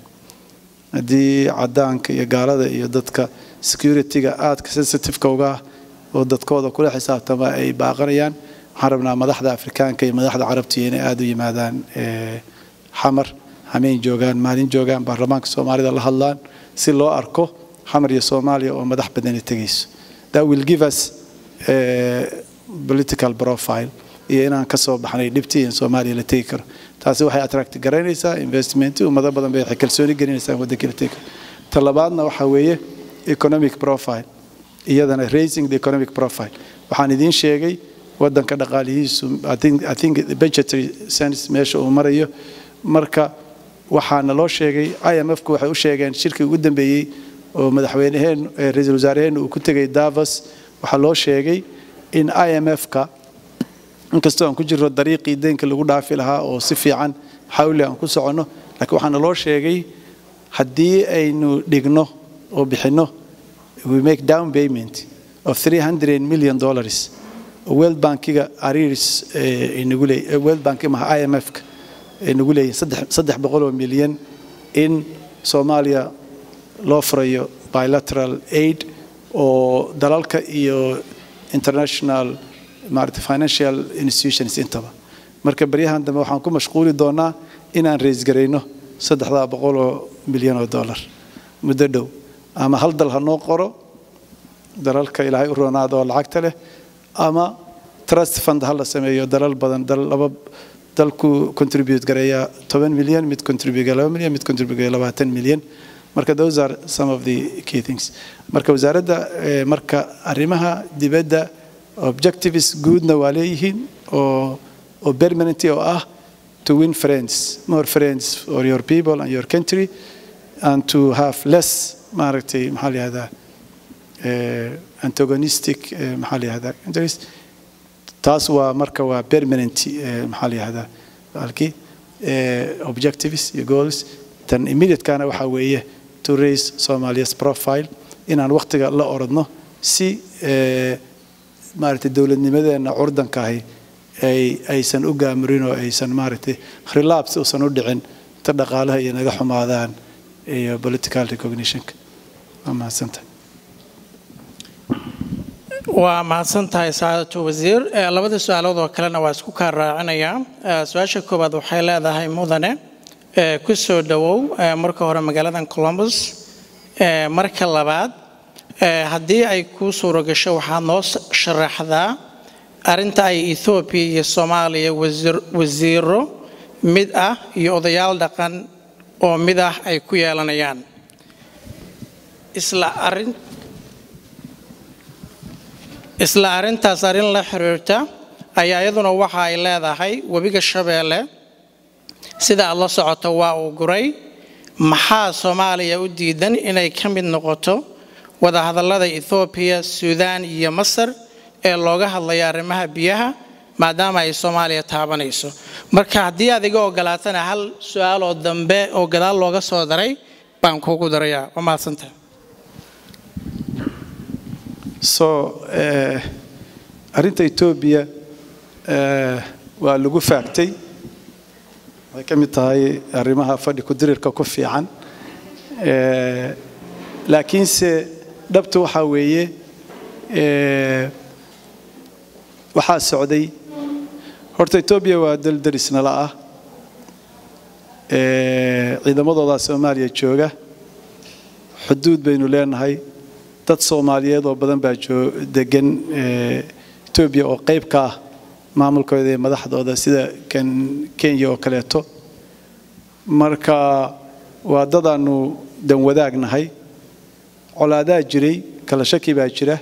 haddii cadaanka iyo gaalada iyo dadka security-ga aadka sensitive-ka uga ah oo dadkooda kula xisaabtama ay baaqanayaan waxaan rabnaa madaxda afrikaanka iyo madaxda carabtiya inay aada u yimaadaan eh, xamar hameen joogaan maalin joogaan baarlamaanka soomaalida la hadlaan si loo arko xamar iyo soomaaliya oo madax badani tegayso that will give us eh, political profile iyo inaan ka soo baxnay dhibtii in soomaaliya la tegi karo taasi waxay attract garaynaysaa investment ummado badan bay waxay kalsooni gelinaysaa in waddanka la tegi karo ta labaadna waxaa weeye economic profile iyadana raising the economic profile waxaan idiin sheegay waddanka dhaqaalihiisu I think, I think the budgetary sense meesha uu marayo marka waxaana loo sheegay IMF-ku waxay u sheegeen shirkii ugu dambeeyey oo madaxweyneheen eh, ra-iisul wasaaraheen uu ku tegay Davos waxaa loo sheegay in IMF-ka inkastoo aan ku jirno dariiqii deynka lagu dhaafi lahaa oo si fiican xawli aan ku soconno laakiin waxaana loo sheegay haddii aynu dhigno oo bixinno we make down payment of 300 million dollars world bankiga arirs eh, inagu leey eh, world bank maha IMF-ka inagu leeyahay saddex saddex boqol oo milyan in soomaaliya loo furayo bilateral aid oo dalalka iyo international maarata financial institutions intaba marka baryahan dambe waxaan ku mashquuli doonaa inaan raisgarayno saddexdaa boqol oo milyan oo dollar muddo dhow ama hal dal ha noo qoro dalalka ilaahay u roonaada oo lacagta leh ama trust fund ha la sameeyo dalal badan dal laba dalku contribute gareeya toban milyan mid contribute laba milyan mid contribute labaatan milyan marka those are some of the key things marka wasaaradda marka arrimaha dibadda objectives guudna waa leeyihiin oo oo permanent oo ah to win friends more friends for your people and your country and to have less maaragtay maxaa la yihahdaa antagonistic maxaa la yihahdaa countries taas waa marka waa permanent maxaa la yihahdaa halkii objectives iyo goals tan immediate-kana waxaa weeye to raise somalia's profile inaan waqtiga la orodno si maaragtay dowladnimadeenna curdankaahi ay aysan u gaamurin oo aysan maaragtay relapse uusan u dhicin ta dhaqaalaha iyo naga xumaadaan iyo political recognitionka waa mahadsantahay waa mahadsan tahay sacaadatu wasiir labada su-aalood oo kalena waa isku kaa raacinayaa su-aasha koowaad waxay leedahay mudane ku soo dhowow marka hore magaaladan columbus marka labaad haddii ay kuu suuro gasho waxaad noo sharaxdaa arrinta ay ethoobiya iyo soomaaliya wasiiro mid ah iyo odayaal dhaqan oo mid ah ay ku yeelanayaan isla arrin isla arrintaas arrin la xiriirta ayaa iyaduna waxa ay leedahay webiga shabeelle sida aad la socoto waa uu guray maxaa soomaaliya u diidan inay ka mid noqoto wadahadallada ethoobiya suudaan iyo masar ee looga hadlaya arrimaha biyaha maadaama ay soomaaliya taabanayso marka haddii aad iga ogolaatana hal su-aal oo dambe oo gadaal looga soo daray baan kuugu darayaa waa mahadsantahay so arrinta etoobiya waa lagu faagtay waxay ka mid tahay arrimaha fadhi ku-dirirka ku fiican laakiinse dhabta waxaa weeye waxaa socday horta etoobiya waa dal darisnala ah ciidamadoodaa soomaaliya jooga xuduud baynu leenahay dad soomaaliyeed oo badan baa degan etoobiya oo qayb ka ah maamulkooda iyo madaxdooda sida kan kenya oo kaleeto marka waa dadaanu dan wadaagnahay colaadaa jiray kala shaki baa jira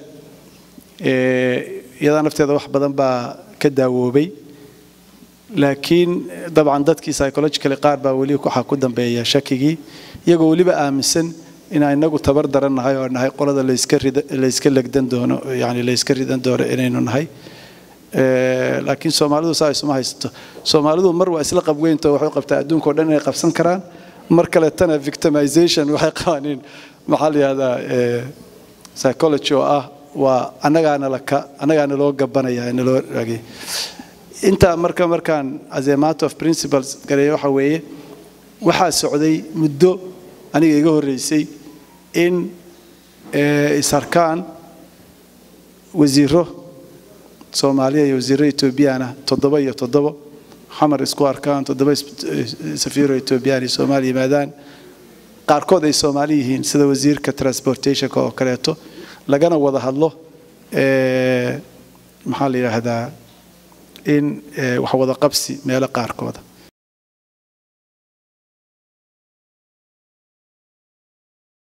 iyadaa nafteeda wax badan baa ka daawoobay laakiin dabcan dadkii psychologically qaar baa weli waxaa ku dambeeya shakigii iyagoo weliba aaminsan inaan inagu tabar daran nahay oo nahay qolada layska legdan doono yani layska ridan doono inaynu nahay laakiin soomaalidu saa isuma haysato soomaalidu mar waa isla qabweynto waxay qabtaa adduunka o dhan inay qabsan karaan mar kaletana victimization waxay qabaaniin maxaa la yihahdaa psychology oo ah waa annagaana laka annagaana loo gabanaya naloo raagay intaa marka markaan as a matter of principles gareeya waxa weeye waxaa socday muddo aniga iga horreysay in isarkaan wasiiro soomaaliya iyo wasiiro etoobiyana toddoba iyo toddobo xamar isku arkaan toddoba safiiro etoobiyaan iyo soomaaliya yimaadaan qaarkood ay soomaali yihiin sida wasiirka transportationka oo kaleeto lagana wada hadlo maxaa la yidhaahdaa in wax wada qabsi meelo qaarkooda